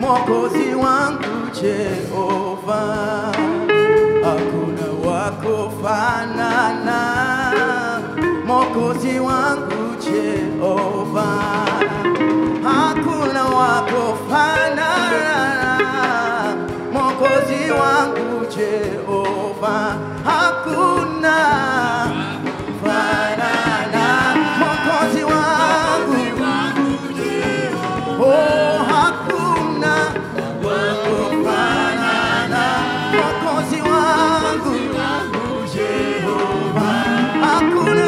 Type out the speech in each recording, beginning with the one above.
Mwokozi wangu Jehova, hakuna wako fanana. Mwokozi wangu Jehova, hakuna wako fanana. Mwokozi wangu Jehova, hakuna fanana. Mwokozi wangu Oh, hakuna wakufanana Mwokozi wangu Jehova, hakuna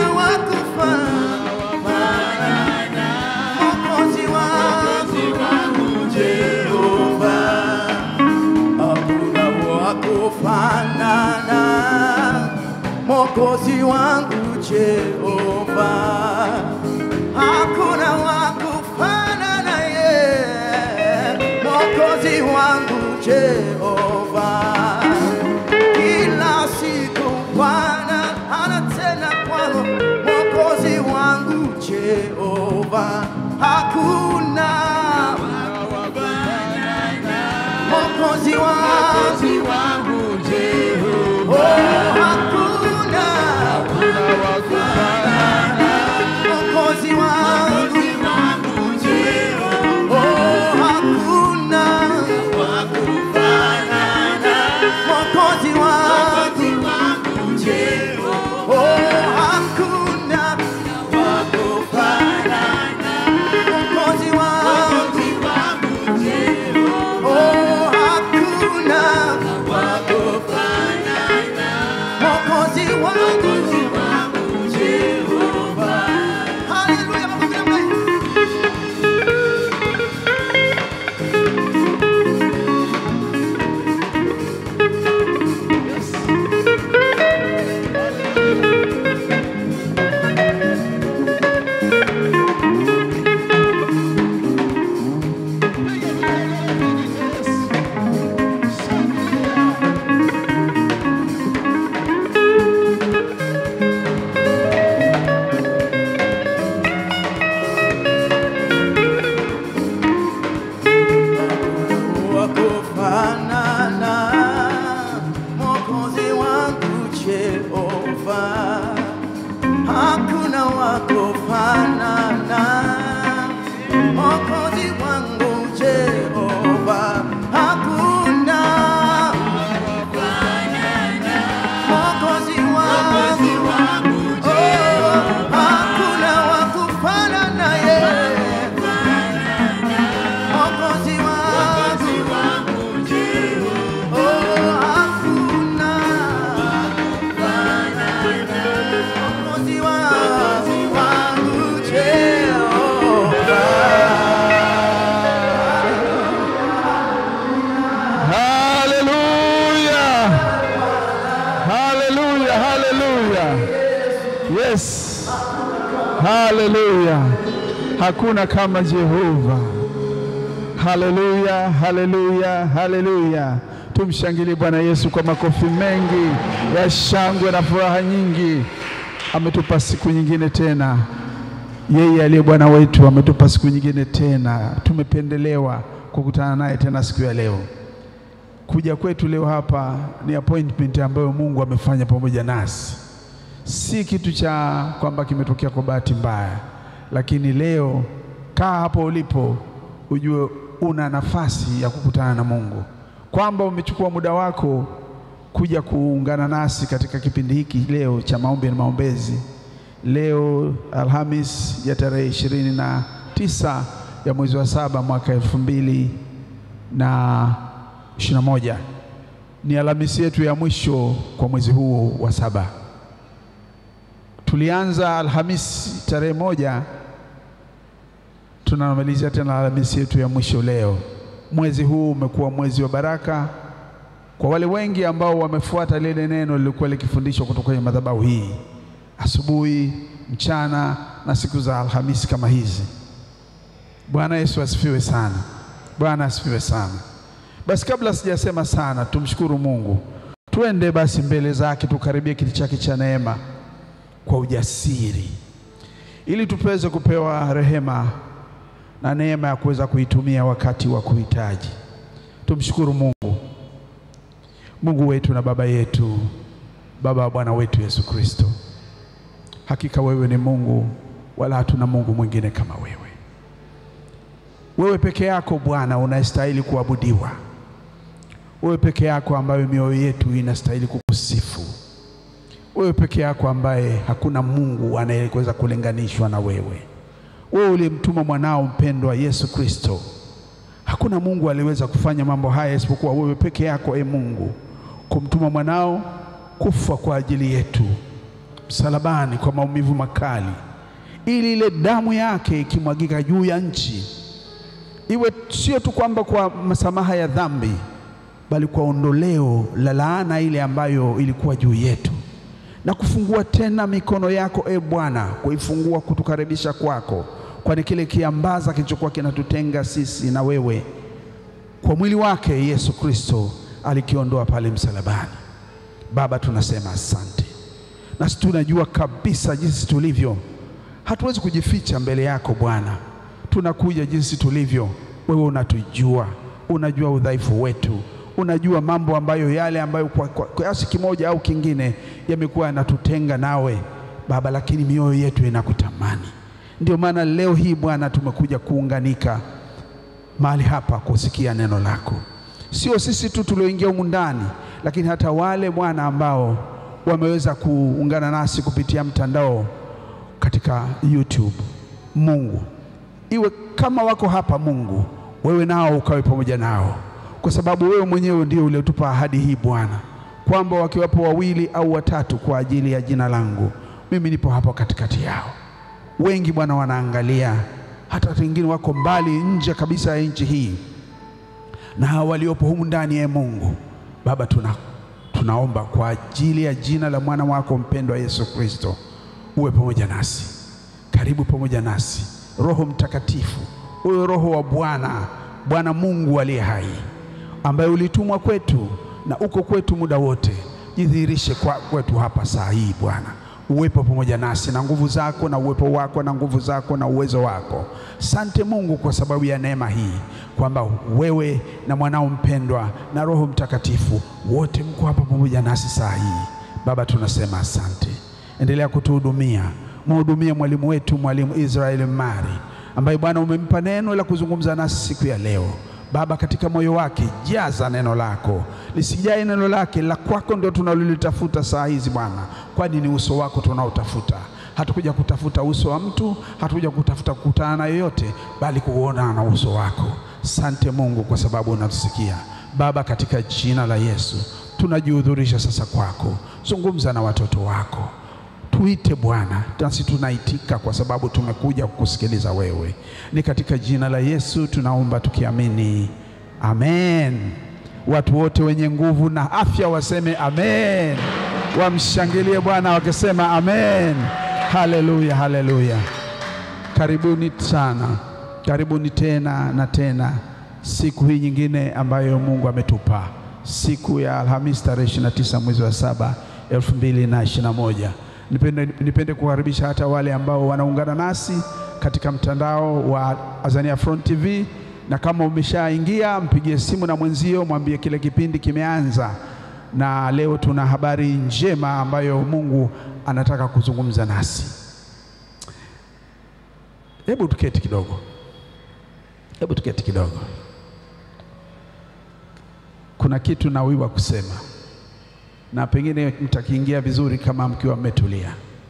wakufanana Mwokozi wangu Jehova, hakuna wakufanana Mwokozi wangu Jehova hakuna wakufanana ye Mwokozi wangu Jehova. Kila siku Bwana anatenda kwangu, Mwokozi wangu Jehova, hakuna Mwokozi wangu Jehova, oh, hakuna Mwokozi wangu Oh, hakuna Mwokozi wangu Oh, hakuna Mwokozi wangu Oh, hakuna Mwokozi wangu Haleluya, makofi namna hii. wakufanana Mwokozi wangu Jehova, hakuna wakufanana Mwokozi wangu Jehova, hakuna Mwokozi wangu oh, hakuna wakufanana yeye Mwokozi wangu Oh, hakuna Mwokozi wangu Jehova. Haleluya, haleluya, haleluya. Yes, haleluya. Hakuna kama Jehova. Haleluya, haleluya, haleluya. Tumshangilie Bwana Yesu kwa makofi mengi ya shangwe na furaha nyingi. Ametupa siku nyingine tena. Yeye aliye Bwana wetu ametupa siku nyingine tena. Tumependelewa kukutana naye tena siku ya leo. Kuja kwetu leo hapa ni appointment ambayo Mungu amefanya pamoja nasi, si kitu cha kwamba kimetokea kwa bahati mbaya, lakini leo kaa hapo ulipo, ujue una nafasi ya kukutana na Mungu, kwamba umechukua muda wako kuja kuungana nasi katika kipindi hiki leo cha maombi na maombezi. Leo Alhamis ya tarehe ishirini na tisa ya mwezi wa saba mwaka elfu mbili na ishirini na moja ni Alhamisi yetu ya mwisho kwa mwezi huu wa saba. Tulianza Alhamisi tarehe moja, tunamalizia tena Alhamisi yetu ya mwisho leo. Mwezi huu umekuwa mwezi wa baraka kwa wale wengi ambao wamefuata lile neno lilikuwa likifundishwa kutoka kwenye madhabahu hii asubuhi, mchana na siku za Alhamisi kama hizi. Bwana Yesu asifiwe sana. Bwana asifiwe sana. Basi kabla sijasema sana, tumshukuru Mungu. Tuende basi mbele zake, tukaribie kiti chake cha neema kwa ujasiri, ili tuweze kupewa rehema na neema ya kuweza kuitumia wakati wa kuhitaji. Tumshukuru Mungu, Mungu wetu na Baba yetu, Baba wa Bwana wetu Yesu Kristo. Hakika wewe ni Mungu, wala hatuna Mungu mwingine kama wewe. Wewe peke yako Bwana unastahili kuabudiwa. Wewe peke yako ambaye mioyo yetu inastahili kukusifu. Wewe peke yako ambaye hakuna Mungu anayeweza kulinganishwa na wewe. Wewe ulimtuma mwanao mpendwa Yesu Kristo. Hakuna Mungu aliweza kufanya mambo haya isipokuwa wewe peke yako, e Mungu, kumtuma mwanao kufa kwa ajili yetu msalabani kwa maumivu makali, ili ile damu yake ikimwagika juu ya nchi iwe sio tu kwamba kwa masamaha ya dhambi, bali kwa ondoleo la laana ile ambayo ilikuwa juu yetu, na kufungua tena mikono yako e Bwana, kuifungua kutukaribisha kwako, kwani kile kiambaza kilichokuwa kinatutenga sisi na wewe kwa mwili wake Yesu Kristo alikiondoa pale msalabani. Baba, tunasema asante, nasi tunajua kabisa jinsi tulivyo, hatuwezi kujificha mbele yako Bwana. Tunakuja jinsi tulivyo, wewe unatujua, unajua udhaifu wetu, unajua mambo ambayo yale ambayo kwa kwa kiasi kimoja au kingine yamekuwa yanatutenga nawe Baba, lakini mioyo yetu inakutamani. Ndio maana leo hii Bwana tumekuja kuunganika mahali hapa kusikia neno lako, sio sisi tu tulioingia humu ndani, lakini hata wale Bwana ambao wameweza kuungana nasi kupitia mtandao katika YouTube. Mungu, iwe kama wako hapa Mungu, wewe nao ukawe pamoja nao, kwa sababu wewe mwenyewe ndio uliotupa ahadi hii Bwana, kwamba wakiwapo wawili au watatu kwa ajili ya jina langu, mimi nipo hapo katikati yao. Wengi Bwana wanaangalia, hata wengine wako mbali nje kabisa ya nchi hii, na hawa waliopo humu ndani ya Mungu Baba, tuna tunaomba kwa ajili ya jina la mwana wako mpendwa Yesu Kristo, uwe pamoja nasi, karibu pamoja nasi. Roho Mtakatifu, uwe Roho wa Bwana, Bwana Mungu aliye hai, ambaye ulitumwa kwetu na uko kwetu muda wote, jidhihirishe kwa kwetu hapa saa hii Bwana, uwepo pamoja nasi na nguvu zako na uwepo wako na nguvu zako na uwezo wako. Sante Mungu kwa sababu ya neema hii kwamba wewe na mwanao mpendwa na Roho Mtakatifu wote mko hapa pamoja nasi saa hii. Baba, tunasema asante. Endelea kutuhudumia, mhudumie mwalimu wetu, mwalimu Israel Mari ambaye Bwana umempa neno la kuzungumza nasi siku ya leo. Baba, katika moyo wake jaza neno lako, lisijae neno lake la kwako, ndio tunalolitafuta saa hizi Bwana, kwani ni uso wako tunaotafuta. Hatukuja kutafuta uso wa mtu, hatukuja kutafuta kukutana na yoyote, bali kuona na uso wako. Sante Mungu kwa sababu unatusikia Baba, katika jina la Yesu tunajihudhurisha sasa kwako. Zungumza na watoto wako, tuite Bwana, nasi tunaitika kwa sababu tumekuja kukusikiliza wewe. Ni katika jina la Yesu tunaomba tukiamini, amen. Watu wote wenye nguvu na afya waseme amen, wamshangilie Bwana wakisema amen. Haleluya, haleluya. Karibuni sana, karibuni tena na tena siku hii nyingine ambayo Mungu ametupa, siku ya Alhamisi tarehe 29 mwezi wa saba 2021. Nipende, nipende kukaribisha hata wale ambao wanaungana nasi katika mtandao wa Azania Front TV, na kama umeshaingia mpigie simu na mwenzio, mwambie kile kipindi kimeanza, na leo tuna habari njema ambayo Mungu anataka kuzungumza nasi. Hebu tuketi kidogo, hebu tuketi kidogo. Kuna kitu nawiwa kusema na pengine mtakiingia vizuri kama mkiwa mmetulia.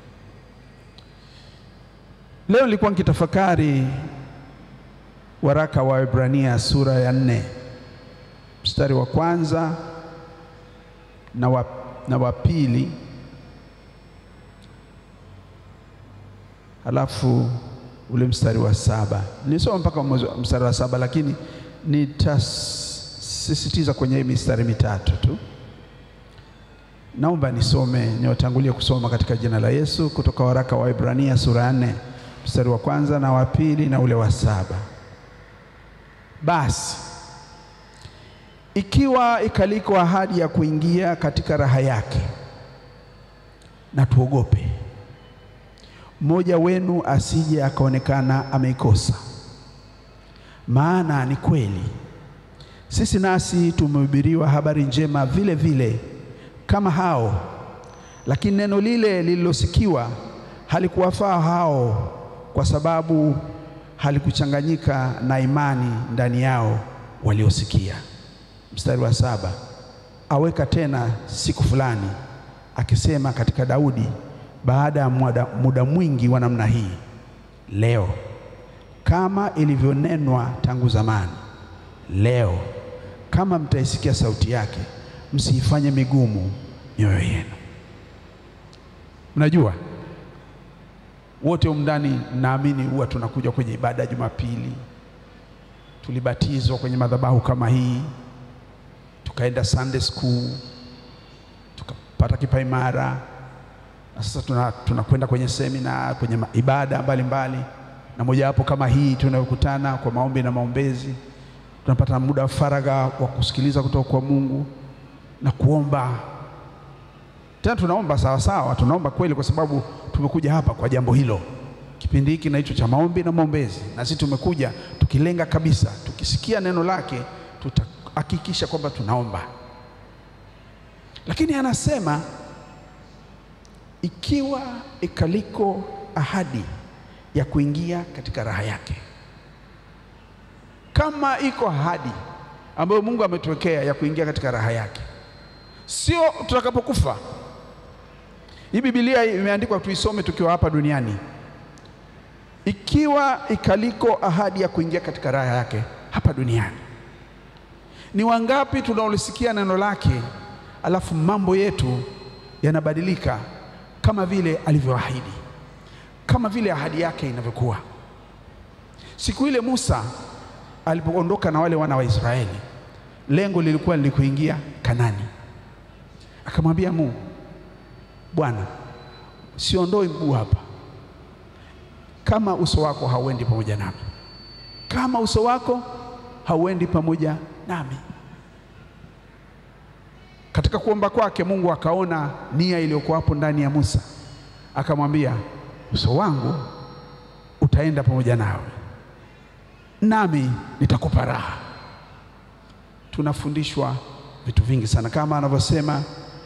Leo nilikuwa nikitafakari waraka wa Waebrania sura ya nne mstari wa kwanza na wa, na wa pili halafu ule mstari wa saba nilisoma mpaka mstari wa saba lakini nitasisitiza kwenye hii mistari mitatu tu. Naomba nisome niwatangulie kusoma katika jina la Yesu kutoka waraka wa Waebrania sura ya nne mstari wa kwanza na wa pili na ule wa saba. Basi ikiwa ikaliko ahadi ya kuingia katika raha yake, na tuogope mmoja wenu asije akaonekana ameikosa. Maana ni kweli sisi nasi tumehubiriwa habari njema vile vile kama hao, lakini neno lile lililosikiwa halikuwafaa hao, kwa sababu halikuchanganyika na imani ndani yao waliosikia. Mstari wa saba, aweka tena siku fulani, akisema katika Daudi, baada ya muda, muda mwingi wa namna hii, leo kama ilivyonenwa tangu zamani, leo kama mtaisikia sauti yake, msiifanye migumu mioyo yenu. Mnajua wote humu ndani, naamini huwa tunakuja kwenye ibada ya Jumapili, tulibatizwa kwenye madhabahu kama hii, tukaenda Sunday school, tukapata kipaimara, na sasa tuna- tunakwenda kwenye semina, kwenye ma- ibada mbalimbali, na mojawapo kama hii tunayokutana kwa maombi na maombezi, tunapata muda wa faragha wa kusikiliza kutoka kwa Mungu na kuomba tena tunaomba sawa sawa, tunaomba kweli, kwa sababu tumekuja hapa kwa jambo hilo. Kipindi hiki na hicho cha maombi na maombezi, na sisi tumekuja tukilenga kabisa, tukisikia neno lake tutahakikisha kwamba tunaomba. Lakini anasema ikiwa ikaliko ahadi ya kuingia katika raha yake, kama iko ahadi ambayo Mungu ametuwekea ya kuingia katika raha yake, sio tutakapokufa. Hii Biblia imeandikwa tuisome tukiwa hapa duniani. Ikiwa ikaliko ahadi ya kuingia katika raha yake hapa duniani, ni wangapi tunaolisikia neno lake alafu mambo yetu yanabadilika kama vile alivyoahidi, kama vile ahadi yake inavyokuwa. Siku ile Musa alipoondoka na wale wana wa Israeli, lengo lilikuwa ni kuingia Kanani. Akamwambia Mungu, Bwana, siondoi mguu hapa kama uso wako hauendi pamoja nami, kama uso wako hauendi pamoja nami. Katika kuomba kwake Mungu akaona nia iliyokuwa hapo ndani ya Musa, akamwambia uso wangu utaenda pamoja nawe, nami nitakupa raha. Tunafundishwa vitu vingi sana, kama anavyosema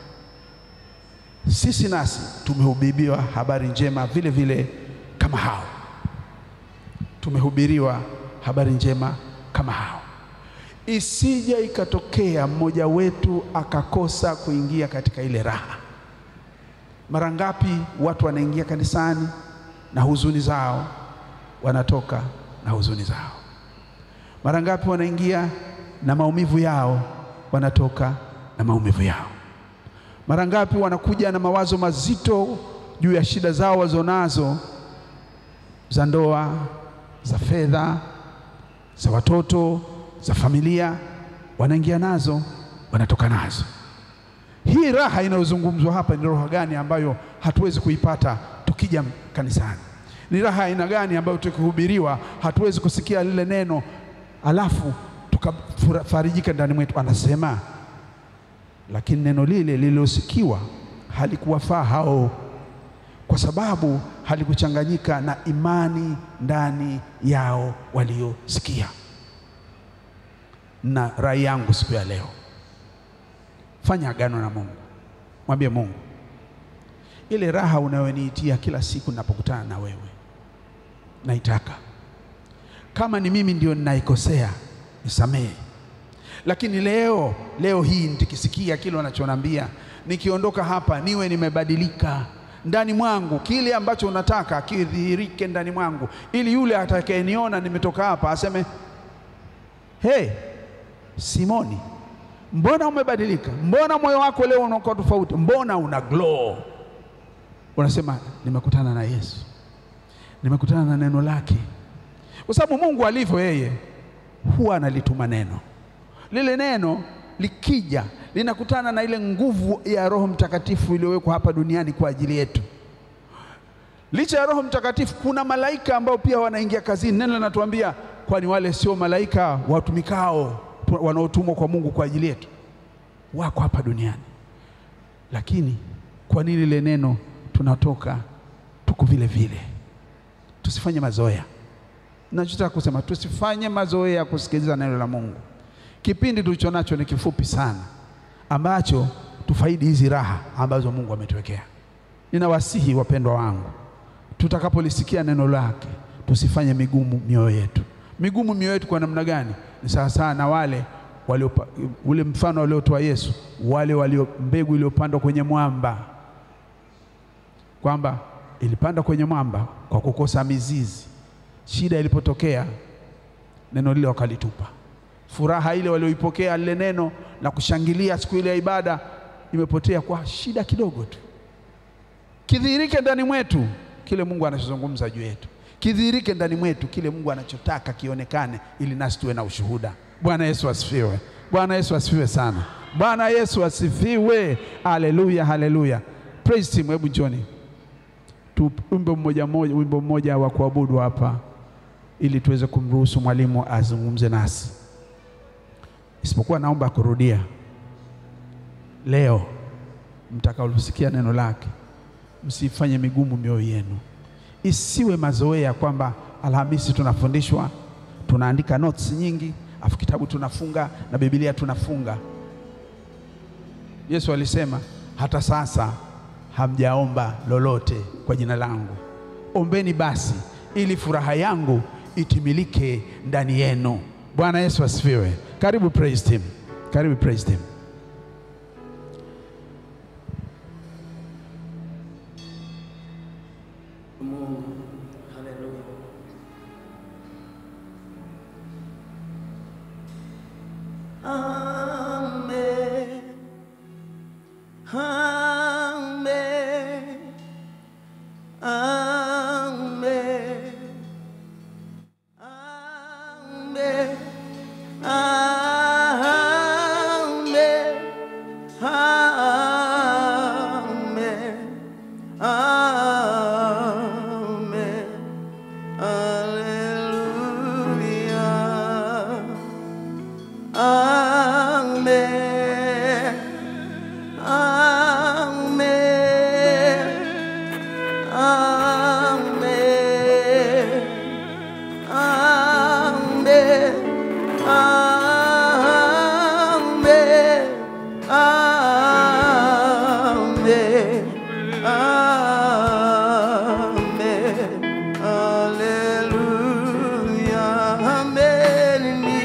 sisi nasi tumehubiriwa habari njema vile vile kama hao, tumehubiriwa habari njema kama hao. Isije ikatokea mmoja wetu akakosa kuingia katika ile raha. Mara ngapi watu wanaingia kanisani na huzuni zao, wanatoka na huzuni zao. Mara ngapi wanaingia na maumivu yao, wanatoka na maumivu yao. Mara ngapi wanakuja na mawazo mazito juu ya shida zao wazonazo za ndoa, za fedha, za watoto, za familia, wanaingia nazo, wanatoka nazo. Hii raha inayozungumzwa hapa ni raha gani ambayo hatuwezi kuipata tukija kanisani? Ni raha aina gani ambayo tukihubiriwa hatuwezi kusikia lile neno alafu tukafarijika ndani mwetu? Anasema lakini neno lile lililosikiwa halikuwafaa hao, kwa sababu halikuchanganyika na imani ndani yao waliosikia. Na rai yangu siku ya leo, fanya agano na Mungu, mwambie Mungu, ile raha unayoniitia kila siku ninapokutana na wewe, naitaka. Kama ni mimi ndio ninaikosea, nisamehe lakini leo leo hii nikisikia kile wanachonambia, nikiondoka hapa niwe nimebadilika ndani mwangu, kile ambacho unataka kidhihirike ndani mwangu, ili yule atakayeniona nimetoka hapa aseme hey, Simoni, mbona umebadilika? Mbona moyo wako leo unakuwa tofauti? Mbona una glow? Unasema nimekutana na Yesu, nimekutana na neno lake, kwa sababu Mungu alivyo yeye huwa analituma neno lile neno likija linakutana na ile nguvu ya Roho Mtakatifu iliyowekwa hapa duniani kwa ajili yetu. Licha ya Roho Mtakatifu, kuna malaika ambao pia wanaingia kazini. Neno linatuambia, kwani wale sio malaika watumikao wanaotumwa kwa Mungu kwa ajili yetu? Wako hapa duniani, lakini kwa nini lile neno tunatoka tuko vile vile? Tusifanye mazoea. Nachotaka kusema tusifanye mazoea ya kusikiliza neno la Mungu Kipindi tulicho nacho ni kifupi sana, ambacho tufaidi hizi raha ambazo Mungu ametuwekea. Ninawasihi wapendwa wangu, tutakapolisikia neno lake tusifanye migumu mioyo yetu. Migumu mioyo yetu kwa namna gani? Ni sawasawa na wale walio, ule mfano waliotoa Yesu, wale walio mbegu iliyopandwa kwenye mwamba, kwamba ilipanda kwenye mwamba kwa kukosa mizizi. Shida ilipotokea, neno lile wakalitupa. Furaha ile walioipokea lile neno la kushangilia siku ile ya ibada imepotea kwa shida kidogo tu. Kidhihirike ndani mwetu kile Mungu anachozungumza juu yetu, kidhihirike ndani mwetu kile Mungu anachotaka kionekane, ili nasi tuwe na ushuhuda. Bwana Yesu asifiwe! Bwana Yesu asifiwe sana! Bwana Yesu asifiwe! Haleluya, haleluya! Praise team, hebu njoni tuimbe mmoja mmoja, wimbo mmoja wa kuabudu hapa, ili tuweze kumruhusu mwalimu azungumze nasi. Isipokuwa naomba kurudia leo, mtakaosikia neno lake msifanye migumu mioyo yenu, isiwe mazoea kwamba Alhamisi tunafundishwa, tunaandika notes nyingi, afu kitabu tunafunga na Biblia tunafunga. Yesu alisema hata sasa hamjaomba lolote kwa jina langu, ombeni basi ili furaha yangu itimilike ndani yenu. Bwana Yesu asifiwe. Karibu praise team, karibu praise team. Mungu. Haleluya. Amen. Amen. Amen. Amen. Amen. Amen. Amen. Hallelujah. Amen. Amen. Amen. Amen. Amen. Amen. Amen. Hallelujah. Amen in me.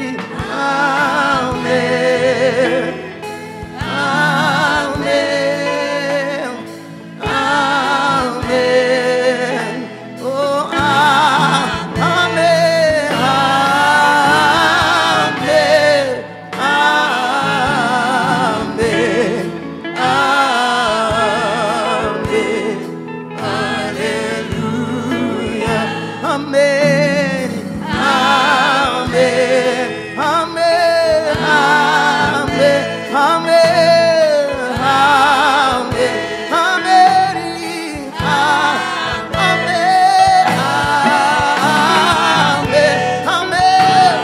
Amen. Amen. Amen. Oh, ah, amen. Amen. Amen. Amen. Hallelujah. Amen. Amen. Amen. Amen. Amen. Amen. Amen. Amen. Amen.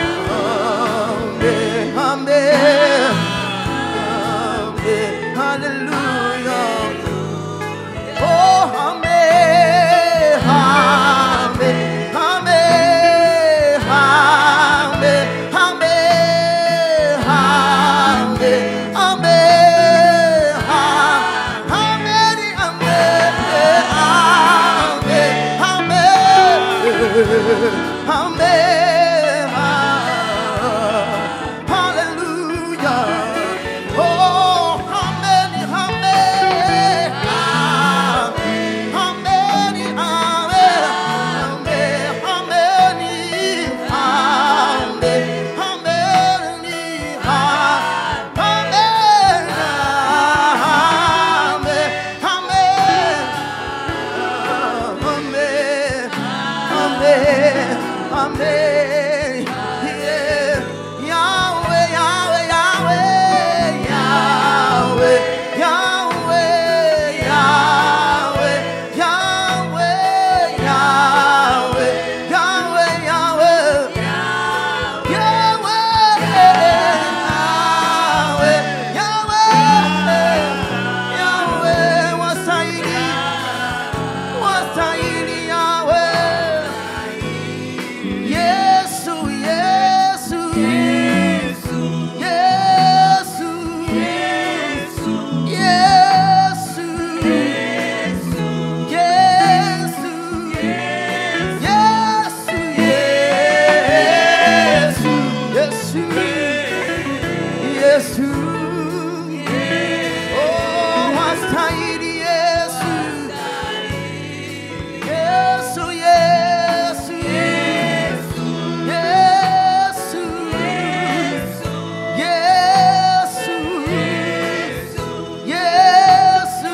Amen. Amen. Amen. Hallelujah. Oh, amen, amen, amen, amen, amen, amen, Yesu. Oh, wastahili Yesu. Yesu, Yesu. Yesu. Yesu. Yesu. Yesu. Yesu.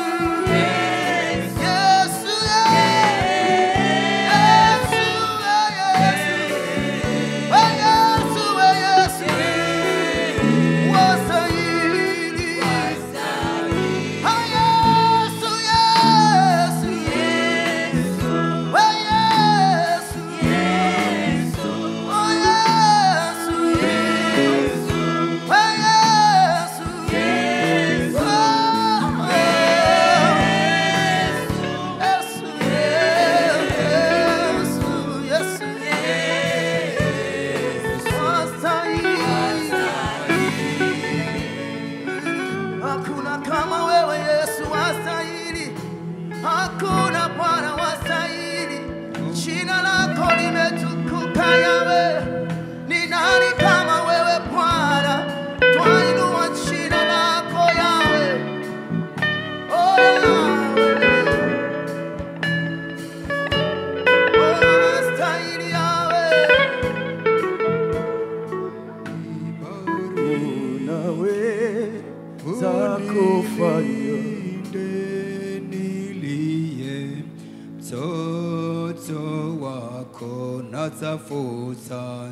Hakuna kama wewe Yesu wastahili, hakuna Bwana wastahili, jina lako limetukuka Yawe. Ni nani kama wewe Bwana? Twainua jina lako Yawe. Oh, Yawe. Oh, wastahili Yawe. Unaweza kufanya niliye mtoto wako natafuta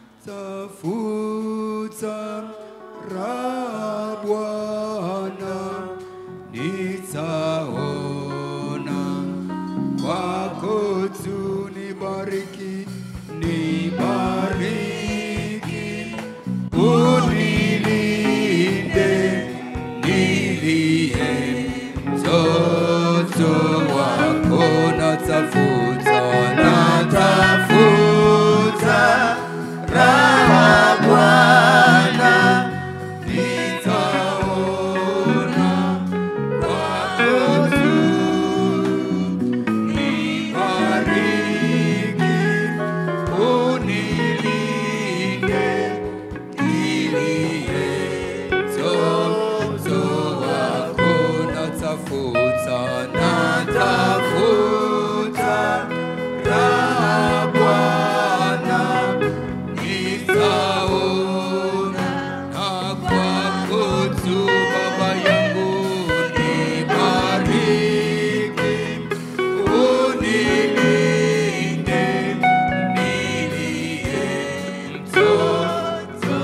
tafuta raha Bwana nitaona kwako tu nibariki nibariki unilinde nilie mtoto wako natafuta natafuta raha Bwana nitaona kwako tu nibariki unilinde nilie mtoto wako natafuta natafuta raha Bwana nitaona na kwako tu Baba yangu nibariki unilinde nilie mtoto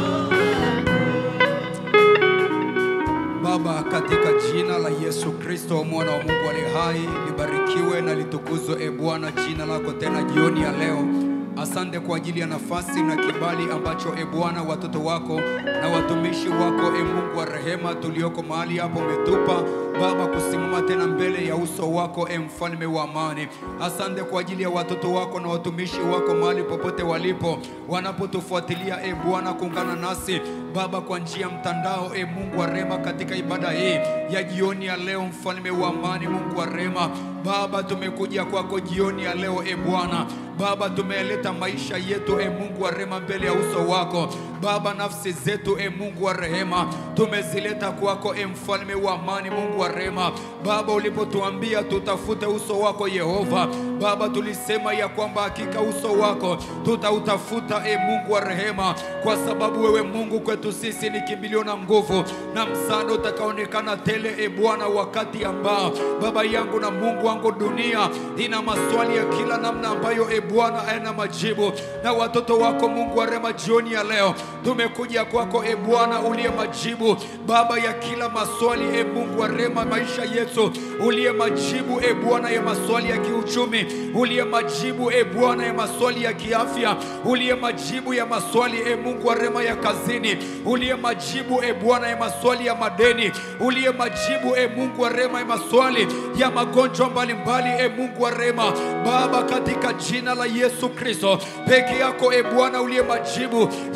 Baba, katika jina la Yesu Kristo mwana wa Mungu aliye hai, libarikiwe na litukuzwe e Bwana jina lako tena jioni ya leo. Asante kwa ajili ya nafasi na kibali ambacho e Bwana watoto wako na watumishi wako e Mungu wa rehema tulioko mahali hapo umetupa Baba kusimama tena mbele ya uso wako e mfalme wa amani. Asante kwa ajili ya watoto wako na watumishi wako mahali popote walipo wanapotufuatilia e Bwana kuungana nasi Baba kwa njia ya mtandao e Mungu wa rehema katika ibada hii ya jioni ya leo, mfalme wa amani, Mungu wa rehema Baba, tumekuja kwako jioni ya leo e Bwana Baba, tumeleta maisha yetu e Mungu wa rehema mbele ya uso wako Baba, nafsi zetu e Mungu wa rehema tumezileta kwako e mfalme wa amani, Mungu wa rehema Baba, ulipotuambia tutafute uso wako Yehova Baba, tulisema ya kwamba hakika uso wako tutautafuta e Mungu wa rehema, kwa sababu wewe Mungu kwetu sisi ni kimbilio na nguvu na msaada utakaonekana tele e Bwana, wakati ambao Baba yangu na Mungu wangu, dunia ina maswali ya kila namna ambayo e Bwana hayana majibu, na watoto wako Mungu wa rehema, jioni ya leo tumekuja kwako e Bwana uliye majibu Baba ya kila maswali e Mungu wa rehema, maisha yetu uliye majibu e Bwana ya maswali ya kiuchumi, uliye majibu e Bwana ya maswali ya kiafya, uliye majibu ya maswali e Mungu wa rehema ya kazini, uliye majibu e Bwana ya maswali ya madeni, uliye majibu e Mungu wa rehema ya maswali ya magonjwa mbalimbali e Mungu wa rehema Baba, katika jina la Yesu Kristo peke yako e Bwana uliye majibu ya ndoa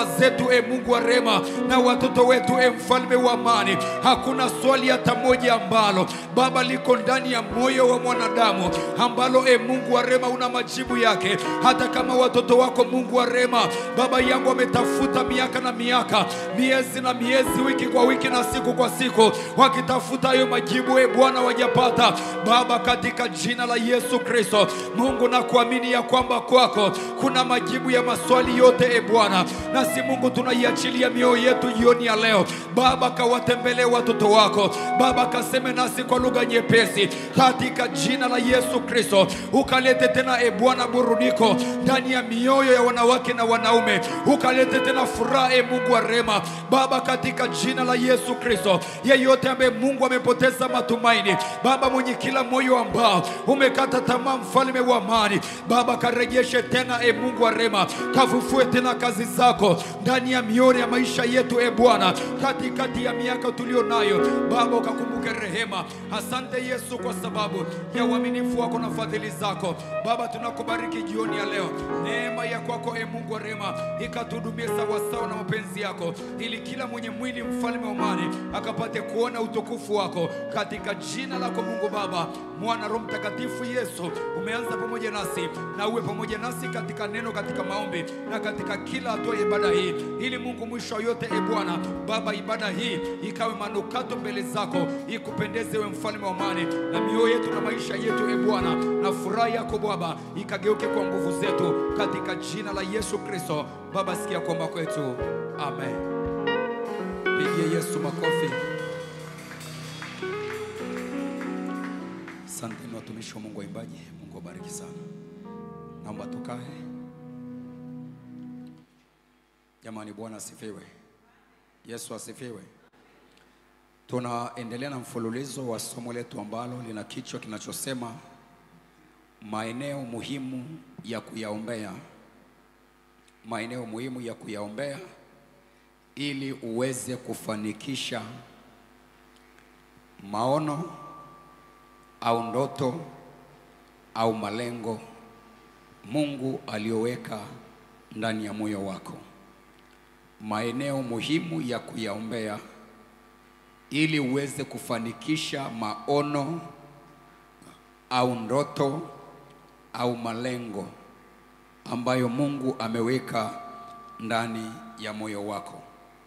zetu e Mungu wa rema na watoto wetu e mfalme wa amani. Hakuna swali hata moja ambalo Baba liko ndani ya moyo wa mwanadamu ambalo e Mungu wa rema una majibu yake, hata kama watoto wako Mungu wa rema, Baba yangu wametafuta miaka na miaka, miezi na miezi, wiki kwa wiki na siku kwa siku, wakitafuta hayo majibu e Bwana, wajapata Baba, katika jina la Yesu Kristo. Mungu na kuamini ya kwamba kwako kuna majibu ya maswali yote e Bwana, nasi Mungu tunaiachilia mioyo yetu jioni ya leo Baba, kawatembelee watoto wako Baba, kaseme nasi kwa lugha nyepesi katika jina la Yesu Kristo, ukalete tena e Bwana burudiko ndani ya mioyo ya wanawake na wanaume, ukalete tena furaha e Mungu wa rema Baba, katika jina la Yesu Kristo. Yeyote ambaye Mungu amepoteza matumaini Baba, mwenye kila moyo ambao umekata tamaa, mfalme wa amani Baba, karejeshe tena e Mungu wa rema, kafufue tena kazi zako ndani ya mioyo ya maisha yetu e Bwana, katikati ya miaka tulio nayo Baba, ukakumbuke rehema. Asante Yesu kwa sababu ya uaminifu wako na fadhili zako Baba, tunakubariki jioni ya leo. Neema ya kwako e Mungu wa rehema ikatuhudumie sawasawa na mapenzi yako, ili kila mwenye mwili mfalme wa amani akapate kuona utukufu wako katika jina lako Mungu Baba, Mwana, Roho Mtakatifu. Yesu, umeanza pamoja nasi na uwe pamoja nasi katika neno, katika maombi na katika kila hatua ya ibada hii, ili Mungu mwisho wa yote e Bwana Baba, ibada hii ikawe manukato mbele zako, ikupendeze we mfalme wa amani, na mioyo yetu na maisha yetu e Bwana, na furaha yako Baba ikageuke kwa nguvu zetu, katika jina la Yesu Kristo. Baba, sikia kuomba kwetu, amen. Pigie Yesu makofi. Asanteni watumishi wa Mungu, waimbaji. Mungu awabariki sana. Naomba tukae. Jamani, Bwana asifiwe. Yesu asifiwe. Tunaendelea na mfululizo wa somo letu ambalo lina kichwa kinachosema maeneo muhimu ya kuyaombea, maeneo muhimu ya kuyaombea ili uweze kufanikisha maono au ndoto au malengo Mungu aliyoweka ndani ya moyo wako. Maeneo muhimu ya kuyaombea ili uweze kufanikisha maono au ndoto au malengo ambayo Mungu ameweka ndani ya moyo wako.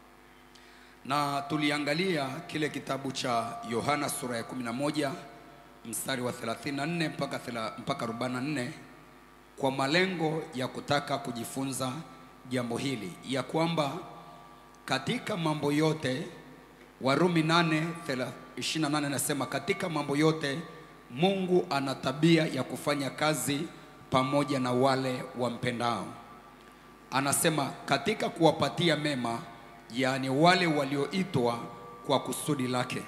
Na tuliangalia kile kitabu cha Yohana sura ya 11 mstari wa 34 mpaka thela- mpaka 44 kwa malengo ya kutaka kujifunza jambo hili ya kwamba katika mambo yote Warumi 8 thela- 28 anasema katika mambo yote Mungu ana tabia ya kufanya kazi pamoja na wale wampendao. Anasema katika kuwapatia mema, yaani wale walioitwa kwa kusudi lake.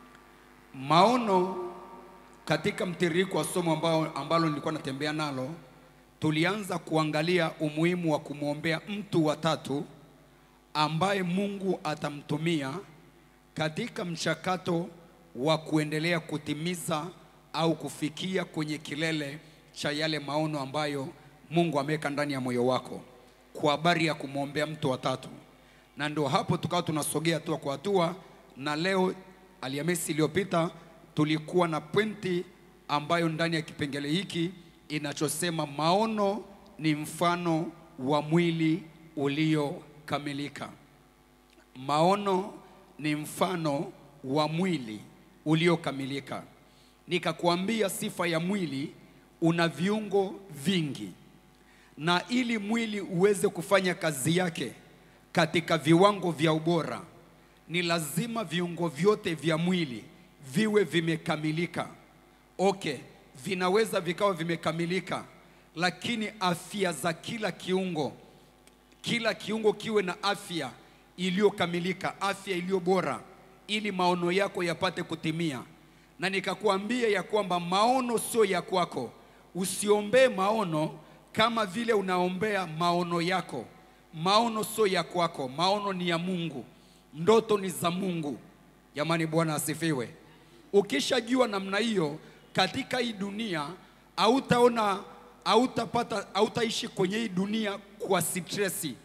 Maono katika mtiririko wa somo ambao, ambalo nilikuwa natembea nalo, tulianza kuangalia umuhimu wa kumwombea mtu wa tatu ambaye Mungu atamtumia katika mchakato wa kuendelea kutimiza au kufikia kwenye kilele cha yale maono ambayo Mungu ameweka ndani ya moyo wako kwa habari ya kumwombea mtu wa tatu. Na ndio hapo tukawa tunasogea hatua kwa hatua, na leo Alhamisi iliyopita tulikuwa na pointi ambayo ndani ya kipengele hiki inachosema maono ni mfano wa mwili uliokamilika. Maono ni mfano wa mwili uliokamilika. Nikakuambia sifa ya mwili una viungo vingi, na ili mwili uweze kufanya kazi yake katika viwango vya ubora, ni lazima viungo vyote vya mwili viwe vimekamilika. Okay, vinaweza vikawa vimekamilika, lakini afya za kila kiungo kila kiungo kiwe na afya iliyokamilika, afya iliyo bora, ili maono yako yapate kutimia. Na nikakuambia ya kwamba maono sio ya kwako. Usiombee maono kama vile unaombea maono yako. Maono sio ya kwako, maono ni ya Mungu, ndoto ni za Mungu. Jamani, Bwana asifiwe. Ukishajua namna hiyo, katika hii dunia hautaona hautapata hautaishi kwenye hii dunia kwa stresi,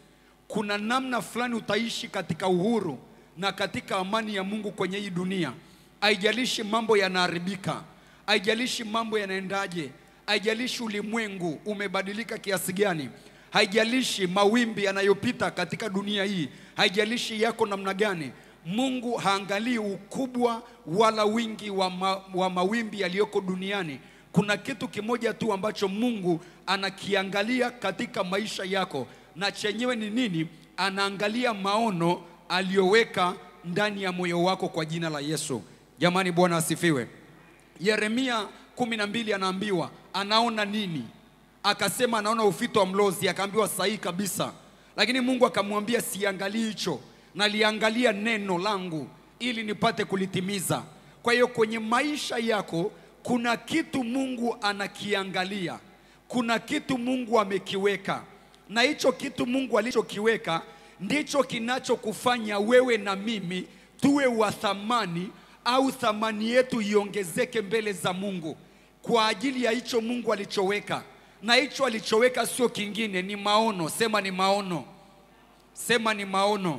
kuna namna fulani utaishi katika uhuru na katika amani ya Mungu kwenye hii dunia. Haijalishi mambo yanaharibika, haijalishi mambo yanaendaje, haijalishi ulimwengu umebadilika kiasi gani, haijalishi mawimbi yanayopita katika dunia hii, haijalishi yako namna gani. Mungu haangalii ukubwa wala wingi wa, ma, wa mawimbi yaliyoko duniani. Kuna kitu kimoja tu ambacho Mungu anakiangalia katika maisha yako, na chenyewe ni nini? Anaangalia maono aliyoweka ndani ya moyo wako kwa jina la Yesu. Jamani, Bwana asifiwe. Yeremia kumi na mbili anaambiwa anaona nini? Akasema anaona ufito wa mlozi, akaambiwa sahihi kabisa, lakini Mungu akamwambia siangalii hicho, naliangalia neno langu ili nipate kulitimiza. Kwa hiyo kwenye maisha yako kuna kitu Mungu anakiangalia, kuna kitu Mungu amekiweka, na hicho kitu Mungu alichokiweka ndicho kinachokufanya wewe na mimi tuwe wa thamani au thamani yetu iongezeke mbele za Mungu kwa ajili ya hicho Mungu alichoweka, na hicho alichoweka sio kingine, ni maono. Sema ni maono, sema ni maono.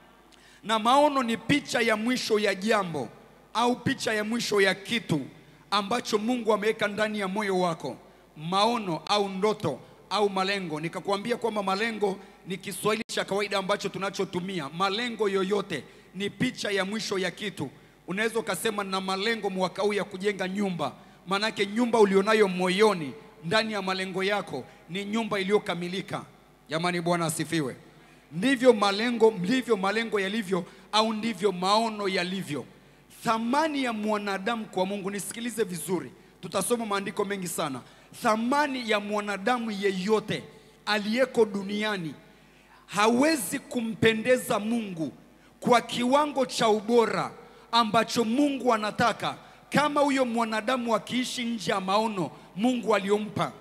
Na maono ni picha ya mwisho ya jambo au picha ya mwisho ya kitu ambacho Mungu ameweka ndani ya moyo wako. Maono au ndoto au malengo. Nikakwambia kwamba malengo ni Kiswahili cha kawaida ambacho tunachotumia. Malengo yoyote ni picha ya mwisho ya kitu. Unaweza ukasema na malengo mwaka huu ya kujenga nyumba, maanake nyumba ulionayo moyoni ndani ya malengo yako ni nyumba iliyokamilika. Jamani, Bwana asifiwe. Ndivyo malengo, ndivyo malengo yalivyo, au ndivyo maono yalivyo. Thamani ya mwanadamu kwa Mungu, nisikilize vizuri, tutasoma maandiko mengi sana. Thamani ya mwanadamu yeyote aliyeko duniani hawezi kumpendeza Mungu kwa kiwango cha ubora ambacho Mungu anataka kama huyo mwanadamu akiishi nje ya maono Mungu aliyompa.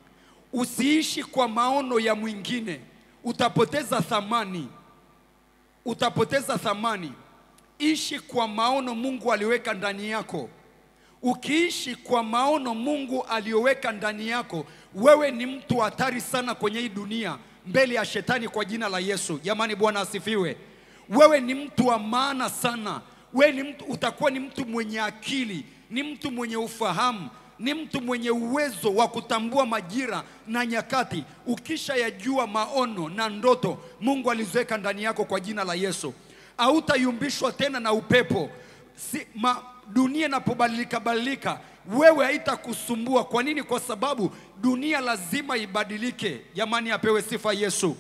Usiishi kwa maono ya mwingine, utapoteza thamani, utapoteza thamani. Ishi kwa maono Mungu aliweka ndani yako. Ukiishi kwa maono Mungu aliyoweka ndani yako, wewe ni mtu hatari sana kwenye hii dunia mbele ya shetani kwa jina la Yesu. Jamani, Bwana asifiwe. Wewe ni mtu wa maana sana. Wewe ni mtu, utakuwa ni mtu mwenye akili, ni mtu mwenye ufahamu, ni mtu mwenye uwezo wa kutambua majira na nyakati, ukisha yajua maono na ndoto Mungu aliziweka ndani yako kwa jina la Yesu. Hautayumbishwa tena na upepo si, ma, dunia inapobadilika badilika, wewe haitakusumbua. Kwa nini? Kwa sababu dunia lazima ibadilike. Jamani, apewe sifa Yesu.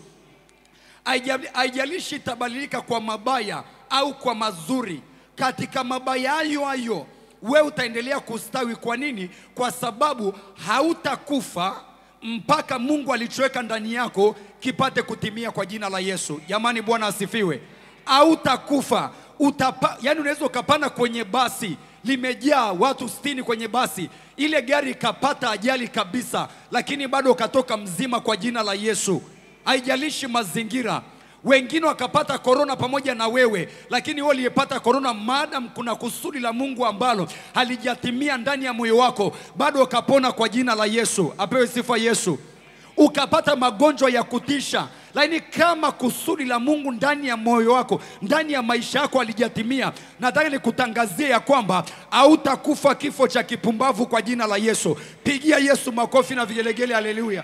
Haija- Haijalishi itabadilika kwa mabaya au kwa mazuri, katika mabaya hayo hayo wewe utaendelea kustawi. Kwa nini? Kwa sababu hautakufa mpaka Mungu alichoweka ndani yako kipate kutimia kwa jina la Yesu. Jamani, Bwana asifiwe. Hautakufa utapa, yani unaweza ukapanda kwenye basi limejaa watu sitini kwenye basi, ile gari ikapata ajali kabisa, lakini bado ukatoka mzima kwa jina la Yesu. Haijalishi mazingira wengine wakapata korona pamoja na wewe, lakini wewe uliyepata korona, maadam kuna kusudi la Mungu ambalo halijatimia ndani ya moyo wako, bado ukapona kwa jina la Yesu. Apewe sifa Yesu. Ukapata magonjwa ya kutisha, lakini kama kusudi la Mungu ndani ya moyo wako, ndani ya maisha yako halijatimia, nataka nikutangazie ya kwamba hautakufa kifo cha kipumbavu kwa jina la Yesu. Pigia Yesu makofi na vigelegele, haleluya.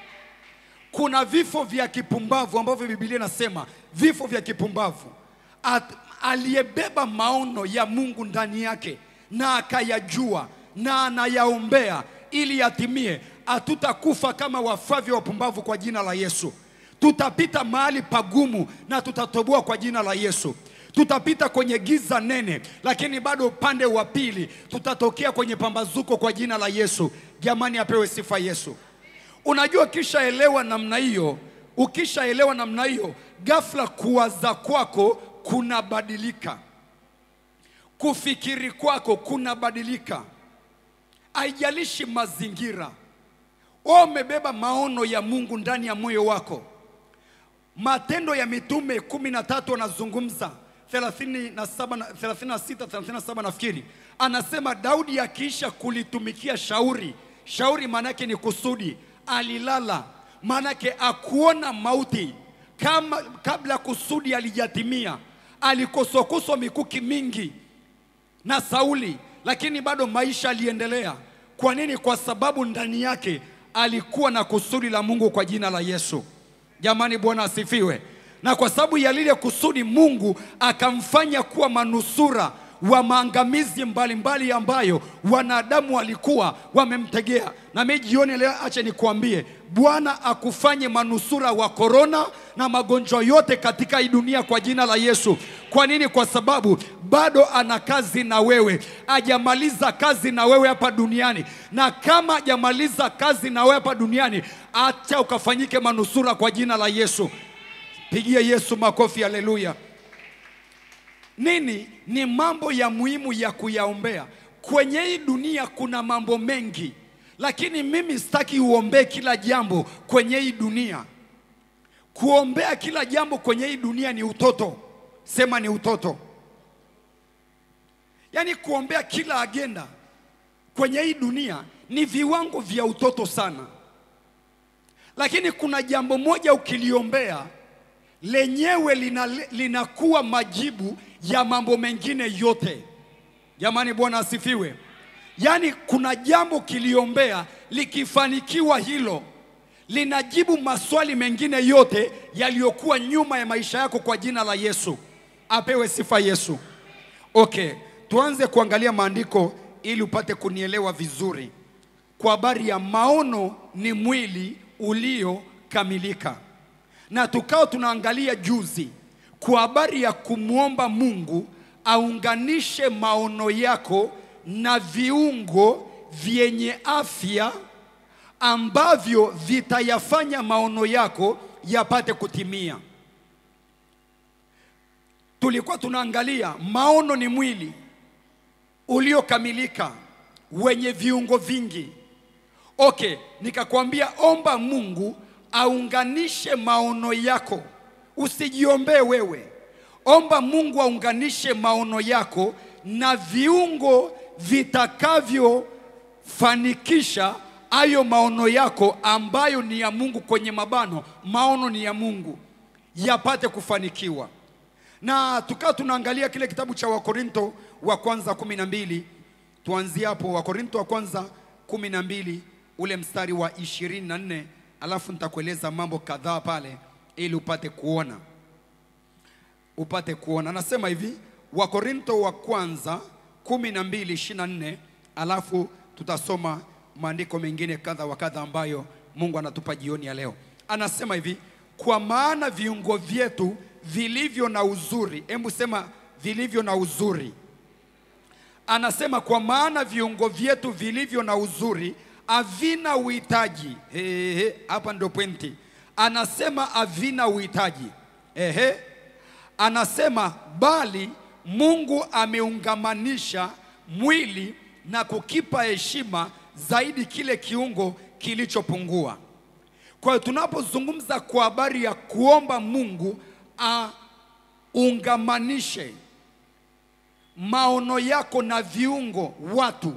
Kuna vifo vya kipumbavu ambavyo Biblia inasema vifo vya kipumbavu. At- Aliyebeba maono ya Mungu ndani yake na akayajua na anayaombea ili yatimie, hatutakufa kama wafavyo wapumbavu kwa jina la Yesu. Tutapita mahali pagumu na tutatoboa kwa jina la Yesu. Tutapita kwenye giza nene, lakini bado upande wa pili tutatokea kwenye pambazuko kwa jina la Yesu. Jamani, apewe sifa Yesu. Unajua, ukishaelewa namna hiyo, ukishaelewa namna hiyo, ghafla kuwaza kwako kunabadilika, kufikiri kwako kunabadilika. Haijalishi mazingira, wewe umebeba maono ya Mungu ndani ya moyo wako. Matendo ya Mitume kumi na tatu anazungumza 37 na 36 37 nafikiri, anasema Daudi akiisha kulitumikia shauri. Shauri maana yake ni kusudi, alilala, maana yake akuona mauti kama kabla kusudi alijatimia, alikoswakoswa mikuki mingi na Sauli, lakini bado maisha aliendelea. Kwa nini? Kwa sababu ndani yake alikuwa na kusudi la Mungu kwa jina la Yesu. Jamani, Bwana asifiwe. Na kwa sababu ya lile kusudi, Mungu akamfanya kuwa manusura wa maangamizi mbalimbali ambayo wanadamu walikuwa wamemtegea. Na mimi jioni leo, acha nikwambie, Bwana akufanye manusura wa korona na magonjwa yote katika hii dunia kwa jina la Yesu. Kwa nini? Kwa sababu bado ana kazi na wewe, ajamaliza kazi na wewe hapa duniani, na kama ajamaliza kazi na wewe hapa duniani, acha ukafanyike manusura kwa jina la Yesu. Pigie Yesu makofi, haleluya. Nini ni mambo ya muhimu ya kuyaombea kwenye hii dunia? Kuna mambo mengi, lakini mimi sitaki uombee kila jambo kwenye hii dunia. Kuombea kila jambo kwenye hii dunia ni utoto. Sema ni utoto. Yaani kuombea kila agenda kwenye hii dunia ni viwango vya utoto sana, lakini kuna jambo moja ukiliombea lenyewe lina, linakuwa majibu ya mambo mengine yote. Jamani, Bwana asifiwe. Yaani kuna jambo kiliombea likifanikiwa hilo linajibu maswali mengine yote yaliyokuwa nyuma ya maisha yako kwa jina la Yesu. Apewe sifa Yesu. Okay, tuanze kuangalia maandiko ili upate kunielewa vizuri. Kwa habari ya maono ni mwili uliokamilika, na tukao tunaangalia juzi kwa habari ya kumwomba Mungu aunganishe maono yako na viungo vyenye afya ambavyo vitayafanya maono yako yapate kutimia. Tulikuwa tunaangalia maono ni mwili uliokamilika wenye viungo vingi. Okay, nikakwambia omba Mungu aunganishe maono yako, usijiombee wewe. Omba Mungu aunganishe maono yako na viungo vitakavyofanikisha hayo maono yako ambayo ni ya Mungu. Kwenye mabano, maono ni ya Mungu yapate kufanikiwa. Na tukawa tunaangalia kile kitabu cha Wakorinto wa kwanza kumi na mbili. Tuanzie hapo, Wakorinto wa kwanza kumi na mbili ule mstari wa ishirini na nne alafu nitakueleza mambo kadhaa pale ili upate kuona upate kuona. Anasema hivi Wakorinto wa kwanza kumi na mbili ishirini na nne alafu tutasoma maandiko mengine kadha wa kadha ambayo Mungu anatupa jioni ya leo. Anasema hivi, kwa maana viungo vyetu vilivyo na uzuri, hebu sema vilivyo na uzuri. Anasema kwa maana viungo vyetu vilivyo na uzuri havina uhitaji. Ehe, hapa ndio pointi. Anasema havina uhitaji. Ehe, anasema bali Mungu ameungamanisha mwili na kukipa heshima zaidi kile kiungo kilichopungua. Kwa hiyo tunapozungumza kwa habari ya kuomba Mungu aungamanishe maono yako na viungo watu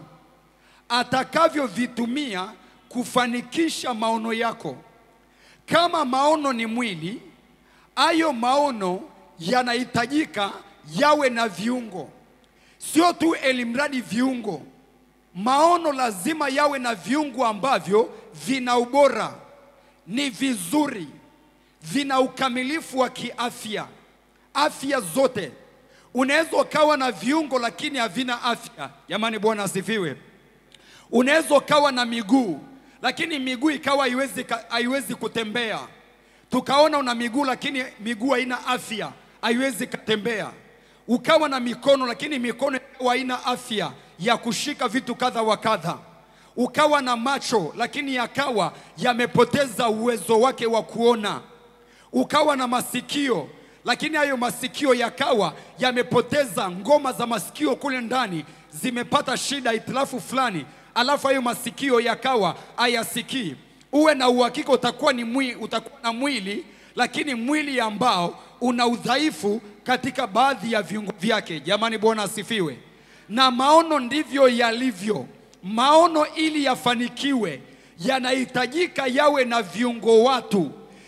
atakavyovitumia kufanikisha maono yako. Kama maono ni mwili, hayo maono yanahitajika yawe na viungo, sio tu elimradi viungo. Maono lazima yawe na viungo ambavyo vina ubora, ni vizuri, vina ukamilifu wa kiafya, afya zote. Unaweza ukawa na viungo lakini havina afya. Jamani, Bwana asifiwe. Unaweza ukawa na miguu lakini miguu ikawa haiwezi, haiwezi kutembea. Tukaona una miguu lakini miguu haina afya, haiwezi kutembea. Ukawa na mikono lakini mikono haina afya ya kushika vitu kadha wa kadha. Ukawa na macho lakini yakawa yamepoteza uwezo wake wa kuona. Ukawa na masikio lakini hayo masikio yakawa yamepoteza ngoma za masikio kule ndani zimepata shida, hitilafu fulani, alafu hayo masikio yakawa hayasikii. Uwe na uhakika utakuwa ni mwi, utakuwa na mwili lakini mwili ambao una udhaifu katika baadhi ya viungo vyake. Jamani, Bwana asifiwe. Na maono ndivyo yalivyo. Maono ili yafanikiwe yanahitajika yawe na viungo watu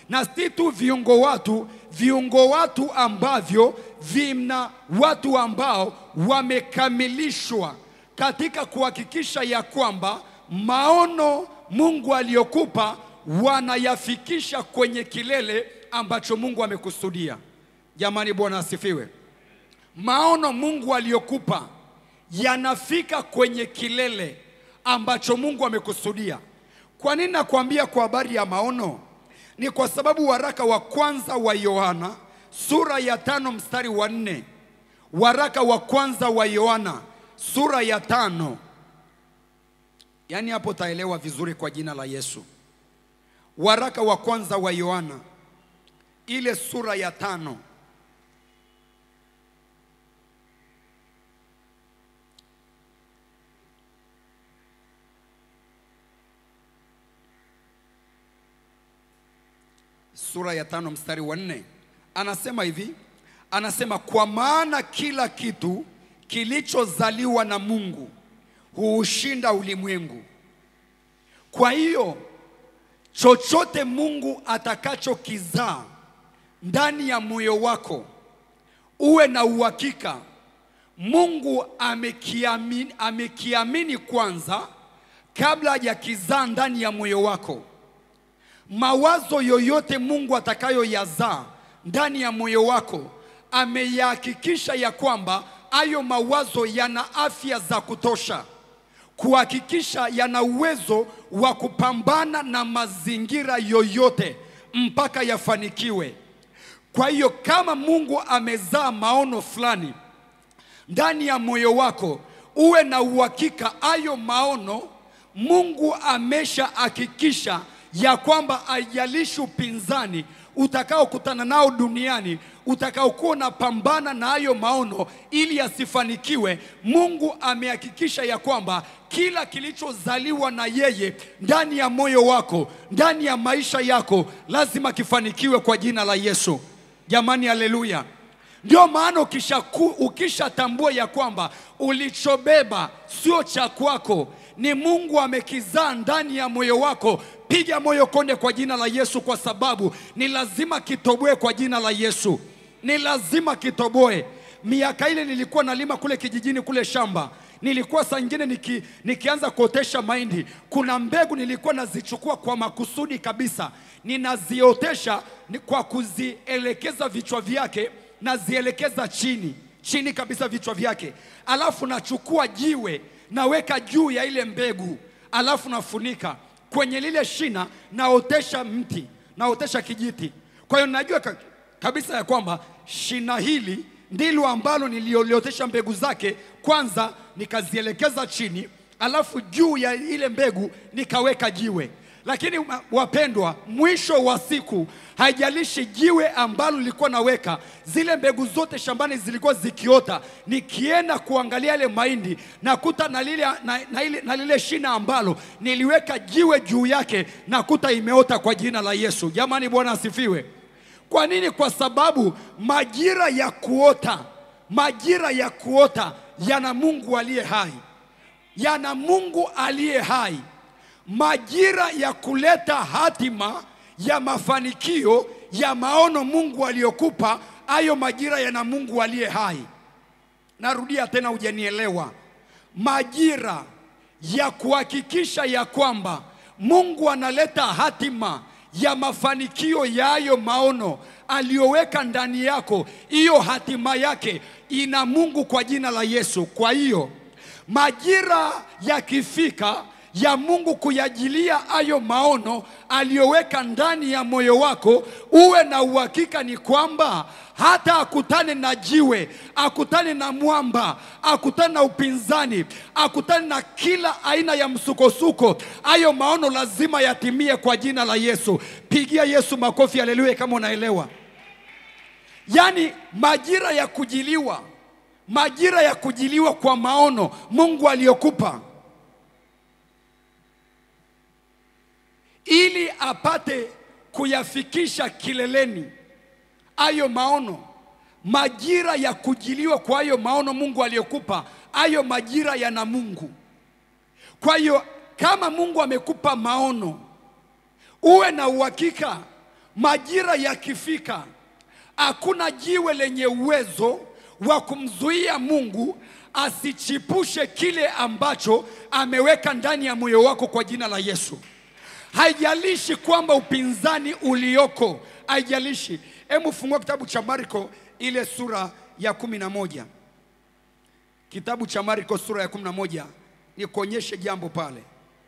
na si tu viungo watu, viungo watu ambavyo vina watu ambao wamekamilishwa katika kuhakikisha ya kwamba maono Mungu aliyokupa wanayafikisha kwenye kilele ambacho Mungu amekusudia. Jamani, Bwana asifiwe. Maono Mungu aliyokupa yanafika kwenye kilele ambacho Mungu amekusudia. Kwa nini nakwambia kwa habari ya maono? Ni kwa sababu waraka wa kwanza wa Yohana sura ya tano mstari wa nne waraka wa kwanza wa Yohana sura ya tano yaani hapo taelewa vizuri kwa jina la Yesu. Waraka wa kwanza wa Yohana ile sura ya tano sura ya tano mstari wa nne anasema hivi, anasema kwa maana kila kitu kilichozaliwa na Mungu huushinda ulimwengu. Kwa hiyo chochote Mungu atakachokizaa ndani ya moyo wako, uwe na uhakika Mungu amekiamini, amekiamini kwanza kabla hajakizaa ndani ya moyo wako. Mawazo yoyote Mungu atakayoyazaa ndani ya moyo wako, ameyahakikisha ya kwamba hayo mawazo yana afya za kutosha, kuhakikisha yana uwezo wa kupambana na mazingira yoyote mpaka yafanikiwe. Kwa hiyo kama Mungu amezaa maono fulani ndani ya moyo wako, uwe na uhakika hayo maono Mungu ameshahakikisha ya kwamba haijalishi upinzani utakaokutana nao duniani, utakaokuwa unapambana na hayo maono ili yasifanikiwe, Mungu amehakikisha ya kwamba kila kilichozaliwa na yeye ndani ya moyo wako, ndani ya maisha yako, lazima kifanikiwe kwa jina la Yesu. Jamani, haleluya! Ndio maana ukishaku- ukishatambua ya kwamba ulichobeba sio cha kwako, ni Mungu amekizaa ndani ya moyo wako, piga moyo konde kwa jina la Yesu, kwa sababu ni lazima kitoboe kwa jina la Yesu, ni lazima kitoboe. Miaka ile nilikuwa nalima kule kijijini kule shamba nilikuwa saa nyingine niki, nikianza kuotesha mahindi, kuna mbegu nilikuwa nazichukua kwa makusudi kabisa, ninaziotesha ni kwa kuzielekeza vichwa vyake, nazielekeza chini chini kabisa vichwa vyake, alafu nachukua jiwe naweka juu ya ile mbegu, alafu nafunika kwenye lile shina, naotesha mti, naotesha kijiti. Kwa hiyo najua ka, kabisa ya kwamba shina hili ndilo ambalo nilioliotesha mbegu zake, kwanza nikazielekeza chini, alafu juu ya ile mbegu nikaweka jiwe. Lakini ma- wapendwa, mwisho wa siku, haijalishi jiwe ambalo nilikuwa naweka, zile mbegu zote shambani zilikuwa zikiota. Nikienda kuangalia yale mahindi nakuta na lile, na, na, ile, na lile shina ambalo niliweka jiwe juu yake nakuta imeota kwa jina la Yesu. Jamani, Bwana asifiwe. Kwa nini? Kwa sababu majira ya kuota, majira ya kuota yana Mungu aliye hai, yana Mungu aliye hai. Majira ya kuleta hatima ya mafanikio ya maono Mungu aliyokupa, hayo majira yana Mungu aliye hai. Narudia tena, hujanielewa. Majira ya kuhakikisha ya kwamba Mungu analeta hatima ya mafanikio ya hayo maono aliyoweka ndani yako, hiyo hatima yake ina Mungu kwa jina la Yesu. Kwa hiyo majira yakifika ya Mungu kuyajilia hayo maono aliyoweka ndani ya moyo wako, uwe na uhakika ni kwamba hata akutane na jiwe, akutane na mwamba, akutane na upinzani, akutane na kila aina ya msukosuko, hayo maono lazima yatimie kwa jina la Yesu. Pigia Yesu makofi, haleluya, kama unaelewa. Yaani majira ya kujiliwa, majira ya kujiliwa kwa maono Mungu aliyokupa ili apate kuyafikisha kileleni hayo maono, majira ya kujiliwa kwa hayo maono Mungu aliyokupa, hayo majira yana Mungu. Kwa hiyo kama Mungu amekupa maono, uwe na uhakika majira yakifika, hakuna jiwe lenye uwezo wa kumzuia Mungu asichipushe kile ambacho ameweka ndani ya moyo wako kwa jina la Yesu. Haijalishi kwamba upinzani ulioko, haijalishi. Hebu fungua kitabu cha Marko ile sura ya kumi na moja kitabu cha Marko sura ya kumi na moja nikuonyeshe jambo pale.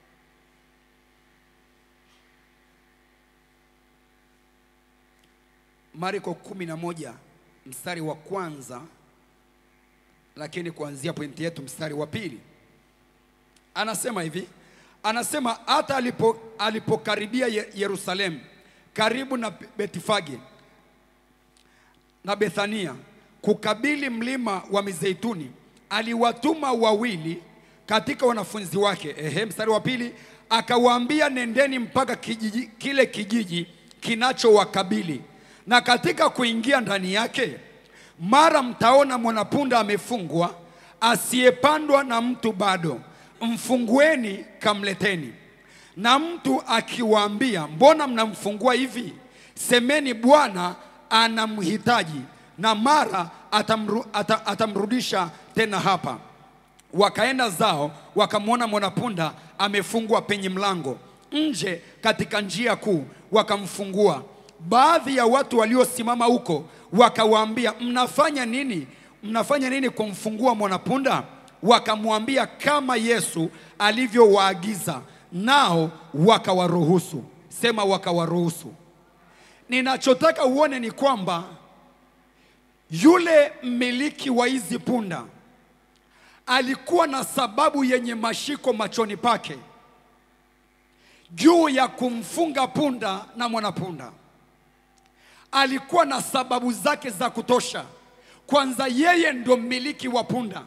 Marko kumi na moja mstari wa kwanza, lakini kuanzia pointi yetu mstari wa pili anasema hivi, anasema hata alipo, alipokaribia Ye- Yerusalemu karibu na Betifage na Bethania kukabili mlima wa Mizeituni, aliwatuma wawili katika wanafunzi wake. Ehe, mstari wa pili akawaambia, nendeni mpaka kijiji, kile kijiji kinachowakabili, na katika kuingia ndani yake, mara mtaona mwanapunda amefungwa, asiyepandwa na mtu bado, mfungueni kamleteni. Na mtu akiwaambia, mbona mnamfungua hivi? Semeni, Bwana anamhitaji, na mara atamru, ata, atamrudisha tena hapa. Wakaenda zao wakamwona mwanapunda amefungwa penye mlango nje katika njia kuu, wakamfungua. Baadhi ya watu waliosimama huko wakawaambia, mnafanya nini? Mnafanya nini kumfungua mwanapunda? Wakamwambia kama Yesu alivyowaagiza, nao wakawaruhusu. Sema wakawaruhusu. Ninachotaka uone ni kwamba yule mmiliki wa hizi punda alikuwa na sababu yenye mashiko machoni pake juu ya kumfunga punda na mwanapunda. Alikuwa na sababu zake za kutosha. Kwanza, yeye ndo mmiliki wa punda,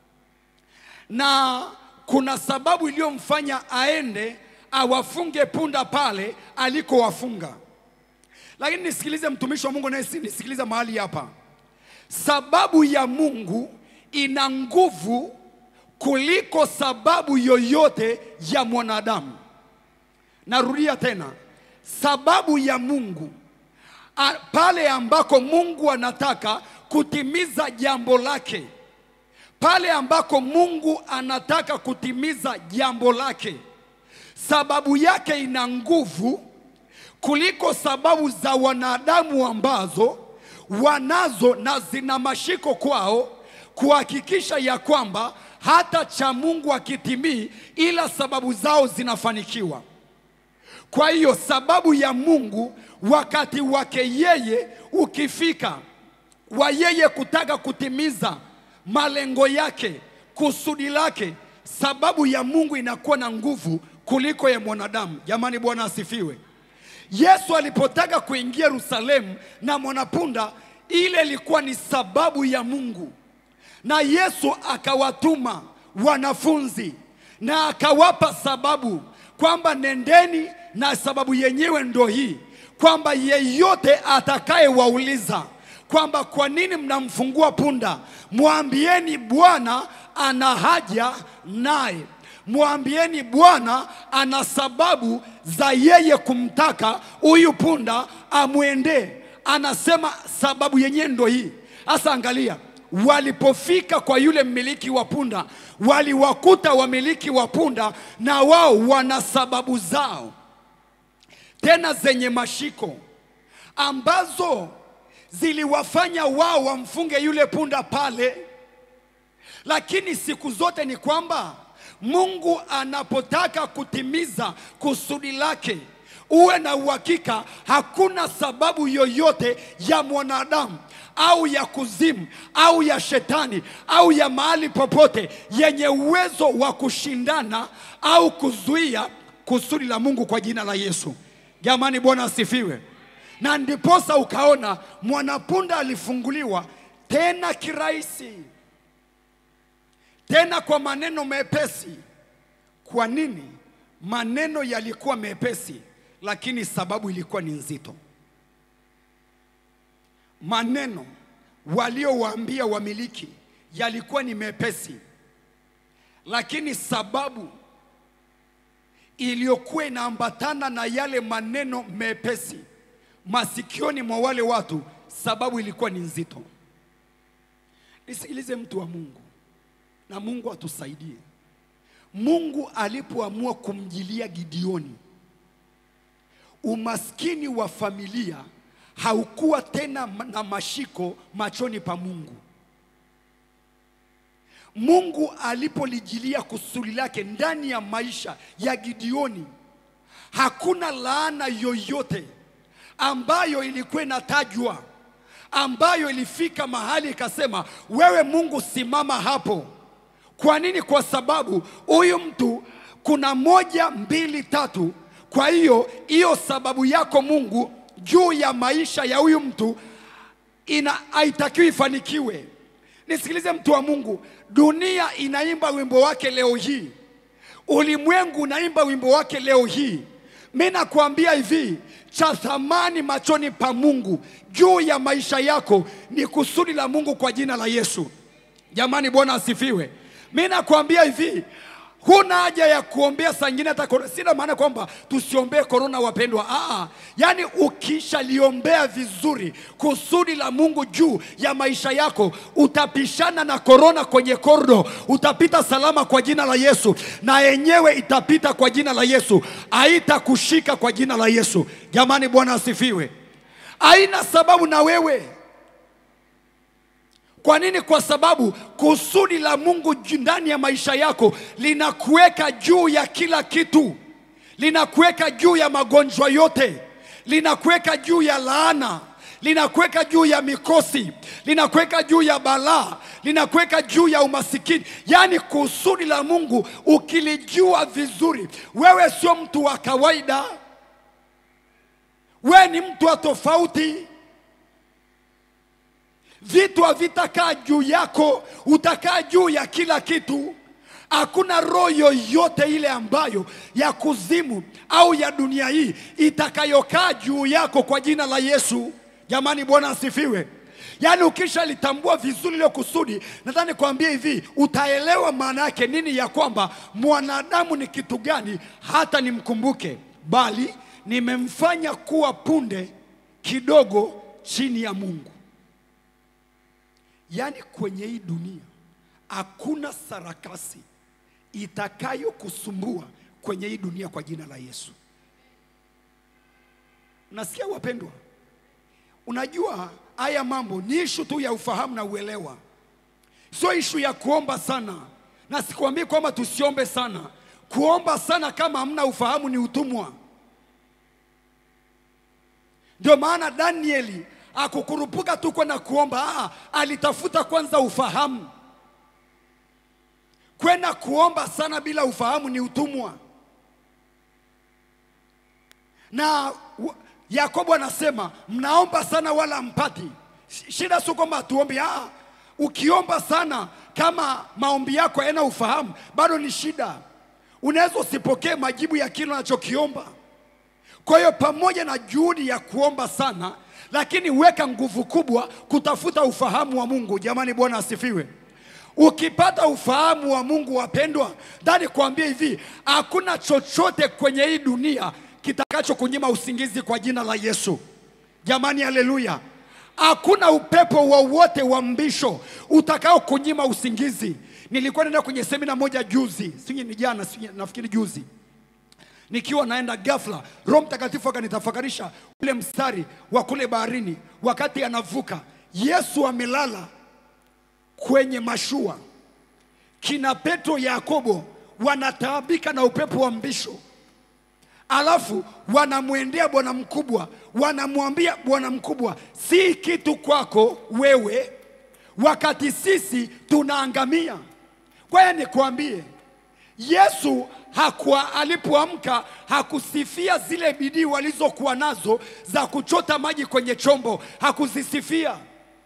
na kuna sababu iliyomfanya aende awafunge punda pale alikowafunga. Lakini nisikilize, mtumishi wa Mungu naye nisikilize mahali hapa. Sababu ya Mungu ina nguvu kuliko sababu yoyote ya mwanadamu. Narudia tena, sababu ya Mungu a, pale ambako Mungu anataka kutimiza jambo lake, pale ambako Mungu anataka kutimiza jambo lake, sababu yake ina nguvu kuliko sababu za wanadamu ambazo wanazo na zina mashiko kwao kuhakikisha ya kwamba hata cha Mungu akitimii, ila sababu zao zinafanikiwa. Kwa hiyo sababu ya Mungu wakati wake yeye ukifika, wa yeye kutaka kutimiza malengo yake, kusudi lake, sababu ya Mungu inakuwa na nguvu kuliko ya mwanadamu. Jamani, Bwana asifiwe. Yesu alipotaka kuingia Yerusalemu na mwanapunda, ile ilikuwa ni sababu ya Mungu, na Yesu akawatuma wanafunzi na akawapa sababu kwamba nendeni, na sababu yenyewe ndo hii kwamba yeyote atakayewauliza kwamba kwa nini mnamfungua punda, mwambieni Bwana ana haja naye mwambieni Bwana ana sababu za yeye kumtaka huyu punda amwendee. Anasema sababu yenyewe ndo hii. Sasa angalia, walipofika kwa yule mmiliki wa punda, waliwakuta wamiliki wa punda na wao wana sababu zao tena zenye mashiko ambazo ziliwafanya wao wamfunge yule punda pale. Lakini siku zote ni kwamba Mungu anapotaka kutimiza kusudi lake, uwe na uhakika hakuna sababu yoyote ya mwanadamu au ya kuzimu au ya shetani au ya mahali popote yenye uwezo wa kushindana au kuzuia kusudi la Mungu kwa jina la Yesu. Jamani, Bwana asifiwe. Na ndiposa ukaona mwanapunda alifunguliwa tena kirahisi tena kwa maneno mepesi. Kwa nini? Maneno yalikuwa mepesi, lakini sababu ilikuwa ni nzito. Maneno waliowaambia wamiliki yalikuwa ni mepesi, lakini sababu iliyokuwa inaambatana na yale maneno mepesi, masikioni mwa wale watu, sababu ilikuwa ni nzito. Nisikilize mtu wa Mungu, na Mungu atusaidie. Mungu alipoamua kumjilia Gideoni, umaskini wa familia haukuwa tena na mashiko machoni pa Mungu. Mungu alipolijilia kusudi lake ndani ya maisha ya Gideoni, hakuna laana yoyote ambayo ilikuwa inatajwa ambayo ilifika mahali ikasema, wewe Mungu simama hapo. Kwa nini? Kwa sababu huyu mtu kuna moja, mbili, tatu. Kwa hiyo hiyo sababu yako Mungu juu ya maisha ya huyu mtu ina haitakiwi ifanikiwe. Nisikilize mtu wa Mungu, dunia inaimba wimbo wake leo hii, ulimwengu unaimba wimbo wake leo hii. Mi nakwambia hivi, cha thamani machoni pa Mungu juu ya maisha yako ni kusudi la Mungu kwa jina la Yesu. Jamani, Bwana asifiwe. Mi nakwambia hivi, huna haja ya kuombea saa ingine hata korona. Sina maana kwamba tusiombee korona, wapendwa. Aa, yaani ukishaliombea vizuri kusudi la Mungu juu ya maisha yako, utapishana na korona kwenye kordo, utapita salama kwa jina la Yesu, na yenyewe itapita kwa jina la Yesu, haitakushika kwa jina la Yesu. Jamani, Bwana asifiwe. Haina sababu na wewe kwa nini? Kwa sababu kusudi la Mungu ju- ndani ya maisha yako linakuweka juu ya kila kitu, linakuweka juu ya magonjwa yote, linakuweka juu ya laana, linakuweka juu ya mikosi, linakuweka juu ya balaa, linakuweka juu ya umasikini. Yaani kusudi la Mungu ukilijua vizuri, wewe sio mtu wa kawaida, wewe ni mtu wa tofauti vitu havitakaa juu yako, utakaa juu ya kila kitu. Hakuna roho yoyote ile ambayo ya kuzimu au ya dunia hii itakayokaa juu yako kwa jina la Yesu. Jamani, Bwana asifiwe. Yaani ukishalitambua vizuri ile kusudi, nadhani kuambia hivi, utaelewa maana yake nini ya kwamba mwanadamu ni kitu gani hata nimkumbuke, bali nimemfanya kuwa punde kidogo chini ya Mungu. Yaani kwenye hii dunia hakuna sarakasi itakayokusumbua kwenye hii dunia kwa jina la Yesu. Nasikia wapendwa, unajua haya mambo ni ishu tu ya ufahamu na uelewa, sio ishu ya kuomba sana, na sikuambii kwamba tusiombe sana. Kuomba sana kama hamna ufahamu ni utumwa. Ndio maana Danieli akukurupuka tu kwenda kuomba. Aa, alitafuta kwanza ufahamu. Kwenda kuomba sana bila ufahamu ni utumwa. Na wa- Yakobo anasema mnaomba sana wala mpati. Shida sio kwamba hatuombi. Aa, ukiomba sana kama maombi yako hayana ufahamu, bado ni shida. Unaweza usipokee majibu ya kile unachokiomba. Kwa hiyo pamoja na juhudi ya kuomba sana, lakini weka nguvu kubwa kutafuta ufahamu wa Mungu. Jamani, Bwana asifiwe. Ukipata ufahamu wa Mungu, wapendwa, ndani kuambia hivi, hakuna chochote kwenye hii dunia kitakacho kunyima usingizi kwa jina la Yesu. Jamani, haleluya! Hakuna upepo wowote wa mbisho utakao kunyima usingizi. Nilikuwa naenda kwenye semina moja juzi, sijui ni jana, sijui nafikiri juzi nikiwa naenda ghafla, Roho Mtakatifu akanitafakarisha ule mstari wa kule baharini, wakati anavuka Yesu amelala kwenye mashua, kina Petro, Yakobo wanataabika na upepo wa mbisho, alafu wanamwendea bwana mkubwa, wanamwambia bwana mkubwa, si kitu kwako wewe, wakati sisi tunaangamia. Kwa hiyo nikwambie Yesu hakuwa alipoamka hakusifia zile bidii walizokuwa nazo za kuchota maji kwenye chombo, hakuzisifia.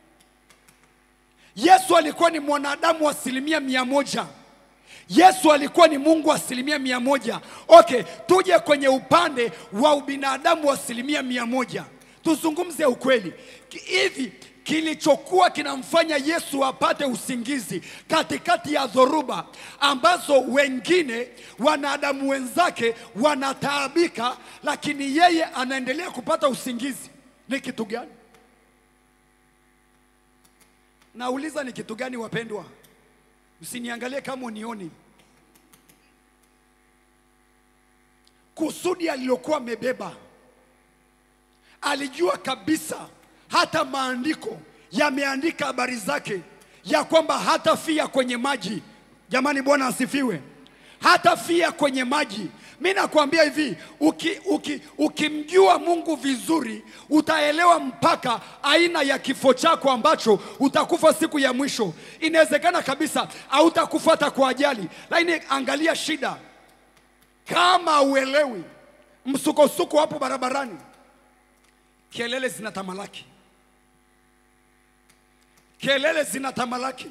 Yesu alikuwa ni mwanadamu wa asilimia mia moja. Yesu alikuwa ni Mungu wa asilimia mia moja. Okay, tuje kwenye upande wa ubinadamu wa asilimia mia moja, tuzungumze ukweli. Ki- Hivi kilichokuwa kinamfanya Yesu apate usingizi katikati ya dhoruba ambazo wengine wanadamu wenzake wanataabika, lakini yeye anaendelea kupata usingizi. ni kitu gani? Nauliza ni kitu gani wapendwa? Msiniangalie kama unioni. Kusudi alilokuwa amebeba, alijua kabisa, hata maandiko yameandika habari zake ya kwamba hatafia kwenye maji. Jamani, Bwana asifiwe. Hatafia kwenye maji. Mi nakwambia hivi, uki, uki, ukimjua Mungu vizuri utaelewa mpaka aina ya kifo chako ambacho utakufa siku ya mwisho. Inawezekana kabisa hautakufa hata kwa ajali, lakini angalia shida, kama uelewi msukosuko hapo barabarani, kelele zinatamalaki, kelele zinatamalaki.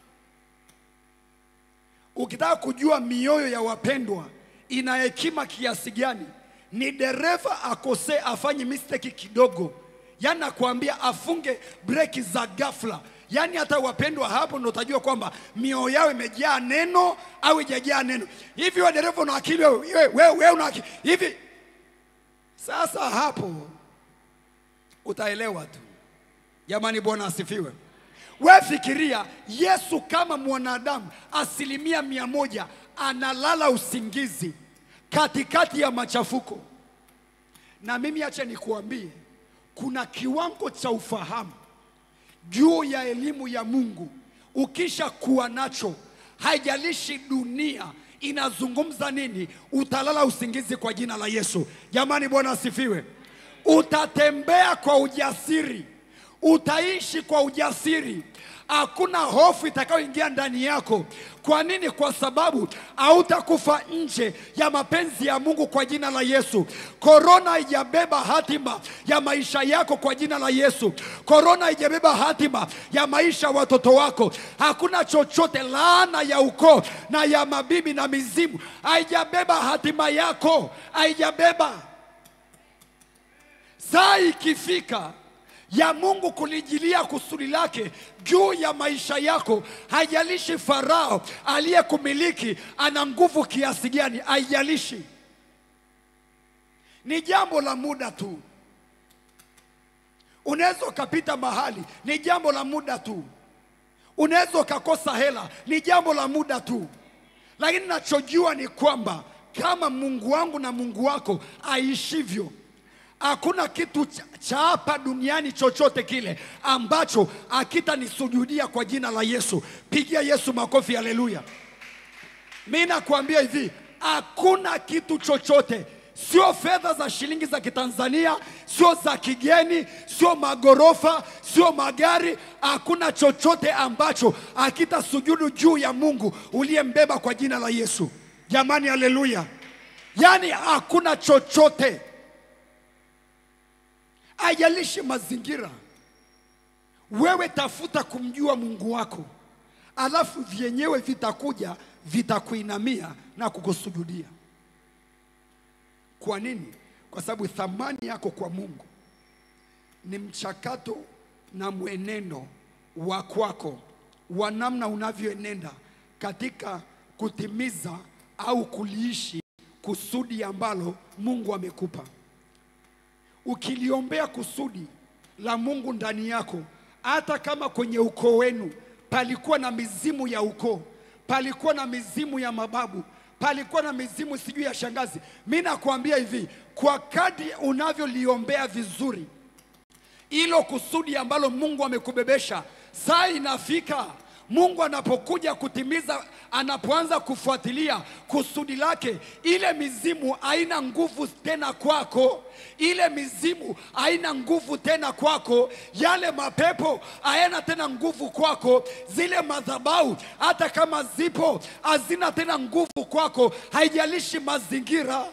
Ukitaka kujua mioyo ya wapendwa ina hekima kiasi gani, ni dereva akosee, afanye mistake kidogo, yaani nakwambia afunge breki za ghafla. Yaani hata wapendwa, hapo ndo utajua kwamba mioyo yao imejaa neno au ijajaa neno. Hivi wewe dereva una akili wewe, wewe, wewe, wewe una akili hivi? Sasa hapo utaelewa tu. Jamani, Bwana asifiwe. We fikiria Yesu kama mwanadamu asilimia mia moja analala usingizi katikati ya machafuko. Na mimi acha nikuambie, kuna kiwango cha ufahamu juu ya elimu ya Mungu ukisha kuwa nacho, haijalishi dunia inazungumza nini, utalala usingizi kwa jina la Yesu. Jamani, Bwana asifiwe. Utatembea kwa ujasiri, utaishi kwa ujasiri. Hakuna hofu itakayoingia ndani yako. Kwa nini? Kwa sababu hautakufa nje ya mapenzi ya Mungu kwa jina la Yesu. Korona haijabeba hatima ya maisha yako kwa jina la Yesu. Korona haijabeba hatima ya maisha ya watoto wako. Hakuna chochote, laana ya ukoo na ya mabibi na mizimu haijabeba hatima yako, haijabeba. Saa ikifika ya Mungu kulijilia kusudi lake juu ya maisha yako, haijalishi Farao aliyekumiliki ana nguvu kiasi gani, haijalishi, ni jambo la muda tu. Unaweza ukapita mahali, ni jambo la muda tu. Unaweza ukakosa hela, ni jambo la muda tu, lakini nachojua ni kwamba kama Mungu wangu na Mungu wako aishivyo hakuna kitu cha- cha hapa duniani chochote kile ambacho akitanisujudia kwa jina la Yesu. Pigia Yesu makofi, haleluya! Mi nakwambia hivi, hakuna kitu chochote, sio fedha za shilingi za Kitanzania, sio za kigeni, sio magorofa, sio magari. Hakuna chochote ambacho akitasujudu juu ya Mungu uliyembeba kwa jina la Yesu. Jamani, haleluya! Yaani hakuna chochote haijalishi mazingira. Wewe tafuta kumjua Mungu wako, alafu vyenyewe vitakuja vitakuinamia na kukusujudia. Kwa nini? Kwa sababu thamani yako kwa Mungu ni mchakato na mwenendo wa kwako wa namna unavyoenenda katika kutimiza au kuliishi kusudi ambalo Mungu amekupa ukiliombea kusudi la Mungu ndani yako, hata kama kwenye ukoo wenu palikuwa na mizimu ya ukoo, palikuwa na mizimu ya mababu, palikuwa na mizimu sijui ya shangazi, mi nakwambia hivi, kwa kadri unavyoliombea vizuri hilo kusudi ambalo Mungu amekubebesha, saa inafika Mungu anapokuja kutimiza, anapoanza kufuatilia kusudi lake, ile mizimu haina nguvu tena kwako, ile mizimu haina nguvu tena kwako, yale mapepo hayana tena nguvu kwako, zile madhabahu hata kama zipo hazina tena nguvu kwako, haijalishi mazingira.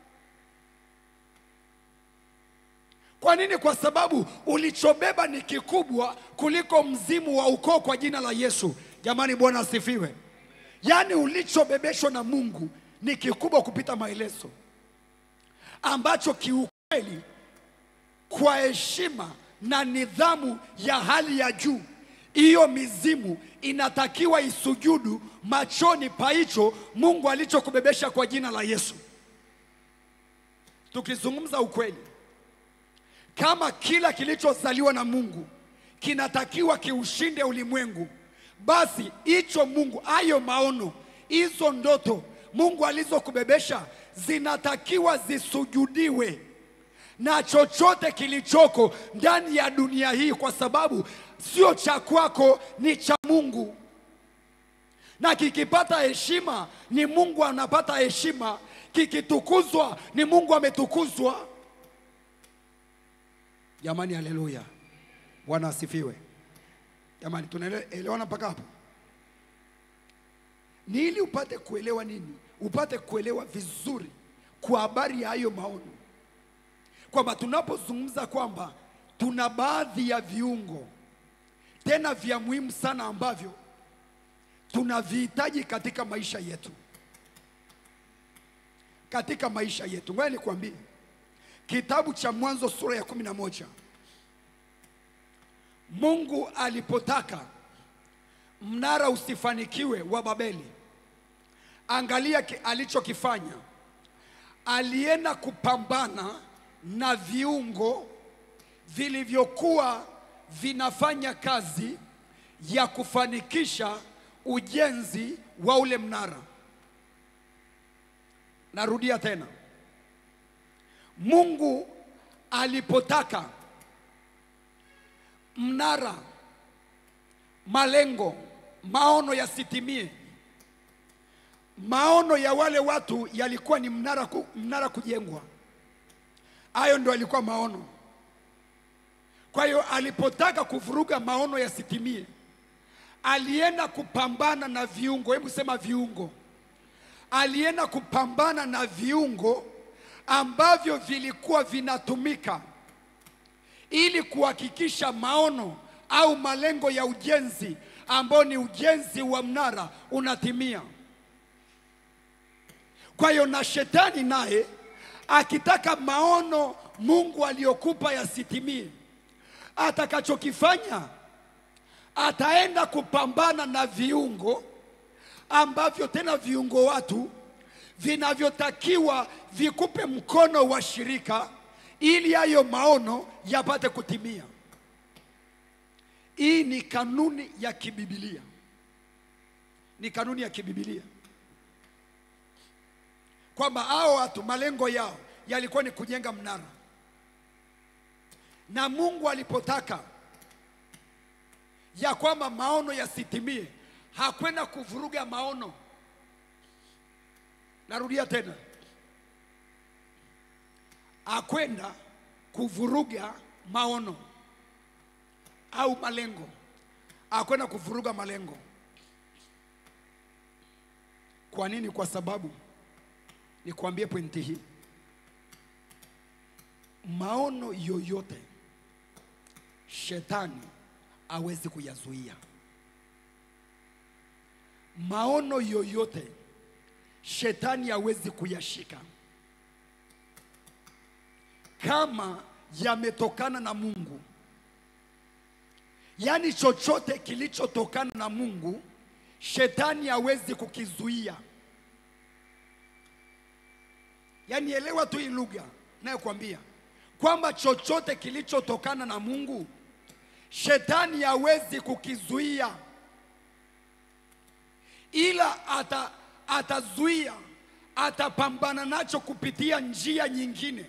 Kwa nini? Kwa sababu ulichobeba ni kikubwa kuliko mzimu wa ukoo kwa jina la Yesu. Jamani, Bwana asifiwe. Yaani ulichobebeshwa na Mungu ni kikubwa kupita maelezo, ambacho kiukweli, kwa heshima na nidhamu ya hali ya juu, hiyo mizimu inatakiwa isujudu machoni pa hicho Mungu alichokubebesha kwa jina la Yesu. Tukizungumza ukweli kama kila kilichozaliwa na Mungu kinatakiwa kiushinde ulimwengu, basi hicho Mungu, hayo maono, hizo ndoto Mungu alizokubebesha zinatakiwa zisujudiwe na chochote kilichoko ndani ya dunia hii, kwa sababu sio cha kwako, ni cha Mungu. Na kikipata heshima ni Mungu anapata heshima, kikitukuzwa ni Mungu ametukuzwa. Jamani, haleluya! Bwana asifiwe. Jamani, tunaelewana mpaka hapo? Ni ili upate kuelewa nini? Upate kuelewa vizuri kwa habari ya hayo maono kwamba tunapozungumza kwamba tuna baadhi ya viungo tena vya muhimu sana ambavyo tunavihitaji katika maisha yetu, katika maisha yetu. Ngoja nikwambie, kitabu cha Mwanzo sura ya kumi na moja Mungu alipotaka mnara usifanikiwe wa Babeli, angalia ki- alichokifanya. Alienda kupambana na viungo vilivyokuwa vinafanya kazi ya kufanikisha ujenzi wa ule mnara. Narudia tena, Mungu alipotaka mnara, malengo, maono yasitimie, maono ya wale watu yalikuwa ni mnara, ku, mnara kujengwa. Hayo ndio alikuwa maono. Kwa hiyo alipotaka kuvuruga maono yasitimie, alienda kupambana na viungo. Hebu sema viungo. Alienda kupambana na viungo ambavyo vilikuwa vinatumika ili kuhakikisha maono au malengo ya ujenzi ambao ni ujenzi wa mnara unatimia. Kwa hiyo na shetani naye akitaka maono Mungu aliyokupa yasitimie, atakachokifanya ataenda kupambana na viungo ambavyo tena viungo watu vinavyotakiwa vikupe mkono wa shirika ili hayo maono yapate kutimia. Hii ni kanuni ya kibibilia, ni kanuni ya kibibilia kwamba hao watu malengo yao yalikuwa ni kujenga mnara, na Mungu alipotaka ya kwamba maono yasitimie, hakwenda kuvuruga maono. Narudia tena, hakwenda kuvuruga maono au malengo, hakwenda kuvuruga malengo. Kwa nini? Kwa sababu nikwambie pointi hii, maono yoyote shetani hawezi kuyazuia. Maono yoyote shetani hawezi kuyashika kama yametokana na Mungu. Yaani chochote kilichotokana na Mungu shetani hawezi kukizuia. Yaani elewa tu hii lugha nayokwambia kwamba chochote kilichotokana na Mungu shetani hawezi kukizuia, ila ata, atazuia, atapambana nacho kupitia njia nyingine.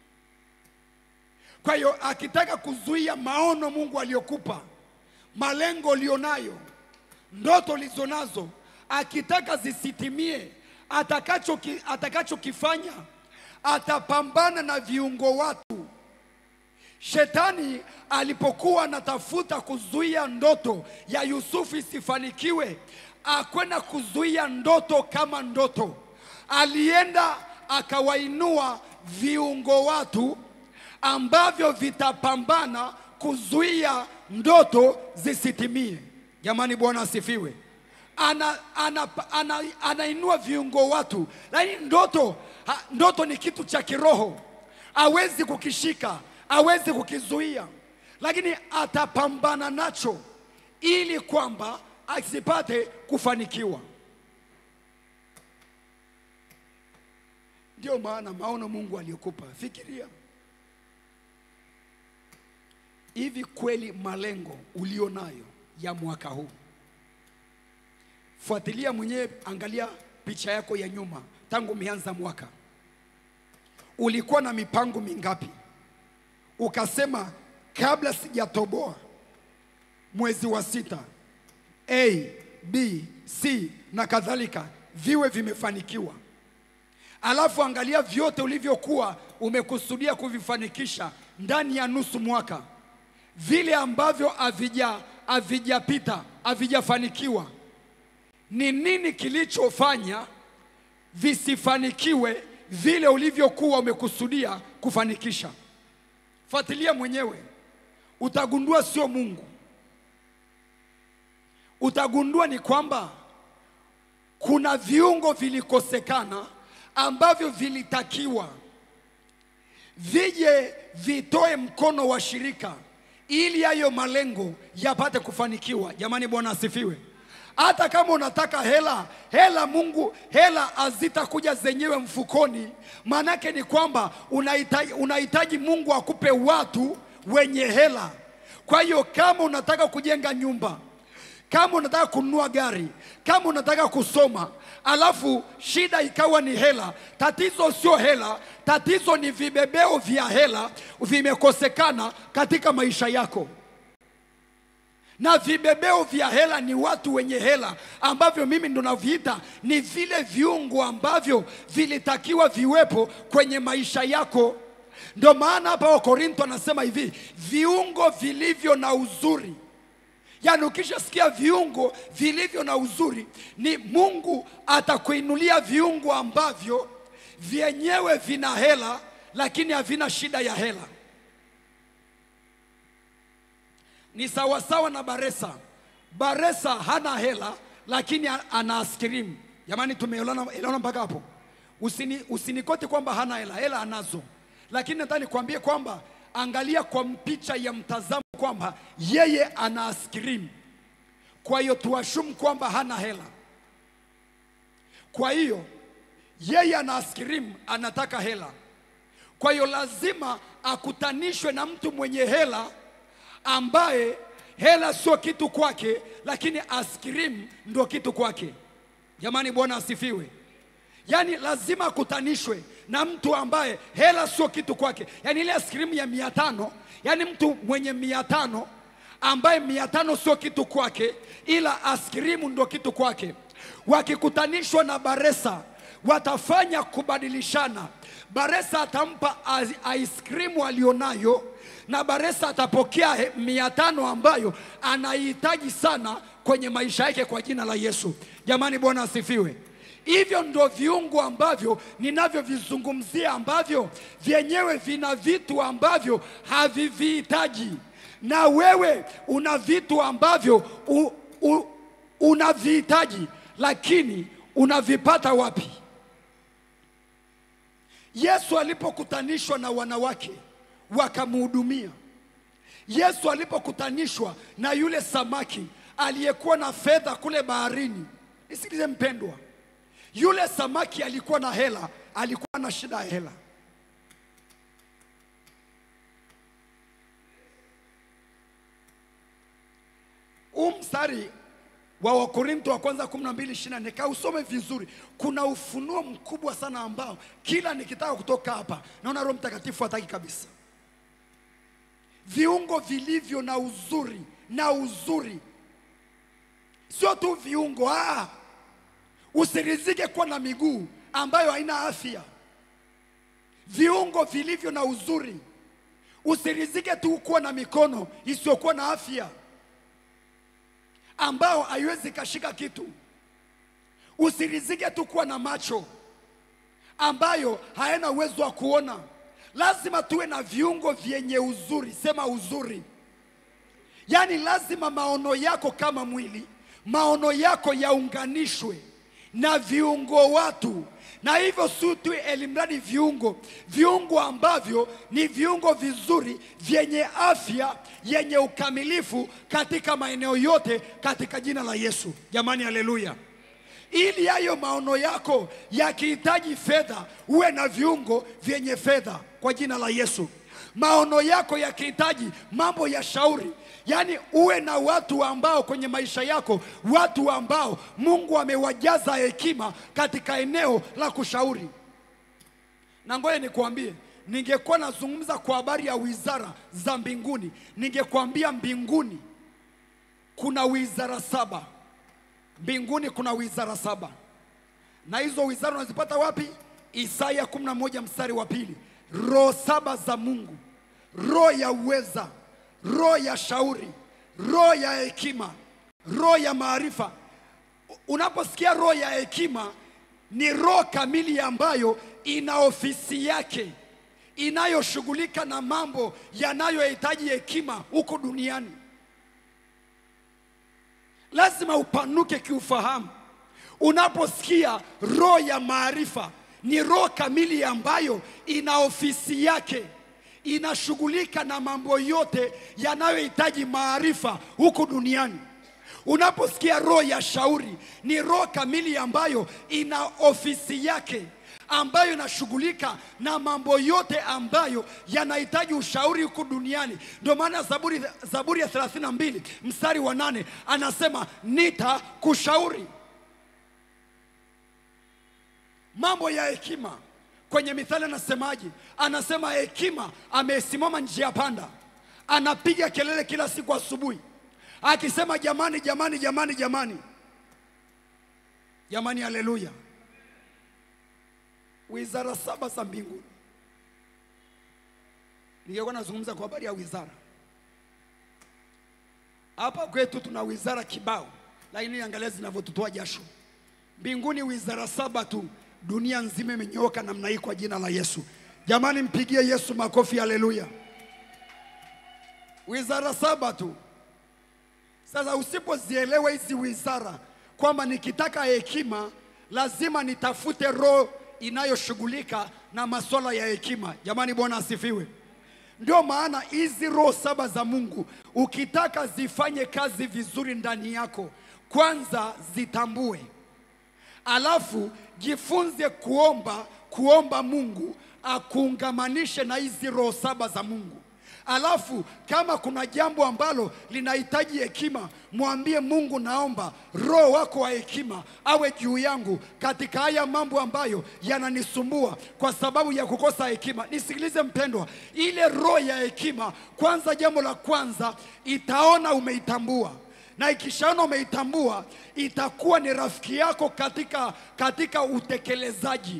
Kwa hiyo akitaka kuzuia maono Mungu aliyokupa, malengo ulionayo, ndoto ulizonazo, akitaka zisitimie, atakachoki- atakachokifanya atapambana na viungo watu. Shetani alipokuwa anatafuta kuzuia ndoto ya Yusufu isifanikiwe, akwenda kuzuia ndoto kama ndoto, alienda akawainua viungo watu ambavyo vitapambana kuzuia ndoto zisitimie. Jamani, Bwana asifiwe. Ana, ana, ana, anainua viungo watu, lakini ndoto ha, ndoto ni kitu cha kiroho, hawezi kukishika, hawezi kukizuia, lakini atapambana nacho ili kwamba asipate kufanikiwa. Ndio maana maono Mungu aliyokupa, fikiria hivi kweli malengo ulio nayo ya mwaka huu, fuatilia mwenyewe, angalia picha yako ya nyuma, tangu umeanza mwaka, ulikuwa na mipango mingapi? Ukasema kabla sijatoboa mwezi wa sita A, B, C na kadhalika viwe vimefanikiwa. Alafu angalia vyote ulivyokuwa umekusudia kuvifanikisha ndani ya nusu mwaka, vile ambavyo havija havijapita havijafanikiwa. Ni nini kilichofanya visifanikiwe vile ulivyokuwa umekusudia kufanikisha? Fuatilia mwenyewe, utagundua sio Mungu. Utagundua ni kwamba kuna viungo vilikosekana ambavyo vilitakiwa vije vitoe mkono wa shirika ili hayo malengo yapate kufanikiwa. Jamani, Bwana asifiwe. Hata kama unataka hela, hela Mungu, hela hazitakuja zenyewe mfukoni. Maanake ni kwamba unahitaji, unahitaji Mungu akupe watu wenye hela. Kwa hiyo kama unataka kujenga nyumba kama unataka kununua gari, kama unataka kusoma, alafu shida ikawa ni hela, tatizo sio hela, tatizo ni vibebeo vya hela vimekosekana katika maisha yako. Na vibebeo vya hela ni watu wenye hela, ambavyo mimi ndo naviita ni vile viungo ambavyo vilitakiwa viwepo kwenye maisha yako. Ndio maana hapa Wakorintho anasema hivi, viungo vilivyo na uzuri Yaani ukishasikia viungo vilivyo na uzuri, ni Mungu atakuinulia viungo ambavyo vyenyewe vina hela, lakini havina shida ya hela. Ni sawasawa na Baresa. Baresa hana hela, lakini ana askrim. Jamani, tumeelewana elewana mpaka hapo? Usini, usinikoti kwamba hana hela, hela anazo, lakini nataka nikwambie kwamba angalia kwa picha ya mtazamo kwamba yeye ana askrim. Kwa hiyo tuashumu kwamba hana hela. Kwa hiyo yeye ana askrim, anataka hela. Kwa hiyo lazima akutanishwe na mtu mwenye hela ambaye hela sio kitu kwake, lakini askrim ndio kitu kwake. Jamani, Bwana asifiwe. Yaani lazima akutanishwe na mtu ambaye hela sio kitu kwake. Yaani ile askrimu ya mia tano, yaani mtu mwenye mia tano ambaye mia tano sio kitu kwake, ila askrimu ndio kitu kwake. Wakikutanishwa na Baresa watafanya kubadilishana. Baresa atampa ice cream alionayo na Baresa atapokea he- mia tano ambayo anaihitaji sana kwenye maisha yake kwa jina la Yesu. Jamani, Bwana asifiwe. Hivyo ndo viungo ambavyo ninavyovizungumzia ambavyo vyenyewe vina vitu ambavyo havivihitaji, na wewe una vitu ambavyo u, u, unavihitaji, lakini unavipata wapi? Yesu alipokutanishwa na wanawake wakamhudumia, Yesu alipokutanishwa na yule samaki aliyekuwa na fedha kule baharini, nisikilize mpendwa, yule samaki alikuwa na hela, alikuwa na shida ya hela. Huu mstari wa Wakorintho wa kwanza 12:24 kausome vizuri. Kuna ufunuo mkubwa sana ambao kila nikitaka kutoka hapa naona Roho Mtakatifu hataki kabisa. Viungo vilivyo na uzuri na uzuri, sio tu viungo ah. Usirizike kuwa na miguu ambayo haina afya. Viungo vilivyo na uzuri, usirizike tu kuwa na mikono isiyokuwa na afya ambao haiwezi kashika kitu. Usirizike tu kuwa na macho ambayo hayana uwezo wa kuona. Lazima tuwe na viungo vyenye uzuri, sema uzuri. Yaani lazima maono yako kama mwili, maono yako yaunganishwe na viungo watu, na hivyo si tu elimradi viungo, viungo ambavyo ni viungo vizuri vyenye afya yenye ukamilifu katika maeneo yote katika jina la Yesu. Jamani, haleluya! Ili hayo maono yako yakihitaji fedha, uwe na viungo vyenye fedha kwa jina la Yesu. maono yako yakihitaji mambo ya shauri yaani uwe na watu ambao kwenye maisha yako watu ambao mungu amewajaza hekima katika eneo la kushauri na ngoja nikuambie ningekuwa nazungumza kwa habari ya wizara za mbinguni ningekuambia mbinguni kuna wizara saba mbinguni kuna wizara saba na hizo wizara unazipata wapi isaya 11 mstari wa pili roho saba za mungu roho ya uweza roho ya shauri roho ya hekima roho ya maarifa unaposikia roho ya hekima ni roho kamili ambayo ina ofisi yake inayoshughulika na mambo yanayohitaji hekima huko duniani lazima upanuke kiufahamu unaposikia roho ya maarifa ni roho kamili ambayo ina ofisi yake inashughulika na mambo yote yanayohitaji maarifa huku duniani unaposikia roho ya shauri ni roho kamili ambayo ina ofisi yake ambayo inashughulika na mambo yote ambayo yanahitaji ushauri huku duniani ndio maana zaburi, zaburi ya 32 mstari wa nane anasema nitakushauri mambo ya hekima kwenye mithali anasemaje anasema hekima amesimama njia panda anapiga kelele kila siku asubuhi akisema jamani jamani jamani jamani jamani haleluya wizara saba za mbinguni ningekuwa nazungumza kwa habari ya wizara hapa kwetu tuna wizara kibao lakini angalia zinavyotutoa jasho mbinguni wizara saba tu dunia nzima imenyooka namna hii kwa jina la yesu jamani mpigie yesu makofi haleluya wizara saba tu sasa usipozielewa hizi wizara kwamba nikitaka hekima lazima nitafute roho inayoshughulika na masuala ya hekima jamani bwana asifiwe ndio maana hizi roho saba za mungu ukitaka zifanye kazi vizuri ndani yako kwanza zitambue alafu jifunze kuomba kuomba mungu akuungamanishe na hizi roho saba za mungu alafu kama kuna jambo ambalo linahitaji hekima mwambie mungu naomba roho wako wa hekima awe juu yangu katika haya mambo ambayo yananisumbua kwa sababu ya kukosa hekima nisikilize mpendwa ile roho ya hekima kwanza jambo la kwanza itaona umeitambua na ikishaona umeitambua itakuwa ni rafiki yako katika, katika utekelezaji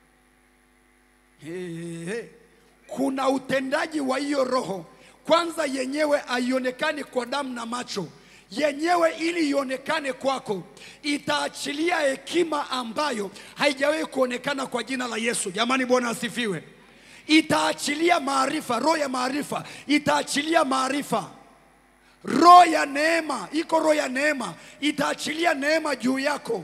Hey, hey, hey. kuna utendaji wa hiyo roho kwanza yenyewe haionekani kwa damu na macho yenyewe ili ionekane kwako itaachilia hekima ambayo haijawahi kuonekana kwa jina la yesu jamani bwana asifiwe itaachilia maarifa roho ya maarifa itaachilia maarifa roho ya neema iko roho ya neema itaachilia neema juu yako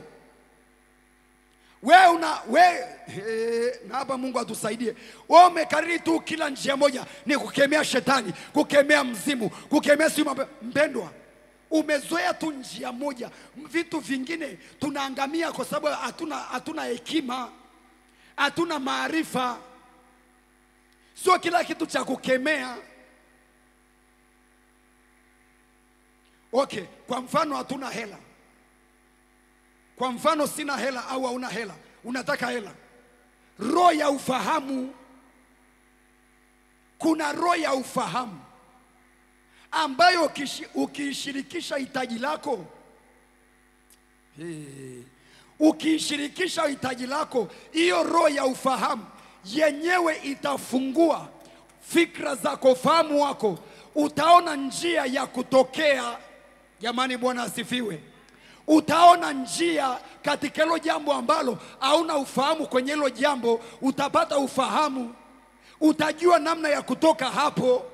we una we he, na hapa mungu atusaidie we umekariri tu kila njia moja ni kukemea shetani kukemea mzimu kukemea siu mpendwa umezoea tu njia moja vitu vingine tunaangamia kwa sababu hatuna hatuna hekima hatuna maarifa sio kila kitu cha kukemea okay kwa mfano hatuna hela kwa mfano sina hela au hauna hela unataka hela roho ya ufahamu kuna roho ya ufahamu ambayo ukishi- ukiishirikisha hitaji lako hey, ukiishirikisha hitaji lako hiyo roho ya ufahamu yenyewe itafungua fikra zako ufahamu wako utaona njia ya kutokea jamani bwana asifiwe utaona njia katika hilo jambo ambalo hauna ufahamu kwenye hilo jambo utapata ufahamu utajua namna ya kutoka hapo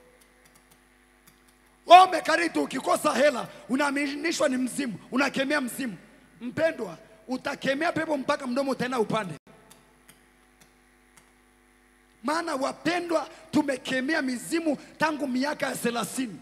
Wewe karitu ukikosa hela unaaminishwa ni mzimu unakemea mzimu mpendwa utakemea pepo mpaka mdomo utaenda upande maana wapendwa tumekemea mizimu tangu miaka ya thelathini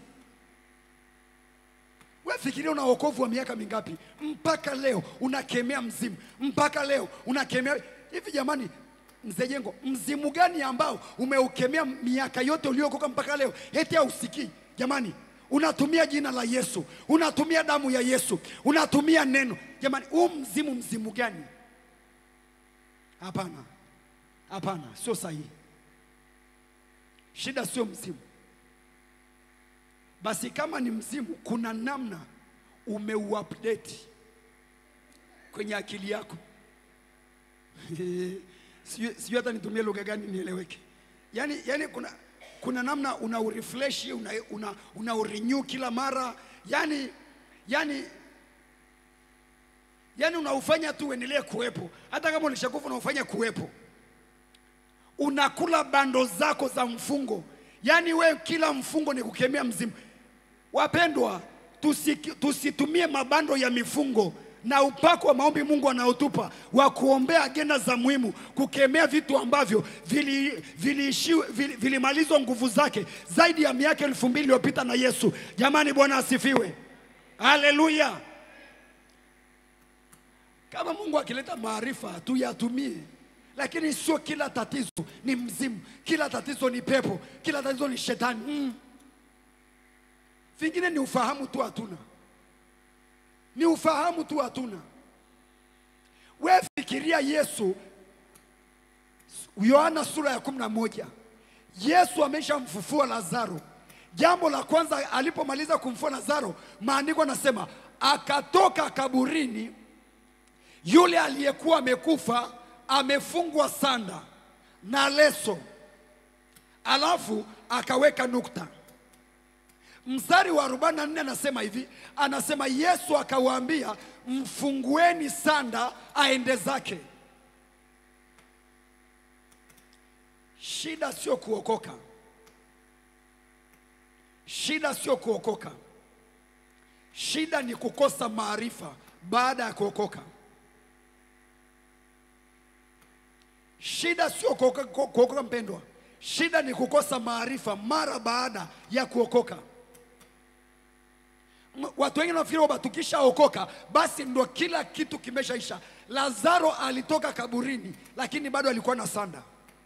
we fikiria una wokovu wa miaka mingapi mpaka leo unakemea mzimu mpaka leo unakemea hivi jamani mzee Jengo, mzimu gani ambao umeukemea miaka yote uliokoka mpaka leo eti hausikii? Jamani, unatumia jina la Yesu, unatumia damu ya Yesu, unatumia neno. Jamani, huu mzimu mzimu gani? Hapana, hapana, sio sahihi. Shida sio mzimu. Basi kama ni mzimu, kuna namna umeuupdate kwenye akili yako. sijui sijui hata nitumie lugha gani nieleweke. Yani, yani kuna, kuna namna una urefresh una, una, una urenew kila mara yani, yani, yani unaufanya tu uendelee kuwepo, hata kama ulishakufa unaufanya kuwepo. Unakula bando zako za mfungo, yani we kila mfungo ni kukemea mzimu. Wapendwa, tusi- tusitumie mabando ya mifungo na upako wa maombi Mungu anaotupa wa kuombea agenda za muhimu, kukemea vitu ambavyo vili- viliishiwa- vili- vilimalizwa nguvu zake zaidi ya miaka elfu mbili iliyopita na Yesu. Jamani, Bwana asifiwe, haleluya. Kama Mungu akileta maarifa tuyatumie, lakini sio kila tatizo ni mzimu, kila tatizo ni pepo, kila tatizo ni shetani mm. Vingine ni ufahamu tu hatuna, ni ufahamu tu hatuna. We fikiria Yesu, Yohana sura ya kumi na moja, Yesu ameshamfufua Lazaro. Jambo la kwanza alipomaliza kumfufua Lazaro, maandiko anasema akatoka kaburini, yule aliyekuwa amekufa amefungwa sanda na leso, alafu akaweka nukta. Mstari wa 44 anasema hivi, anasema Yesu akawaambia, mfungueni sanda aende zake. Shida sio kuokoka, shida sio kuokoka, shida ni kukosa maarifa baada ya kuokoka. Shida sio kuokoka, kuokoka mpendwa, shida ni kukosa maarifa mara baada ya kuokoka. M- Watu wengi wanafikiri kwamba tukishaokoka basi ndo kila kitu kimeshaisha. Lazaro alitoka kaburini, lakini bado alikuwa na sanda,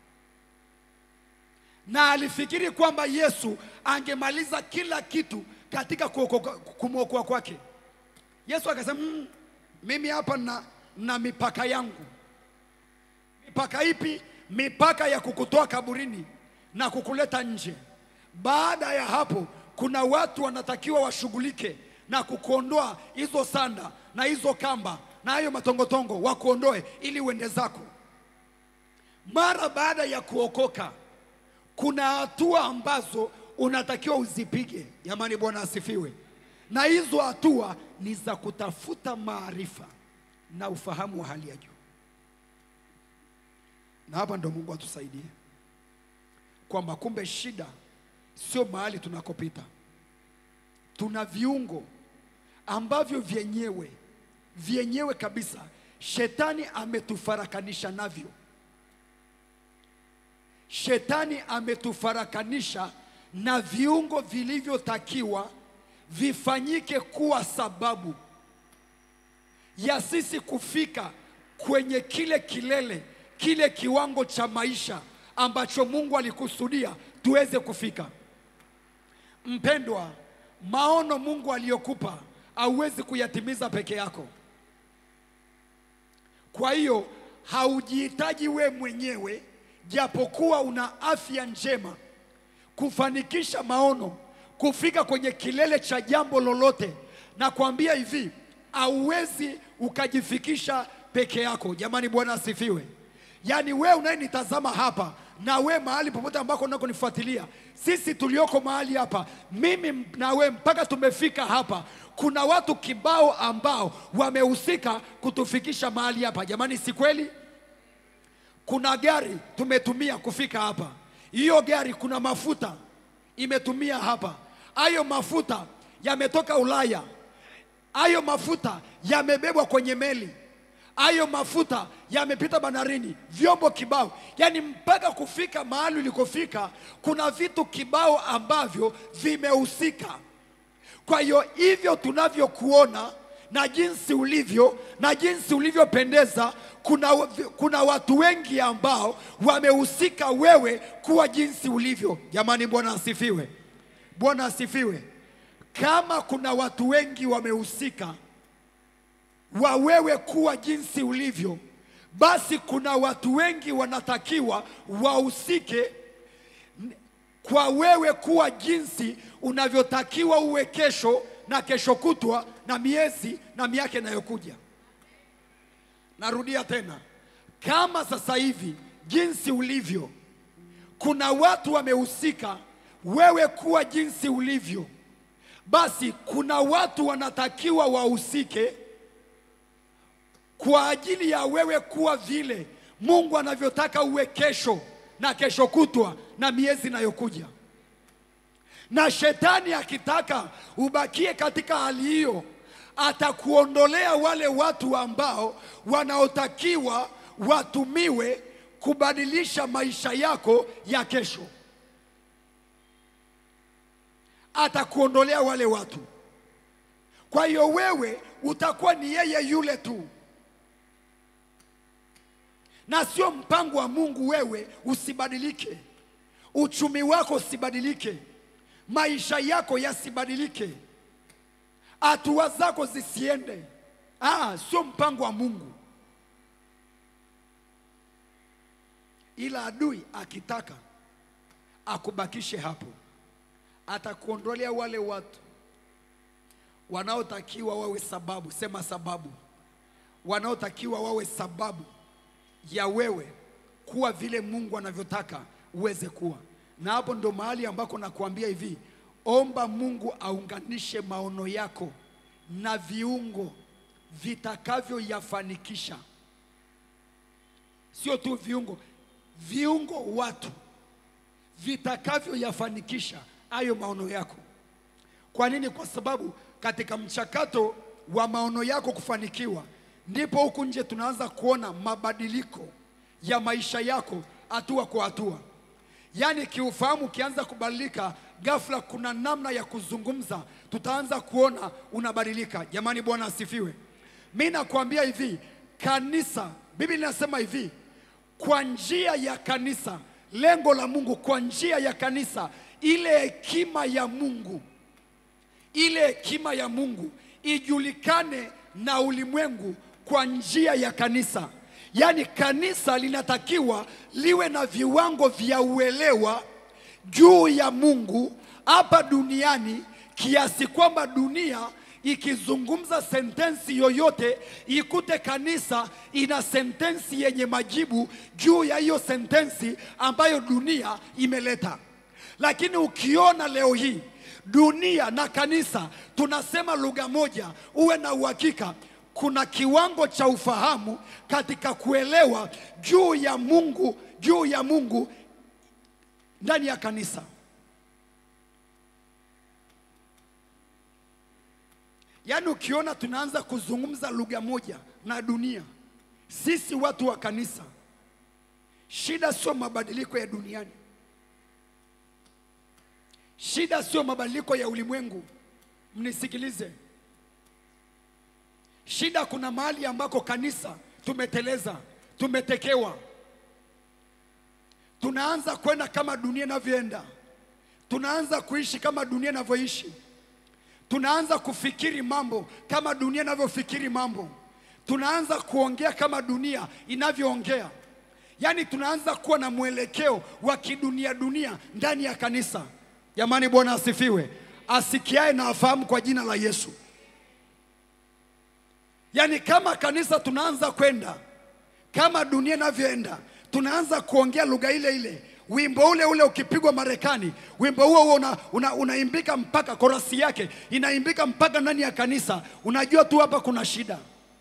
na alifikiri kwamba Yesu angemaliza kila kitu katika kuokoka- kumwokoa kwake. Yesu akasema mm, mimi hapa na, na mipaka yangu. Mipaka ipi? Mipaka ya kukutoa kaburini na kukuleta nje. Baada ya hapo, kuna watu wanatakiwa washughulike na kukuondoa hizo sanda na hizo kamba na hayo matongotongo, wakuondoe ili uende zako. Mara baada ya kuokoka, kuna hatua ambazo unatakiwa uzipige. Jamani, Bwana asifiwe. Na hizo hatua ni za kutafuta maarifa na ufahamu wa hali ya juu, na hapa ndo Mungu atusaidie kwamba kumbe shida sio mahali tunakopita. Tuna viungo ambavyo vyenyewe vyenyewe kabisa shetani ametufarakanisha navyo. Shetani ametufarakanisha na viungo vilivyotakiwa vifanyike kuwa sababu ya sisi kufika kwenye kile kilele, kile kiwango cha maisha ambacho Mungu alikusudia tuweze kufika. Mpendwa, maono Mungu aliyokupa hauwezi kuyatimiza peke yako. Kwa hiyo haujihitaji we mwenyewe, japokuwa una afya njema, kufanikisha maono, kufika kwenye kilele cha jambo lolote. Na kuambia hivi, hauwezi ukajifikisha peke yako. Jamani, Bwana asifiwe. Yaani we unayenitazama hapa na we mahali popote ambako unakonifuatilia, sisi tulioko mahali hapa, mimi na we mpaka tumefika hapa, kuna watu kibao ambao wamehusika kutufikisha mahali hapa. Jamani, si kweli? Kuna gari tumetumia kufika hapa, hiyo gari kuna mafuta imetumia hapa, hayo mafuta yametoka Ulaya, hayo mafuta yamebebwa kwenye meli hayo mafuta yamepita bandarini, vyombo kibao, yaani mpaka kufika mahali ulikofika, kuna vitu kibao ambavyo vimehusika. Kwa hiyo hivyo tunavyokuona na jinsi ulivyo na jinsi ulivyopendeza, kuna, kuna watu wengi ambao wamehusika wewe kuwa jinsi ulivyo. Jamani, Bwana asifiwe, Bwana asifiwe. Kama kuna watu wengi wamehusika wa wewe kuwa jinsi ulivyo, basi kuna watu wengi wanatakiwa wahusike kwa wewe kuwa jinsi unavyotakiwa uwe kesho na kesho kutwa na miezi na miaka inayokuja. Narudia tena, kama sasa hivi jinsi ulivyo, kuna watu wamehusika wewe kuwa jinsi ulivyo, basi kuna watu wanatakiwa wahusike kwa ajili ya wewe kuwa vile Mungu anavyotaka uwe kesho na kesho kutwa na miezi inayokuja. Na shetani akitaka ubakie katika hali hiyo, atakuondolea wale watu ambao wanaotakiwa watumiwe kubadilisha maisha yako ya kesho. Atakuondolea wale watu. Kwa hiyo wewe utakuwa ni yeye yule tu na sio mpango wa Mungu wewe usibadilike, uchumi wako usibadilike, maisha yako yasibadilike, hatua zako zisiende. Ah, sio mpango wa Mungu, ila adui akitaka akubakishe hapo, atakuondolea wale watu wanaotakiwa wawe sababu, sema sababu, wanaotakiwa wawe sababu ya wewe kuwa vile Mungu anavyotaka uweze kuwa. Na hapo ndo mahali ambako nakuambia hivi, omba Mungu aunganishe maono yako na viungo vitakavyoyafanikisha. Sio tu viungo, viungo watu vitakavyoyafanikisha hayo maono yako. Kwa nini? Kwa sababu katika mchakato wa maono yako kufanikiwa ndipo huku nje tunaanza kuona mabadiliko ya maisha yako hatua kwa hatua. Yaani kiufahamu ukianza kubadilika, ghafla kuna namna ya kuzungumza, tutaanza kuona unabadilika. Jamani, Bwana asifiwe. Mi nakwambia hivi, kanisa, Biblia inasema hivi, kwa njia ya kanisa, lengo la Mungu, kwa njia ya kanisa, ile hekima ya Mungu, ile hekima ya Mungu ijulikane na ulimwengu kwa njia ya kanisa. Yaani kanisa linatakiwa liwe na viwango vya uelewa juu ya Mungu hapa duniani kiasi kwamba dunia ikizungumza sentensi yoyote ikute kanisa ina sentensi yenye majibu juu ya hiyo sentensi ambayo dunia imeleta. Lakini ukiona leo hii dunia na kanisa tunasema lugha moja, uwe na uhakika kuna kiwango cha ufahamu katika kuelewa juu ya Mungu, juu ya Mungu ndani ya kanisa. Yaani ukiona tunaanza kuzungumza lugha moja na dunia, sisi watu wa kanisa, shida sio mabadiliko ya duniani, shida sio mabadiliko ya ulimwengu. Mnisikilize, shida kuna mahali ambako kanisa tumeteleza, tumetekewa, tunaanza kwenda kama dunia inavyoenda, tunaanza kuishi kama dunia inavyoishi tunaanza kufikiri mambo kama dunia inavyofikiri mambo, tunaanza kuongea kama dunia inavyoongea. Yaani tunaanza kuwa na mwelekeo wa kidunia dunia ndani ya kanisa. Jamani, Bwana asifiwe. Asikiae na afahamu kwa jina la Yesu. Yaani kama kanisa tunaanza kwenda kama dunia inavyoenda, tunaanza kuongea lugha ile ile wimbo ule ule ukipigwa Marekani, wimbo huo huo una, una, unaimbika mpaka korasi yake inaimbika mpaka ndani ya kanisa. Unajua tu hapa kuna shida,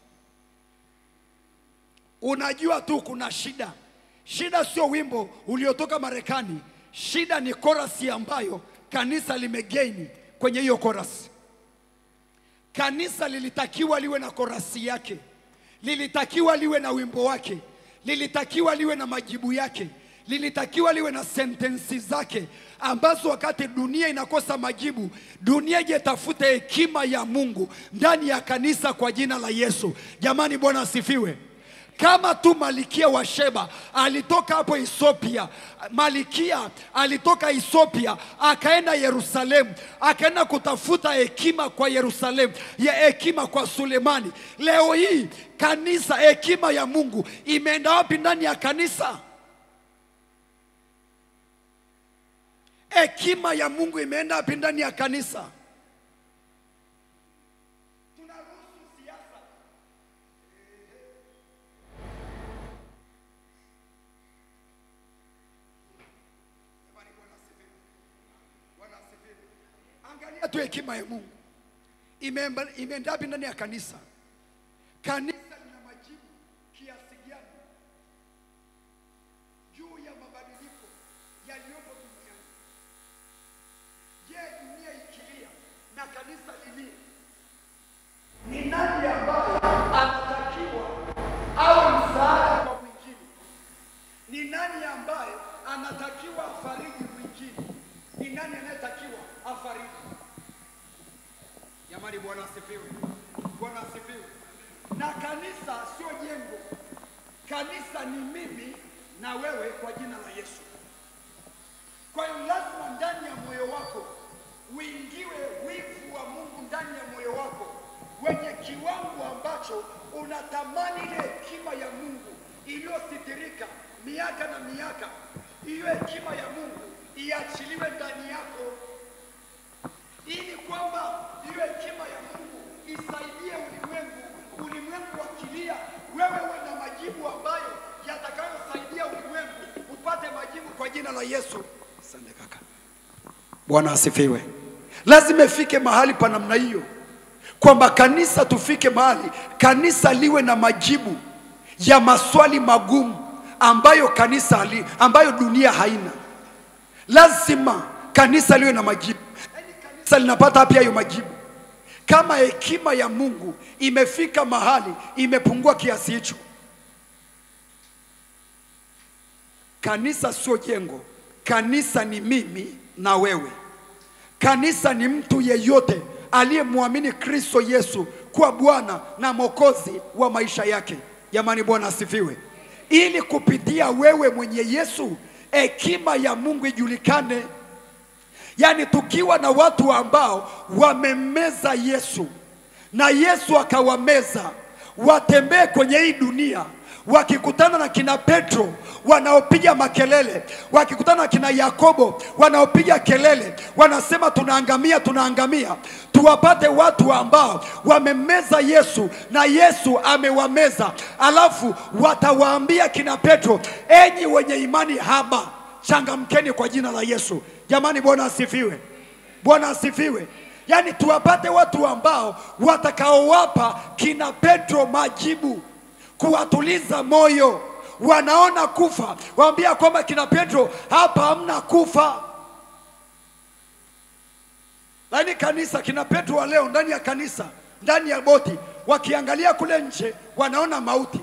unajua tu kuna shida. Shida sio wimbo uliotoka Marekani, shida ni korasi ambayo kanisa limegaini kwenye hiyo korasi. Kanisa lilitakiwa liwe na korasi yake, lilitakiwa liwe na wimbo wake, lilitakiwa liwe na majibu yake lilitakiwa liwe na sentensi zake ambazo wakati dunia inakosa majibu, dunia ije tafute hekima ya Mungu ndani ya kanisa kwa jina la Yesu. Jamani, Bwana asifiwe. kama tu malikia wa Sheba alitoka hapo Ethiopia, malikia alitoka Ethiopia akaenda Yerusalemu, akaenda kutafuta hekima kwa Yerusalemu, ya hekima kwa Sulemani. Leo hii kanisa, hekima ya Mungu imeenda wapi ndani ya kanisa? Hekima ya Mungu imeenda wapi ndani ya kanisa? Tunaruhusu siasa Angalia tu hekima ya Mungu Imeemba- imeenda wapi ndani ya kanisa. Kanisa lina majibu kiasi gani juu ya mabadiliko yaliyopo duniani? Je, dunia ikilia na kanisa lilie, ni nani ambaye anatakiwa awe msaada kwa mwingine? Ni nani ambaye anatakiwa afariji mwingine? Ni nani anayetakiwa afariji? Jamani, Bwana asifiwe. Bwana asifiwe. Na kanisa sio jengo, kanisa ni mimi na wewe kwa jina la Yesu. Kwa hiyo lazima ndani ya moyo wako uingiwe wivu wa Mungu ndani ya moyo wako, wenye kiwango ambacho unatamani ile hekima ya Mungu iliyositirika miaka na miaka, hiyo hekima ya Mungu iachiliwe ndani yako ili kwamba hiyo hekima ya Mungu isaidie ulimwengu, ulimwengu wakilia, wewe uwe na majibu ambayo yatakayosaidia ulimwengu upate majibu kwa jina la Yesu. Asante kaka. Bwana asifiwe. Lazima ifike mahali pa namna hiyo, kwamba kanisa, tufike mahali kanisa liwe na majibu ya maswali magumu ambayo kanisa hali, ambayo dunia haina. Lazima kanisa liwe na majibu. Yaani kanisa linapata wapi hayo majibu? Kama hekima ya Mungu imefika mahali imepungua kiasi hicho. Kanisa sio jengo, kanisa ni mimi na wewe. Kanisa ni mtu yeyote aliyemwamini Kristo Yesu kuwa Bwana na Mwokozi wa maisha yake. Jamani, Bwana asifiwe. Ili kupitia wewe mwenye Yesu hekima ya Mungu ijulikane. Yaani tukiwa na watu ambao wamemmeza Yesu na Yesu akawameza, watembee kwenye hii dunia wakikutana na kina Petro wanaopiga makelele, wakikutana na kina Yakobo wanaopiga kelele, wanasema tunaangamia, tunaangamia. Tuwapate watu ambao wamemmeza Yesu na Yesu amewameza, alafu watawaambia kina Petro, enyi wenye imani haba, changamkeni kwa jina la Yesu. Jamani, Bwana asifiwe, Bwana asifiwe. Yaani tuwapate watu ambao watakaowapa kina Petro majibu kuwatuliza moyo. Wanaona kufa, waambia kwamba kina Petro, hapa hamna kufa. Lakini kanisa, kina Petro wa leo ndani ya kanisa, ndani ya boti, wakiangalia kule nje, wanaona mauti.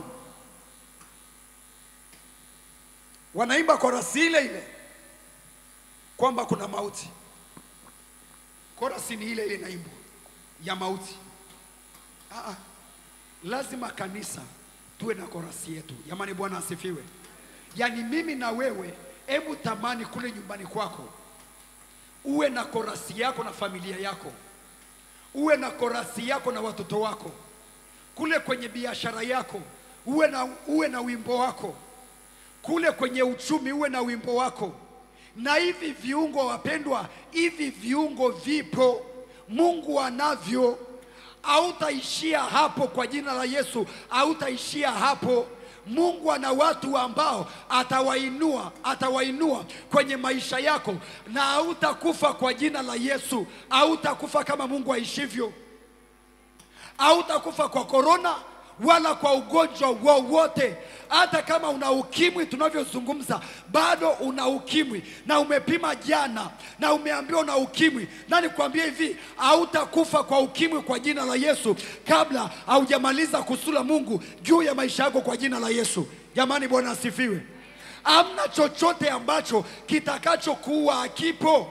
Wanaimba korasi ile ile kwamba kuna mauti. Korasi ni ile ile inaimbwa ya mauti. Ah, ah. Lazima kanisa tuwe na korasi yetu. Jamani, Bwana asifiwe. Yaani mimi na wewe, hebu tamani kule nyumbani kwako uwe na korasi yako na familia yako, uwe na korasi yako na watoto wako, kule kwenye biashara yako uwe na, uwe na wimbo wako, kule kwenye uchumi uwe na wimbo wako. Na hivi viungo wapendwa, hivi viungo vipo, Mungu anavyo hautaishia hapo kwa jina la Yesu, hautaishia hapo. Mungu ana watu ambao atawainua, atawainua kwenye maisha yako, na hautakufa kwa jina la Yesu. Hautakufa kama Mungu aishivyo, hautakufa kwa korona wala kwa ugonjwa wowote. Hata kama una ukimwi, tunavyozungumza bado una ukimwi na umepima jana na umeambiwa una ukimwi, na nikwambie hivi, hautakufa kwa ukimwi kwa jina la Yesu kabla haujamaliza kusula Mungu juu ya maisha yako kwa jina la Yesu. Jamani, Bwana asifiwe. Hamna chochote ambacho kitakachokuua hakipo.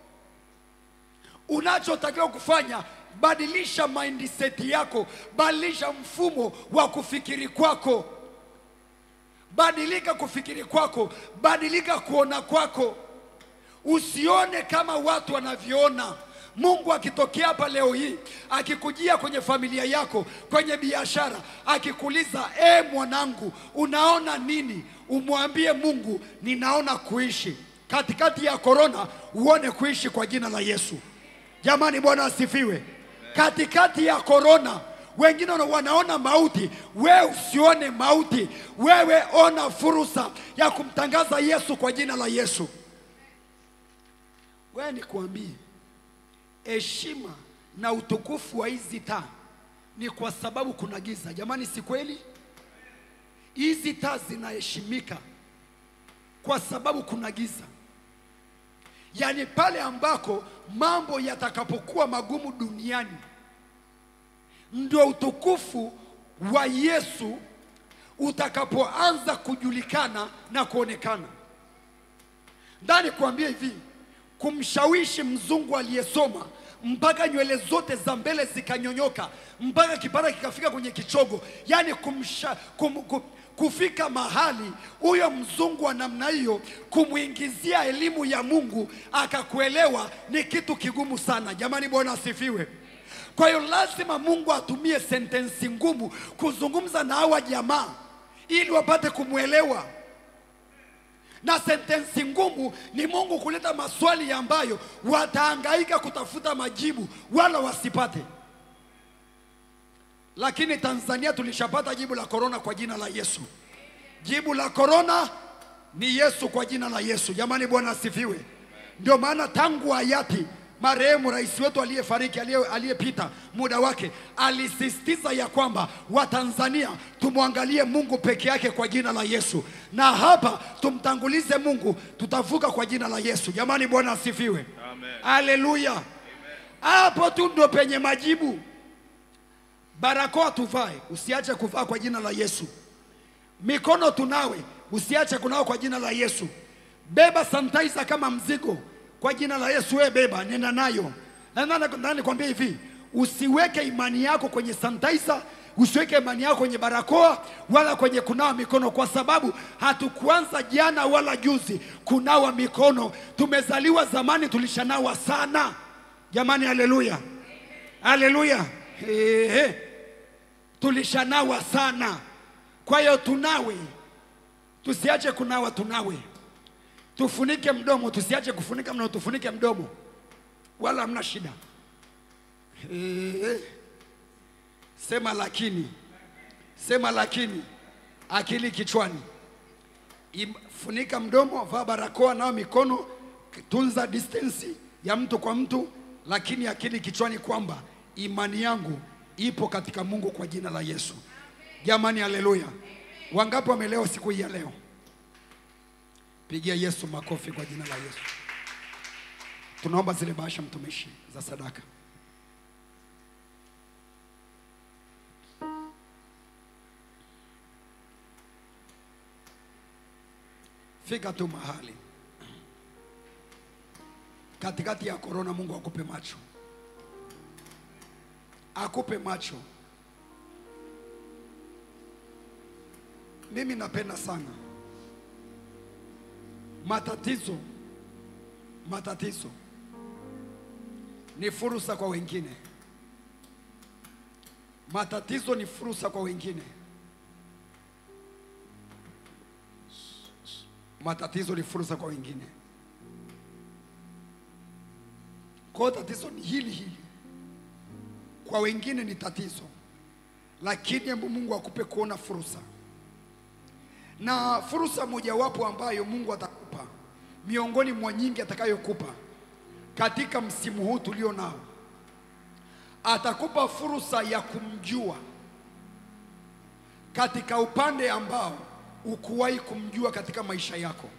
Unachotakiwa kufanya badilisha mindset yako, badilisha mfumo wa kufikiri kwako. badilika kufikiri kwako, badilika kuona kwako. Usione kama watu wanavyoona. Mungu akitokea hapa leo hii akikujia kwenye familia yako, kwenye biashara, akikuuliza e, mwanangu, unaona nini? Umwambie Mungu, ninaona kuishi katikati ya korona, uone kuishi kwa jina la Yesu. Jamani, Bwana asifiwe. Katikati ya korona wengine wana- wanaona mauti, wewe usione mauti, wewe ona fursa ya kumtangaza Yesu kwa jina la Yesu. Wewe nikuambie, heshima na utukufu wa hizi taa ni kwa sababu kuna giza. Jamani, si kweli? Hizi taa zinaheshimika kwa sababu kuna giza. Yaani pale ambako mambo yatakapokuwa magumu duniani, ndio utukufu wa Yesu utakapoanza kujulikana na kuonekana. Ndani kuambia hivi, kumshawishi mzungu aliyesoma mpaka nywele zote za mbele zikanyonyoka mpaka kipara kikafika kwenye kichogo, yaani kumsha, kum, kum, kufika mahali huyo mzungu wa namna hiyo kumwingizia elimu ya Mungu akakuelewa ni kitu kigumu sana. Jamani, Bwana asifiwe. Kwa hiyo lazima Mungu atumie sentensi ngumu kuzungumza na hawa jamaa ili wapate kumwelewa na sentensi ngumu ni Mungu kuleta maswali ambayo watahangaika kutafuta majibu wala wasipate. Lakini Tanzania tulishapata jibu la korona kwa jina la Yesu. Jibu la korona ni Yesu kwa jina la Yesu. Jamani, Bwana asifiwe. Ndio maana tangu hayati marehemu rais wetu aliyefariki aliye- aliyepita muda wake alisisitiza ya kwamba Watanzania tumwangalie Mungu peke yake kwa jina la Yesu, na hapa tumtangulize Mungu, tutavuka kwa jina la Yesu. Jamani, Bwana asifiwe. Haleluya! Hapo tu ndo penye majibu. Barakoa tuvae, usiache kuvaa kwa jina la Yesu. Mikono tunawe, usiache kunawa kwa jina la Yesu. Beba sanitizer kama mzigo kwa jina la Yesu, wewe beba, nenda nayo. Na nani- nani kwambia hivi, usiweke imani yako kwenye sanitizer, usiweke imani yako kwenye barakoa wala kwenye kunawa mikono, kwa sababu hatukuanza jana wala juzi kunawa mikono. Tumezaliwa zamani, tulishanawa sana. Jamani, haleluya, haleluya, Ehe. tulishanawa sana. Kwa hiyo tunawe, tusiache kunawa, tunawe tufunike mdomo, tusiache kufunika mdomo, tufunike mdomo, wala hamna shida. Eh, Sema lakini, sema lakini, akili kichwani. Im- Funika mdomo, vaa barakoa, nao mikono, tunza distance ya mtu kwa mtu, lakini akili kichwani kwamba imani yangu ipo katika Mungu kwa jina la Yesu. Jamani, haleluya! Wangapi wamelewa siku hii ya leo? Pigia Yesu makofi kwa jina la Yesu. Tunaomba zile bahasha mtumishi za sadaka. Fika tu mahali katikati ya korona, Mungu akupe macho, akupe macho. Mimi napenda sana matatizo. Matatizo ni fursa kwa wengine, matatizo ni fursa kwa wengine. Matatizo ni fursa kwa wengine. Kwa hiyo tatizo ni hili hili, kwa wengine ni tatizo, lakini hebu Mungu akupe kuona fursa na fursa mojawapo ambayo Mungu atakupa miongoni mwa nyingi atakayokupa katika msimu huu tulio nao, atakupa fursa ya kumjua katika upande ambao ukuwahi kumjua katika maisha yako.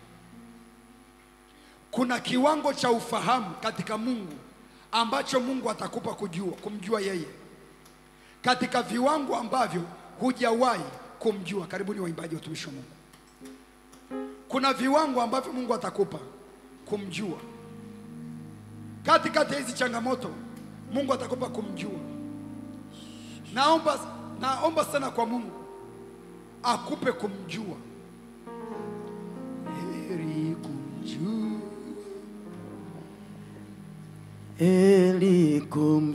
Kuna kiwango cha ufahamu katika Mungu ambacho Mungu atakupa kujua, kumjua yeye katika viwango ambavyo hujawahi kumjua. Karibuni waimbaji, watumishi wa Mungu. Kuna viwango ambavyo Mungu atakupa kumjua katikati ya hizi changamoto. Mungu atakupa kumjua. Naomba, naomba sana kwa Mungu akupe kumjua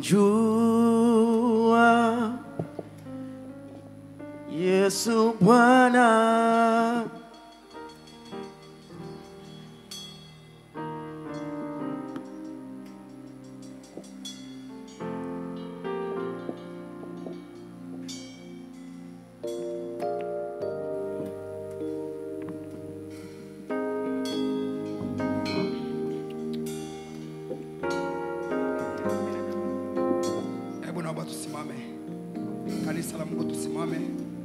kumjua Yesu Bwana Hebu naomba tusimame, kanisa la Mungu, tusimame.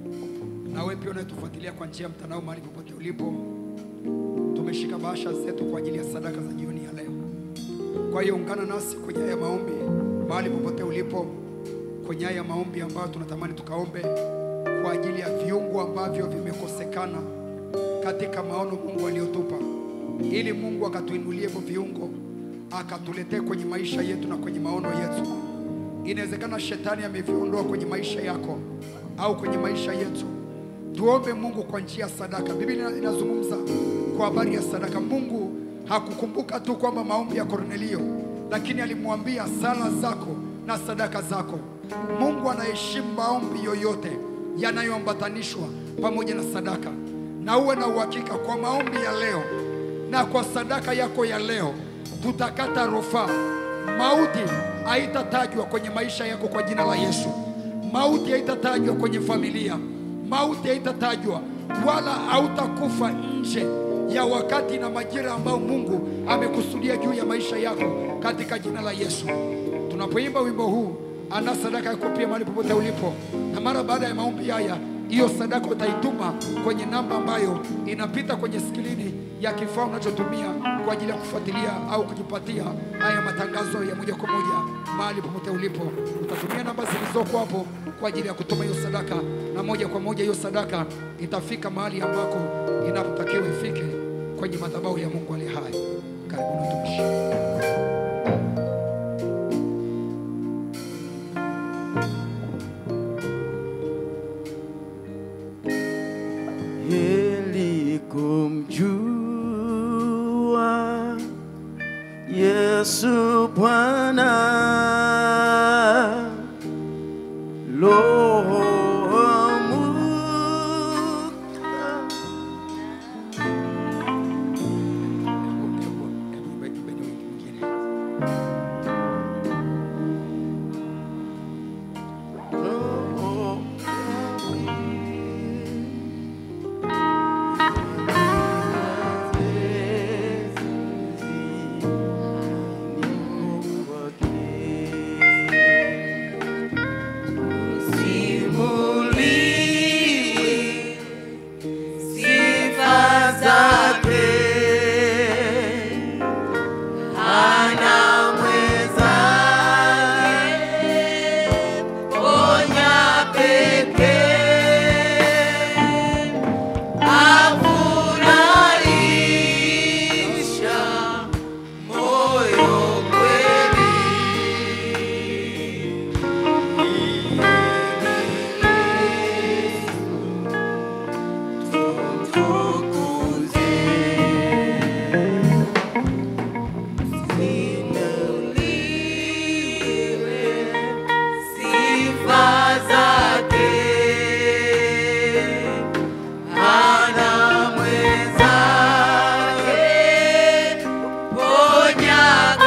Na wewe pia unayetufuatilia kwa njia ya mtandao, mahali popote ulipo, tumeshika bahasha zetu kwa ajili ya sadaka za jioni ya leo. Kwa hiyo ungana nasi kwenye haya maombi, mahali popote ulipo, kwenye haya maombi ambayo tunatamani tukaombe kwa ajili ya viungo ambavyo vimekosekana katika maono Mungu aliyotupa, ili Mungu akatuinulie hivyo viungo, akatuletee kwenye maisha yetu na kwenye maono yetu. Inawezekana shetani ameviondoa kwenye maisha yako au kwenye maisha yetu. Tuombe Mungu kwa njia ya sadaka. Biblia inazungumza kwa habari ya sadaka. Mungu hakukumbuka tu kwamba maombi ya Kornelio, lakini alimwambia sala zako na sadaka zako. Mungu anaheshimu maombi yoyote yanayoambatanishwa pamoja na sadaka, na uwe na uhakika kwa maombi ya leo na kwa sadaka yako ya leo, tutakata rufaa. Mauti haitatajwa kwenye maisha yako kwa jina la Yesu. Mauti haitatajwa kwenye familia, mauti haitatajwa, wala hautakufa nje ya wakati na majira ambayo Mungu amekusudia juu ya maisha yako katika jina la Yesu. Tunapoimba wimbo huu, ana sadaka yako pia mahali popote ulipo, na mara baada ya maombi haya, hiyo sadaka utaituma kwenye namba ambayo inapita kwenye skrini ya kifaa unachotumia kwa ajili ya kufuatilia au kujipatia haya matangazo ya moja kwa moja mahali popote ulipo. Utatumia namba zilizoko hapo kwa ajili ya kutuma hiyo sadaka, na moja kwa moja hiyo sadaka itafika mahali ambako inapotakiwa ifike, kwenye madhabahu ya Mungu aliye hai. Karibuni utumishi. ili kumjua Yesu Bwana Roho Mungu Roho sifa zake anamweza ponya pekee afurahisha moyo kweli tumtukuze simuliwe sifa zake anamwezake ponya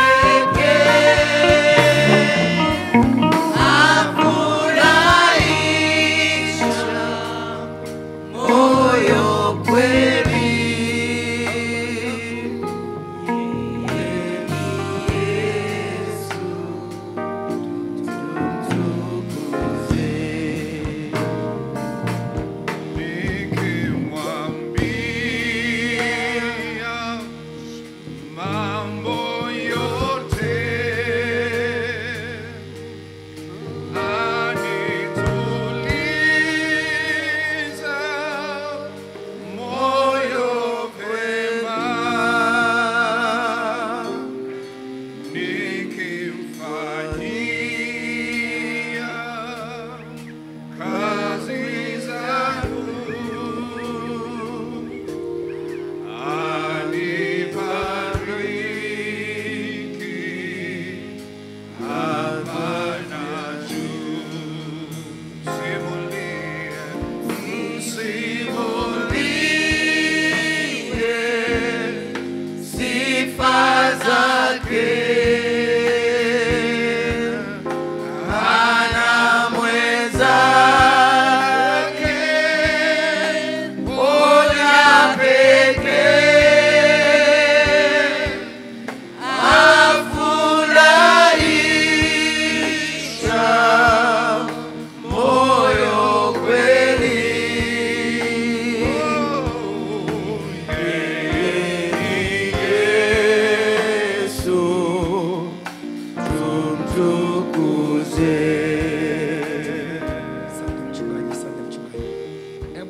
pekee afurahisha moyo kweli Yeye ni Yesu tumtukuze Nikimwambia mambo yote anituliza moyo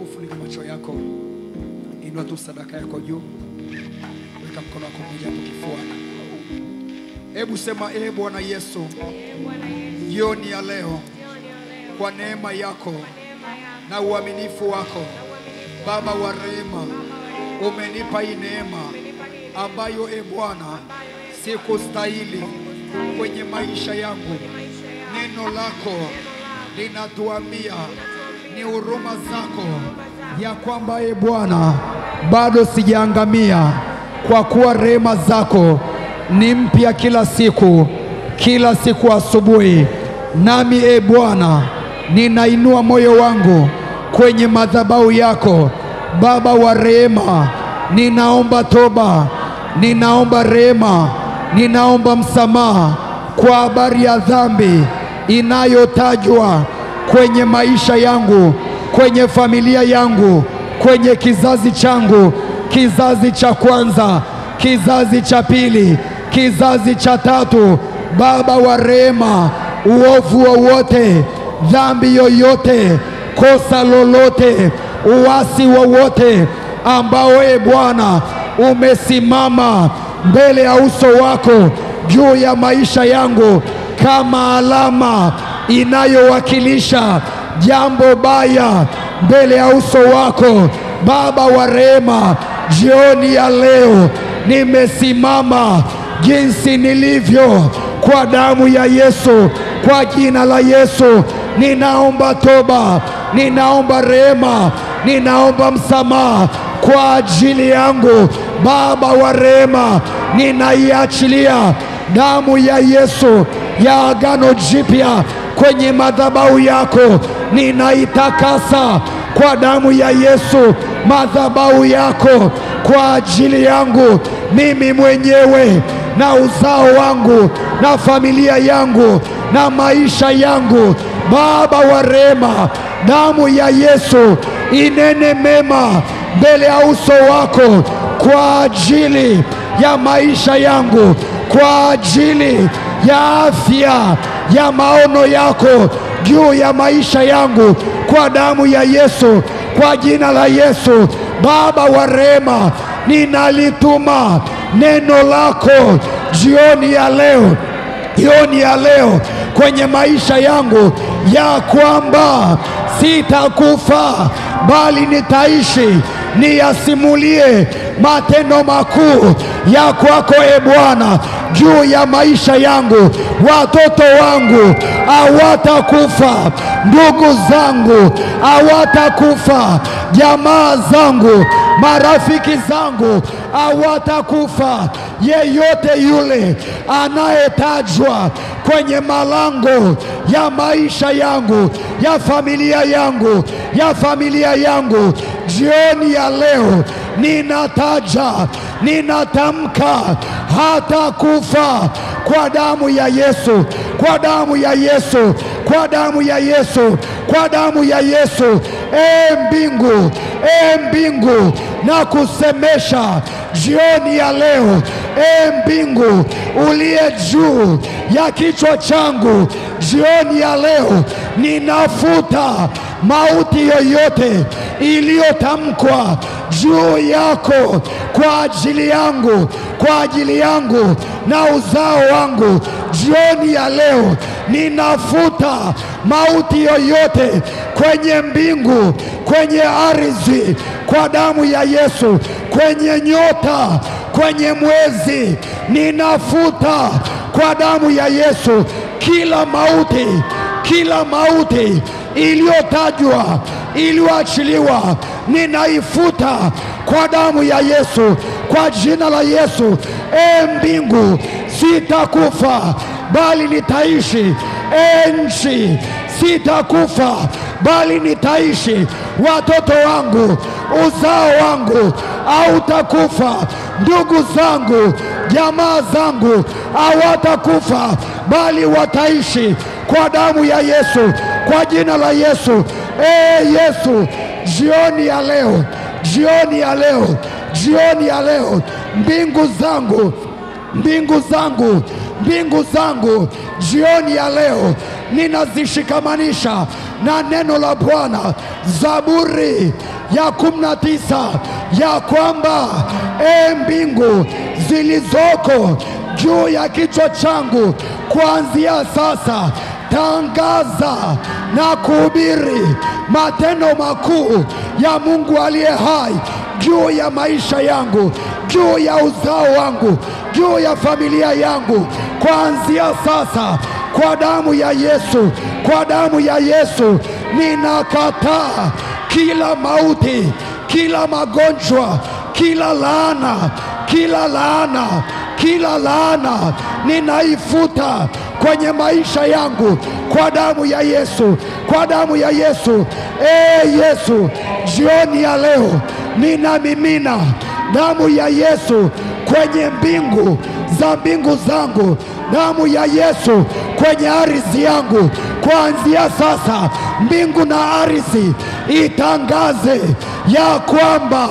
Hebu funika macho yako, inua tu sadaka yako juu, weka mkono wako mmoja hapo kifuani. Hebu sema, ee Bwana Yesu, jioni ya leo, kwa neema yako na uaminifu wako, Baba wa rehema, umenipa hii neema ambayo, e Bwana, sikustahili kwenye maisha yangu. Neno lako linatuambia ni huruma zako ya kwamba e Bwana, bado sijaangamia, kwa kuwa rehema zako ni mpya kila siku, kila siku asubuhi. Nami e Bwana, ninainua moyo wangu kwenye madhabahu yako, Baba wa rehema, ninaomba toba, ninaomba rehema, ninaomba msamaha kwa habari ya dhambi inayotajwa kwenye maisha yangu, kwenye familia yangu, kwenye kizazi changu, kizazi cha kwanza, kizazi cha pili, kizazi cha tatu. Baba wa rehema, uovu wowote, dhambi yoyote, kosa lolote, uasi wowote ambao e Bwana umesimama mbele ya uso wako juu ya maisha yangu kama alama inayowakilisha jambo baya mbele ya uso wako Baba wa rehema, jioni ya leo nimesimama jinsi nilivyo kwa damu ya Yesu, kwa jina la Yesu ninaomba toba, ninaomba rehema, ninaomba msamaha kwa ajili yangu. Baba wa rehema, ninaiachilia damu ya Yesu ya agano jipya kwenye madhabahu yako, ninaitakasa kwa damu ya Yesu madhabahu yako kwa ajili yangu mimi mwenyewe na uzao wangu na familia yangu na maisha yangu. Baba wa rehema, damu ya Yesu inene mema mbele ya uso wako kwa ajili ya maisha yangu, kwa ajili ya afya ya maono yako juu ya maisha yangu, kwa damu ya Yesu, kwa jina la Yesu. Baba wa rehema, ninalituma neno lako jioni ya leo, jioni ya leo kwenye maisha yangu ya kwamba sitakufa bali nitaishi niyasimulie matendo makuu ya kwako e Bwana juu ya maisha yangu. Watoto wangu hawatakufa, ndugu zangu hawatakufa, jamaa zangu, marafiki zangu hawatakufa. Yeyote yule anayetajwa kwenye malango ya maisha yangu, ya familia yangu, ya familia yangu, jioni ya leo ninataja, ninatamka hata kufa kwa damu ya Yesu, kwa damu ya Yesu, kwa damu ya Yesu, kwa damu ya Yesu. E mbingu, e mbingu, na kusemesha jioni ya leo, e mbingu uliye juu ya kichwa changu, jioni ya leo ninafuta mauti yoyote iliyotamkwa juu yako kwa ajili yangu, kwa ajili yangu na uzao wangu. Jioni ya leo ninafuta mauti yoyote kwenye mbingu, kwenye ardhi, kwa damu ya Yesu, kwenye nyota, kwenye mwezi, ninafuta kwa damu ya Yesu kila mauti, kila mauti iliyotajwa iliyoachiliwa ninaifuta kwa damu ya Yesu, kwa jina la Yesu. E mbingu, sitakufa bali nitaishi. E nchi, sitakufa bali nitaishi. Watoto wangu, uzao wangu hautakufa. Ndugu zangu, jamaa zangu hawatakufa bali wataishi kwa damu ya Yesu, kwa jina la Yesu. E Yesu, jioni ya leo, jioni ya leo, jioni ya leo, mbingu zangu, mbingu zangu, mbingu zangu, jioni ya leo ninazishikamanisha na neno la Bwana, Zaburi ya kumi na tisa ya kwamba e mbingu zilizoko juu ya kichwa changu, kuanzia sasa tangaza na kuhubiri matendo makuu ya Mungu aliye hai juu ya maisha yangu, juu ya uzao wangu, juu ya familia yangu, kuanzia sasa, kwa damu ya Yesu, kwa damu ya Yesu ninakataa kila mauti, kila magonjwa, kila laana, kila laana, kila laana ninaifuta kwenye maisha yangu kwa damu ya Yesu, kwa damu ya Yesu. E Yesu, jioni ya leo ninamimina damu ya Yesu kwenye mbingu za mbingu zangu, damu ya Yesu kwenye ardhi yangu. Kuanzia sasa, mbingu na ardhi itangaze ya kwamba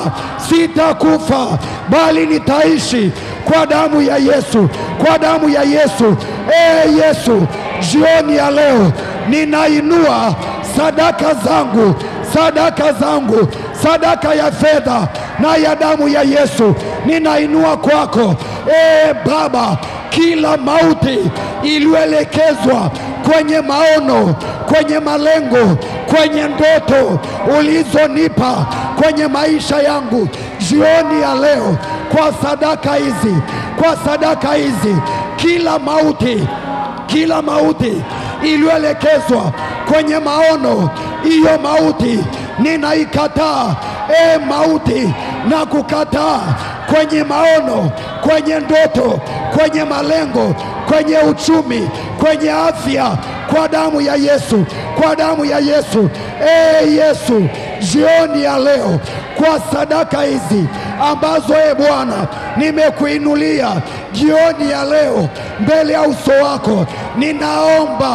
sitakufa bali nitaishi kwa damu ya Yesu, kwa damu ya Yesu. E Yesu, jioni ya leo ninainua sadaka zangu, sadaka zangu, sadaka ya fedha na ya damu ya Yesu ninainua kwako. E Baba, kila mauti iliyoelekezwa kwenye maono, kwenye malengo, kwenye ndoto ulizonipa kwenye maisha yangu jioni ya leo, kwa sadaka hizi, kwa sadaka hizi, kila mauti, kila mauti iliyoelekezwa kwenye maono, hiyo mauti ninaikataa. E mauti, na kukataa kwenye maono, kwenye ndoto, kwenye malengo, kwenye uchumi, kwenye afya, kwa damu ya Yesu, kwa damu ya Yesu. E Yesu, jioni ya leo, kwa sadaka hizi ambazo e Bwana nimekuinulia jioni ya leo mbele ya uso wako, ninaomba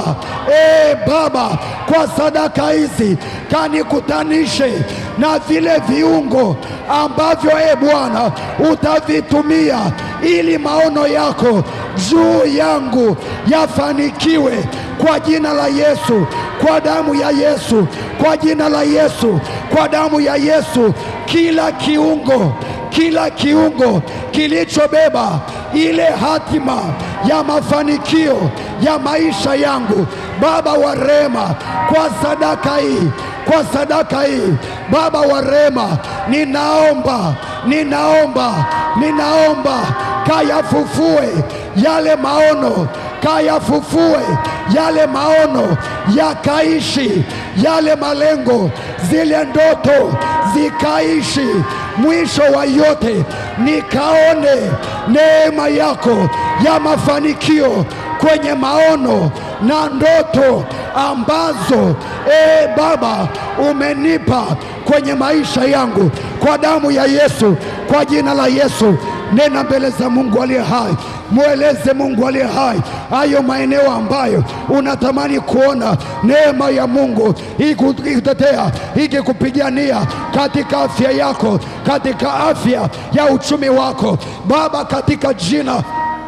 e Baba, kwa sadaka hizi kanikutanishe na vile viungo ambavyo e Bwana utavitumia ili maono yako juu yangu yafanikiwe kwa jina la Yesu, kwa damu ya Yesu, kwa jina la Yesu, kwa damu ya Yesu, kila kiungo kila kiungo kilichobeba ile hatima ya mafanikio ya maisha yangu, Baba wa rehema, kwa sadaka hii, kwa sadaka hii, Baba wa rehema, ninaomba, ninaomba, ninaomba kayafufue yale maono kayafufue yale maono, yakaishi yale malengo, zile ndoto zikaishi. Mwisho wa yote nikaone neema yako ya mafanikio kwenye maono na ndoto ambazo e Baba umenipa kwenye maisha yangu, kwa damu ya Yesu, kwa jina la Yesu. Nena mbele za Mungu aliye hai, mweleze Mungu aliye hai hayo maeneo ambayo unatamani kuona neema ya Mungu ikikutetea, ikikupigania katika afya yako, katika afya ya uchumi wako Baba, katika jina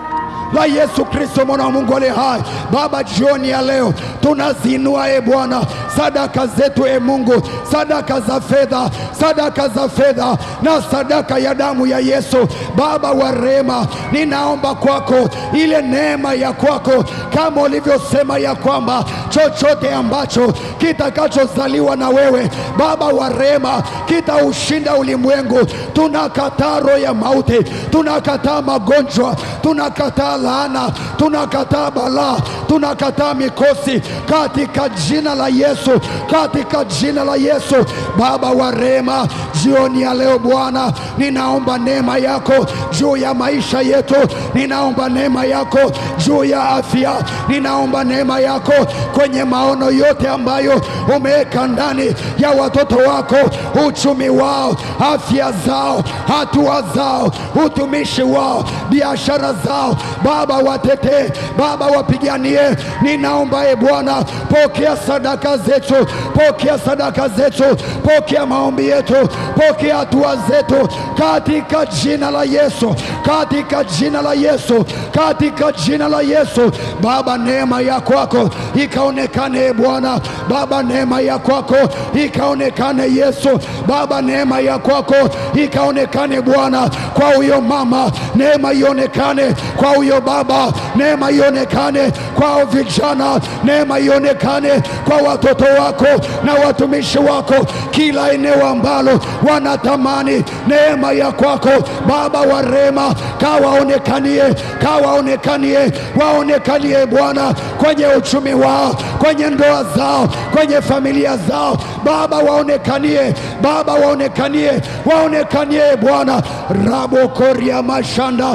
la Yesu Kristo mwana wa Mungu aliye hai. Baba, jioni ya leo tunazinua e Bwana sadaka zetu e Mungu, sadaka za fedha, sadaka za fedha na sadaka ya damu ya Yesu. Baba wa rehema, ninaomba kwako ile neema ya kwako, kama ulivyosema ya kwamba chochote ambacho kitakachozaliwa na wewe Baba wa rehema kitaushinda ulimwengu. Tunakataa roho ya mauti, tunakataa magonjwa, tunakataa laana, tunakataa balaa, tunakataa mikosi katika jina la Yesu, katika jina la Yesu. Baba wa rehema, jioni ya leo Bwana, ninaomba neema yako juu ya maisha yetu, ninaomba neema yako juu ya afya, ninaomba neema yako kwenye maono yote ambayo umeweka ndani ya watoto wako, uchumi wao, afya zao, hatua zao, utumishi wao, biashara zao. Baba watetee, Baba wapiganie. Ninaomba e Bwana, pokea sadaka zetu, pokea sadaka zetu, pokea maombi yetu, pokea hatua zetu katika jina la Yesu, katika jina la Yesu, katika jina la Yesu. Baba, neema ya kwako ikaonekane e Bwana. Baba, neema ya kwako ikaonekane Yesu. Baba, neema ya kwako ikaonekane Bwana kwa huyo mama, neema ionekane kwa huyo baba, neema ionekane kwa vijana, neema ionekane kwa watoto wako na watumishi wako, kila eneo ambalo wanatamani neema ya kwako Baba wa rehema, kawaonekanie, kawaonekanie, waonekanie Bwana kwenye uchumi wao, kwenye ndoa zao, kwenye familia zao Baba, waonekanie Baba, waonekanie, waonekanie Bwana rabo koria mashanda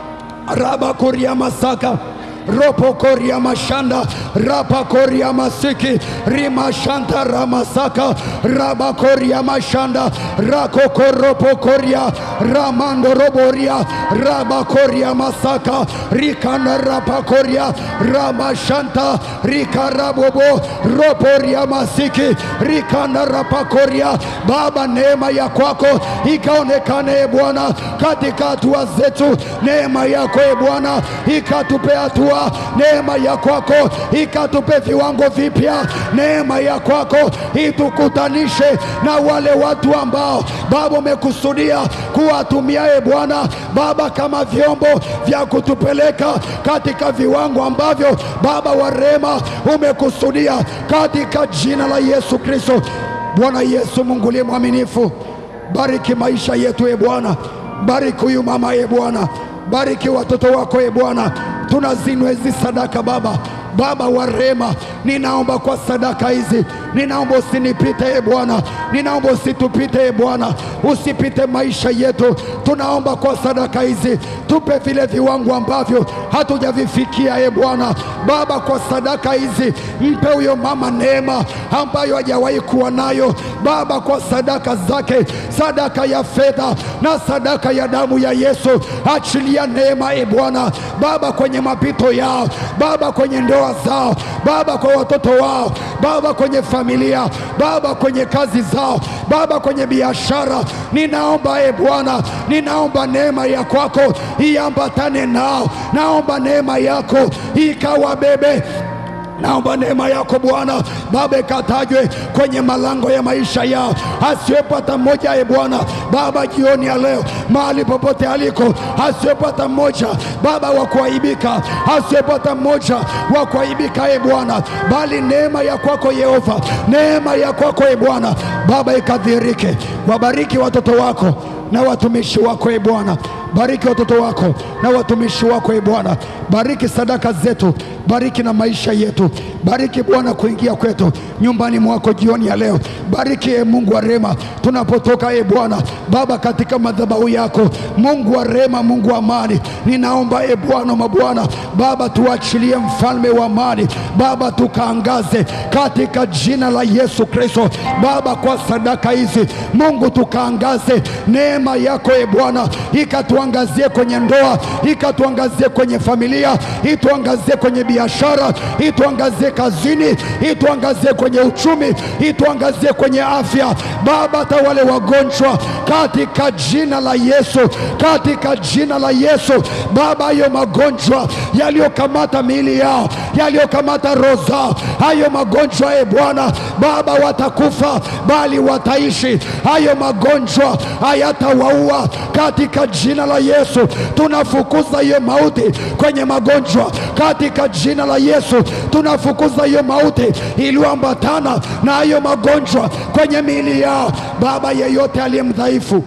raba koria masaka ropo koria mashanda rapa koria masiki rima shanta ramasaka raba koria mashanda rako koropo koria ramando roboria raba koria masaka rikana rapa koria rama shanta rikarabobo roporia masiki rikana rapa koria Baba, neema ya kwako ikaonekane e Bwana katika hatua zetu, neema yako e Bwana ikatupe hatua, neema ya kwako ikatupe viwango vipya, neema ya kwako itukutanishe na wale watu ambao Baba umekusudia kuwatumia e Bwana Baba kama vyombo vya kutupeleka katika viwango ambavyo Baba wa rehema umekusudia katika jina la Yesu Kristo. Bwana Yesu, Mungu uliye mwaminifu, bariki maisha yetu e Bwana, bariki huyu mama e Bwana, bariki watoto wako e Bwana, tunazinua hizi sadaka Baba Baba wa rehema, ninaomba kwa sadaka hizi, ninaomba usinipite e Bwana, ninaomba usitupite e Bwana, usipite maisha yetu. Tunaomba kwa sadaka hizi, tupe vile viwango ambavyo hatujavifikia e Bwana. Baba, kwa sadaka hizi mpe huyo mama neema ambayo hajawahi kuwa nayo Baba, kwa sadaka zake, sadaka ya fedha na sadaka ya damu ya Yesu, achilia neema e Bwana Baba kwenye mapito yao Baba, kwenye ndoa zao Baba, kwa watoto wao Baba, kwenye familia Baba, kwenye kazi zao Baba, kwenye biashara. Ninaomba e Bwana, ninaomba neema ya kwako iambatane nao, naomba neema yako ikawabebe Naomba neema yako Bwana Baba ikatajwe kwenye malango ya maisha yao, asiwepo hata mmoja e Bwana Baba jioni ya leo, mahali popote aliko, asiwepo hata mmoja Baba wa kuaibika, asiwepo hata mmoja wa kuaibika e Bwana, bali neema ya kwako Yehova, neema ya kwako e Bwana Baba ikadhihirike. Wabariki watoto wako na watumishi wako e Bwana bariki watoto wako na watumishi wako e Bwana, bariki sadaka zetu, bariki na maisha yetu, bariki Bwana kuingia kwetu nyumbani mwako jioni ya leo. Bariki e Mungu wa rehema, tunapotoka e Bwana Baba katika madhabahu yako, Mungu wa rehema, Mungu wa amani, ninaomba e Bwana mabwana Baba, tuachilie mfalme wa amani Baba, tukaangaze katika jina la Yesu Kristo Baba, kwa sadaka hizi Mungu tukaangaze neema yako e Bwana ikatuangazie kwenye ndoa, ikatuangazie kwenye familia, ituangazie kwenye biashara, ituangazie kazini, ituangazie kwenye uchumi, ituangazie kwenye afya Baba, hata wale wagonjwa katika jina la Yesu, katika jina la Yesu Baba, hayo magonjwa yaliyokamata miili yao, yaliyokamata roho zao, hayo magonjwa e Bwana Baba, watakufa bali wataishi. Hayo magonjwa hayatawaua katika jina la Yesu. Tunafukuza hiyo mauti kwenye magonjwa katika jina la Yesu. Tunafukuza hiyo mauti iliyoambatana na hayo magonjwa kwenye miili yao. Baba, yeyote aliye mdhaifu,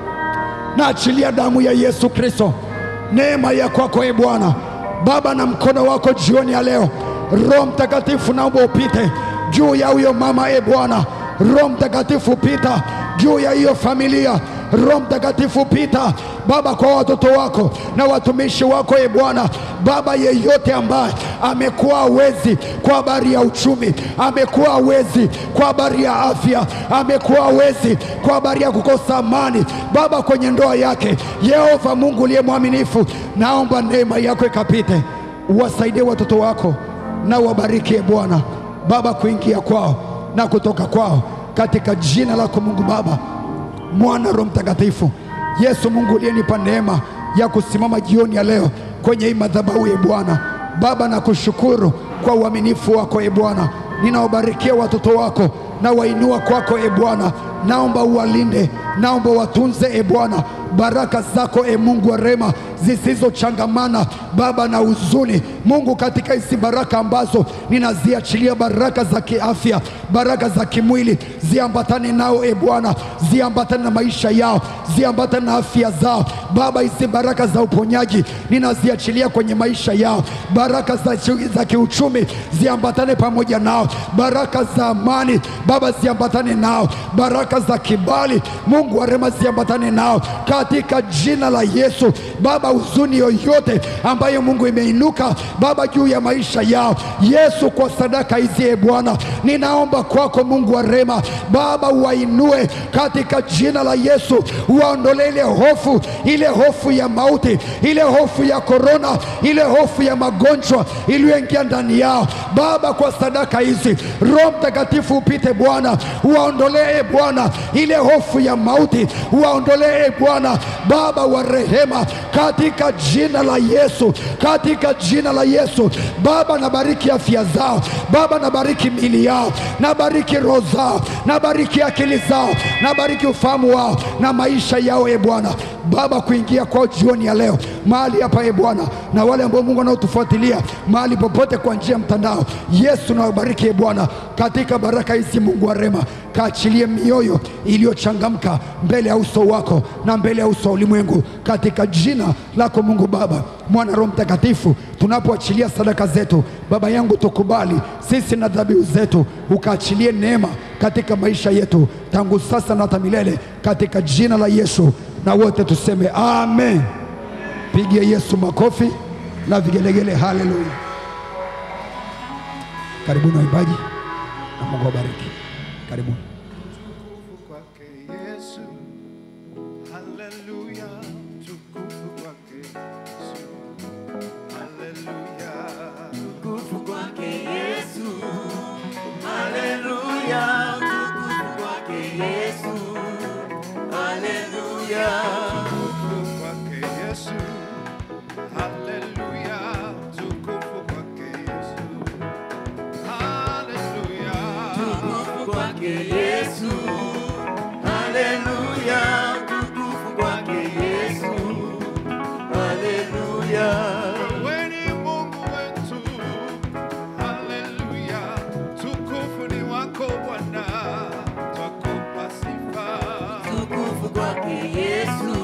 na achilia damu ya Yesu Kristo, neema ya kwako e Bwana Baba, na mkono wako jioni ya leo. Roho Mtakatifu, naomba upite juu ya huyo mama e Bwana. Roho Mtakatifu, pita juu ya hiyo familia. Roho Mtakatifu pita Baba kwa watoto wako na watumishi wako e Bwana Baba, yeyote ambaye amekuwa hawezi kwa habari ya uchumi, amekuwa hawezi kwa habari ya afya, amekuwa hawezi kwa habari ya kukosa amani Baba kwenye ndoa yake, Yehova Mungu uliye mwaminifu, naomba neema yako ikapite, uwasaidie watoto wako na uwabariki e Bwana Baba kuingia kwao na kutoka kwao, katika jina lako Mungu Baba, Mwana, Roho Mtakatifu. Yesu Mungu uliyenipa neema ya kusimama jioni ya leo kwenye hii madhabahu ya Bwana. Baba, nakushukuru kwa uaminifu wako e Bwana, ninaobarikia watoto wako na wainua kwako e Bwana, naomba uwalinde, naomba watunze e Bwana, baraka zako e Mungu wa rema zisizochangamana Baba na huzuni Mungu, katika hizi baraka ambazo ninaziachilia, baraka za kiafya, baraka za kimwili ziambatane nao e Bwana, ziambatane na maisha yao, ziambatane na afya zao Baba. Hizi baraka za uponyaji ninaziachilia kwenye maisha yao, baraka za, za kiuchumi ziambatane pamoja nao, baraka za amani Baba ziambatane nao, baraka za kibali Mungu wa rehema ziambatane nao katika jina la Yesu Baba. Huzuni yoyote ambayo Mungu imeinuka Baba juu ya maisha yao Yesu, kwa sadaka hizi e Bwana, ninaomba kwako Mungu wa rehema Baba, uwainue katika jina la Yesu, uwaondolee ile hofu, ile hofu ya mauti, ile hofu ya korona, ile hofu ya magonjwa iliyoingia ndani yao Baba, kwa sadaka hizi Roho Mtakatifu upite Bwana, uwaondolee Bwana ile hofu ya mauti, uwaondolee Bwana Baba wa rehema, katika jina la Yesu, katika jina la Yesu Baba, nabariki afya zao Baba, nabariki mili yao, nabariki roho zao, nabariki akili zao, nabariki ufahamu wao na maisha yao e Bwana Baba, kuingia kwao jioni ya leo mahali hapa e Bwana, na wale ambao Mungu wanaotufuatilia mahali popote kwa njia ya mtandao, Yesu nawabariki e Bwana katika baraka hizi. Mungu wa rehema, kaachilie mioyo iliyochangamka mbele ya uso wako na mbele ya uso wa ulimwengu, katika jina lako Mungu Baba, Mwana, Roho Mtakatifu. Tunapoachilia sadaka zetu, Baba yangu, tukubali sisi na dhabihu zetu, ukaachilie neema katika maisha yetu tangu sasa na hata milele, katika jina la Yesu, na wote tuseme amen. Pigia Yesu makofi na vigelegele. Haleluya! Karibuni waimbaji, na Mungu awabariki. Karibuni. Tukufu kwake Yesu. Haleluya. Tukufu kwake Yesu. Haleluya. Utukufu kwake Yesu. Haleluya. Utukufu kwake Yesu. Haleluya. Tukufu kwake Yesu. Haleluya. Tukufu kwake Yesu. Haleluya. Utukufu kwake Yesu. Haleluya. Utukufu kwake Yesu. Haleluya. Wewe ni Mungu wetu. Haleluya. Tukufu ni wako Bwana. Twakupa sifa. Utukufu kwake Yesu.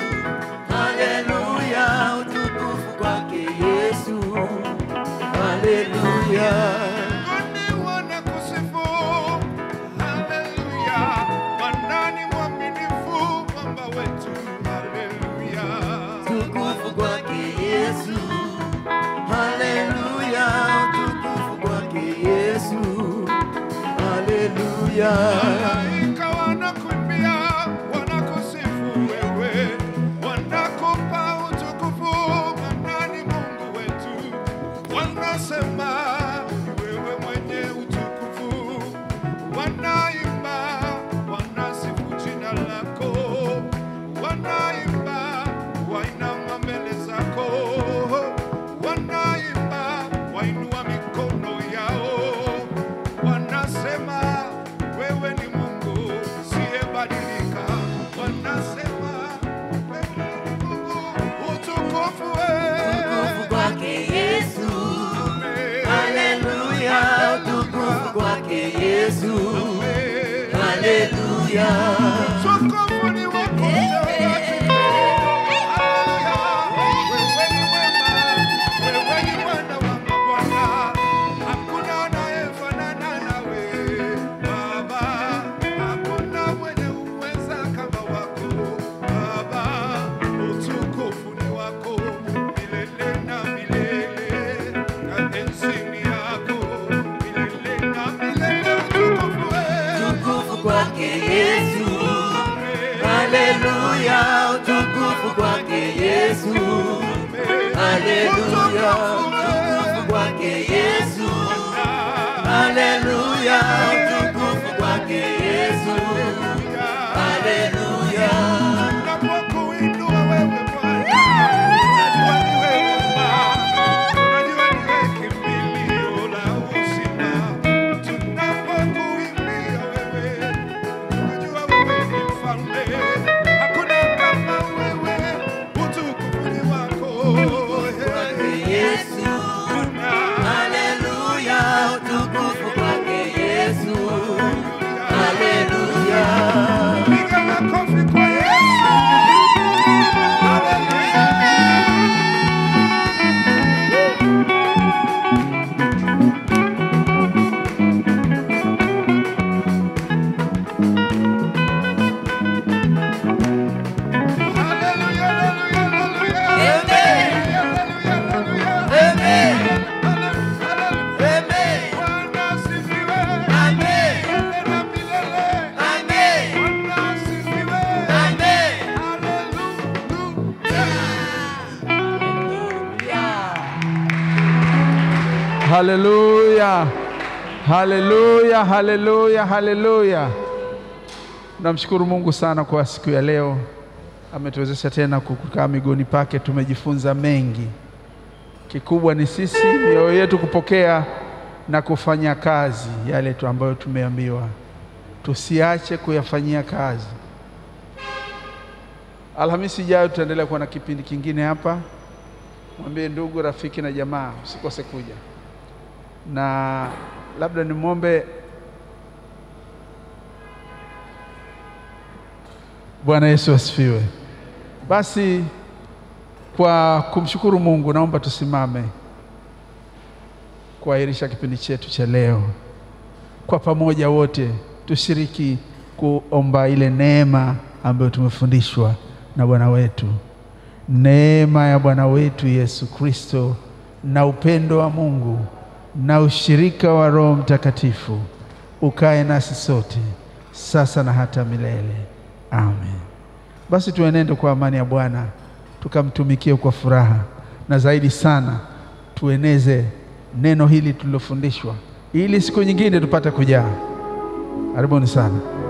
Haleluya. Utukufu kwake Yesu. Haleluya. Mbinguni wanakusifu. Haleluya. Bwana ni mwaminifu, mwamba wetu. Haleluya. Utukufu kwake Yesu. Haleluya. Utukufu kwake Yesu. Haleluya. Malaika wanakuimbia, wanakusifu wewe, wanakupa utukufu, maana ni Mungu wetu. Wanasema wewe mwenye utukufu, wanaimba, wanasifu jina lako, wanaimba, wainama mbele zako, wanaimba, wainua mikono yao wanasema wewe ni Mungu siyebadilika, wanasema wewe ni Mungu utukufu Utukufu kwake Yesu. Haleluya. Utukufu kwake Yesu. Haleluya. Utukufu ni wako Wewe ni mwema, wewe ni Bwana wa mabwana, hakuna anayefanana nawe Baba, hakuna mwenye uweza kama wako Baba. Utukufu ni wako milele na milele, na enzini yako milele na milele. Utukufu wewe. Utukufu kwake Yesu. Haleluya. Utukufu kwake Yesu. Haleluya. Utukufu kwake Yesu. Haleluya. Utukufu Haleluya, haleluya, haleluya, haleluya. Namshukuru Mungu sana kwa siku ya leo, ametuwezesha tena kukaa miguuni pake. Tumejifunza mengi, kikubwa ni sisi mioyo yetu kupokea na kufanya kazi yale tu ambayo tumeambiwa, tusiache kuyafanyia kazi. Alhamisi ijayo tutaendelea kuwa na kipindi kingine hapa. Mwambie ndugu, rafiki na jamaa usikose kuja, na labda nimwombe Bwana Yesu asifiwe. Basi kwa kumshukuru Mungu, naomba tusimame kuahirisha kipindi chetu cha leo. Kwa pamoja wote tushiriki kuomba ile neema ambayo tumefundishwa na Bwana wetu. Neema ya Bwana wetu Yesu Kristo na upendo wa Mungu na ushirika wa Roho Mtakatifu ukae nasi sote sasa na hata milele. Amen. Basi tuenende kwa amani ya Bwana, tukamtumikie kwa furaha, na zaidi sana tueneze neno hili tulilofundishwa, ili siku nyingine tupate kujaa. Karibuni sana.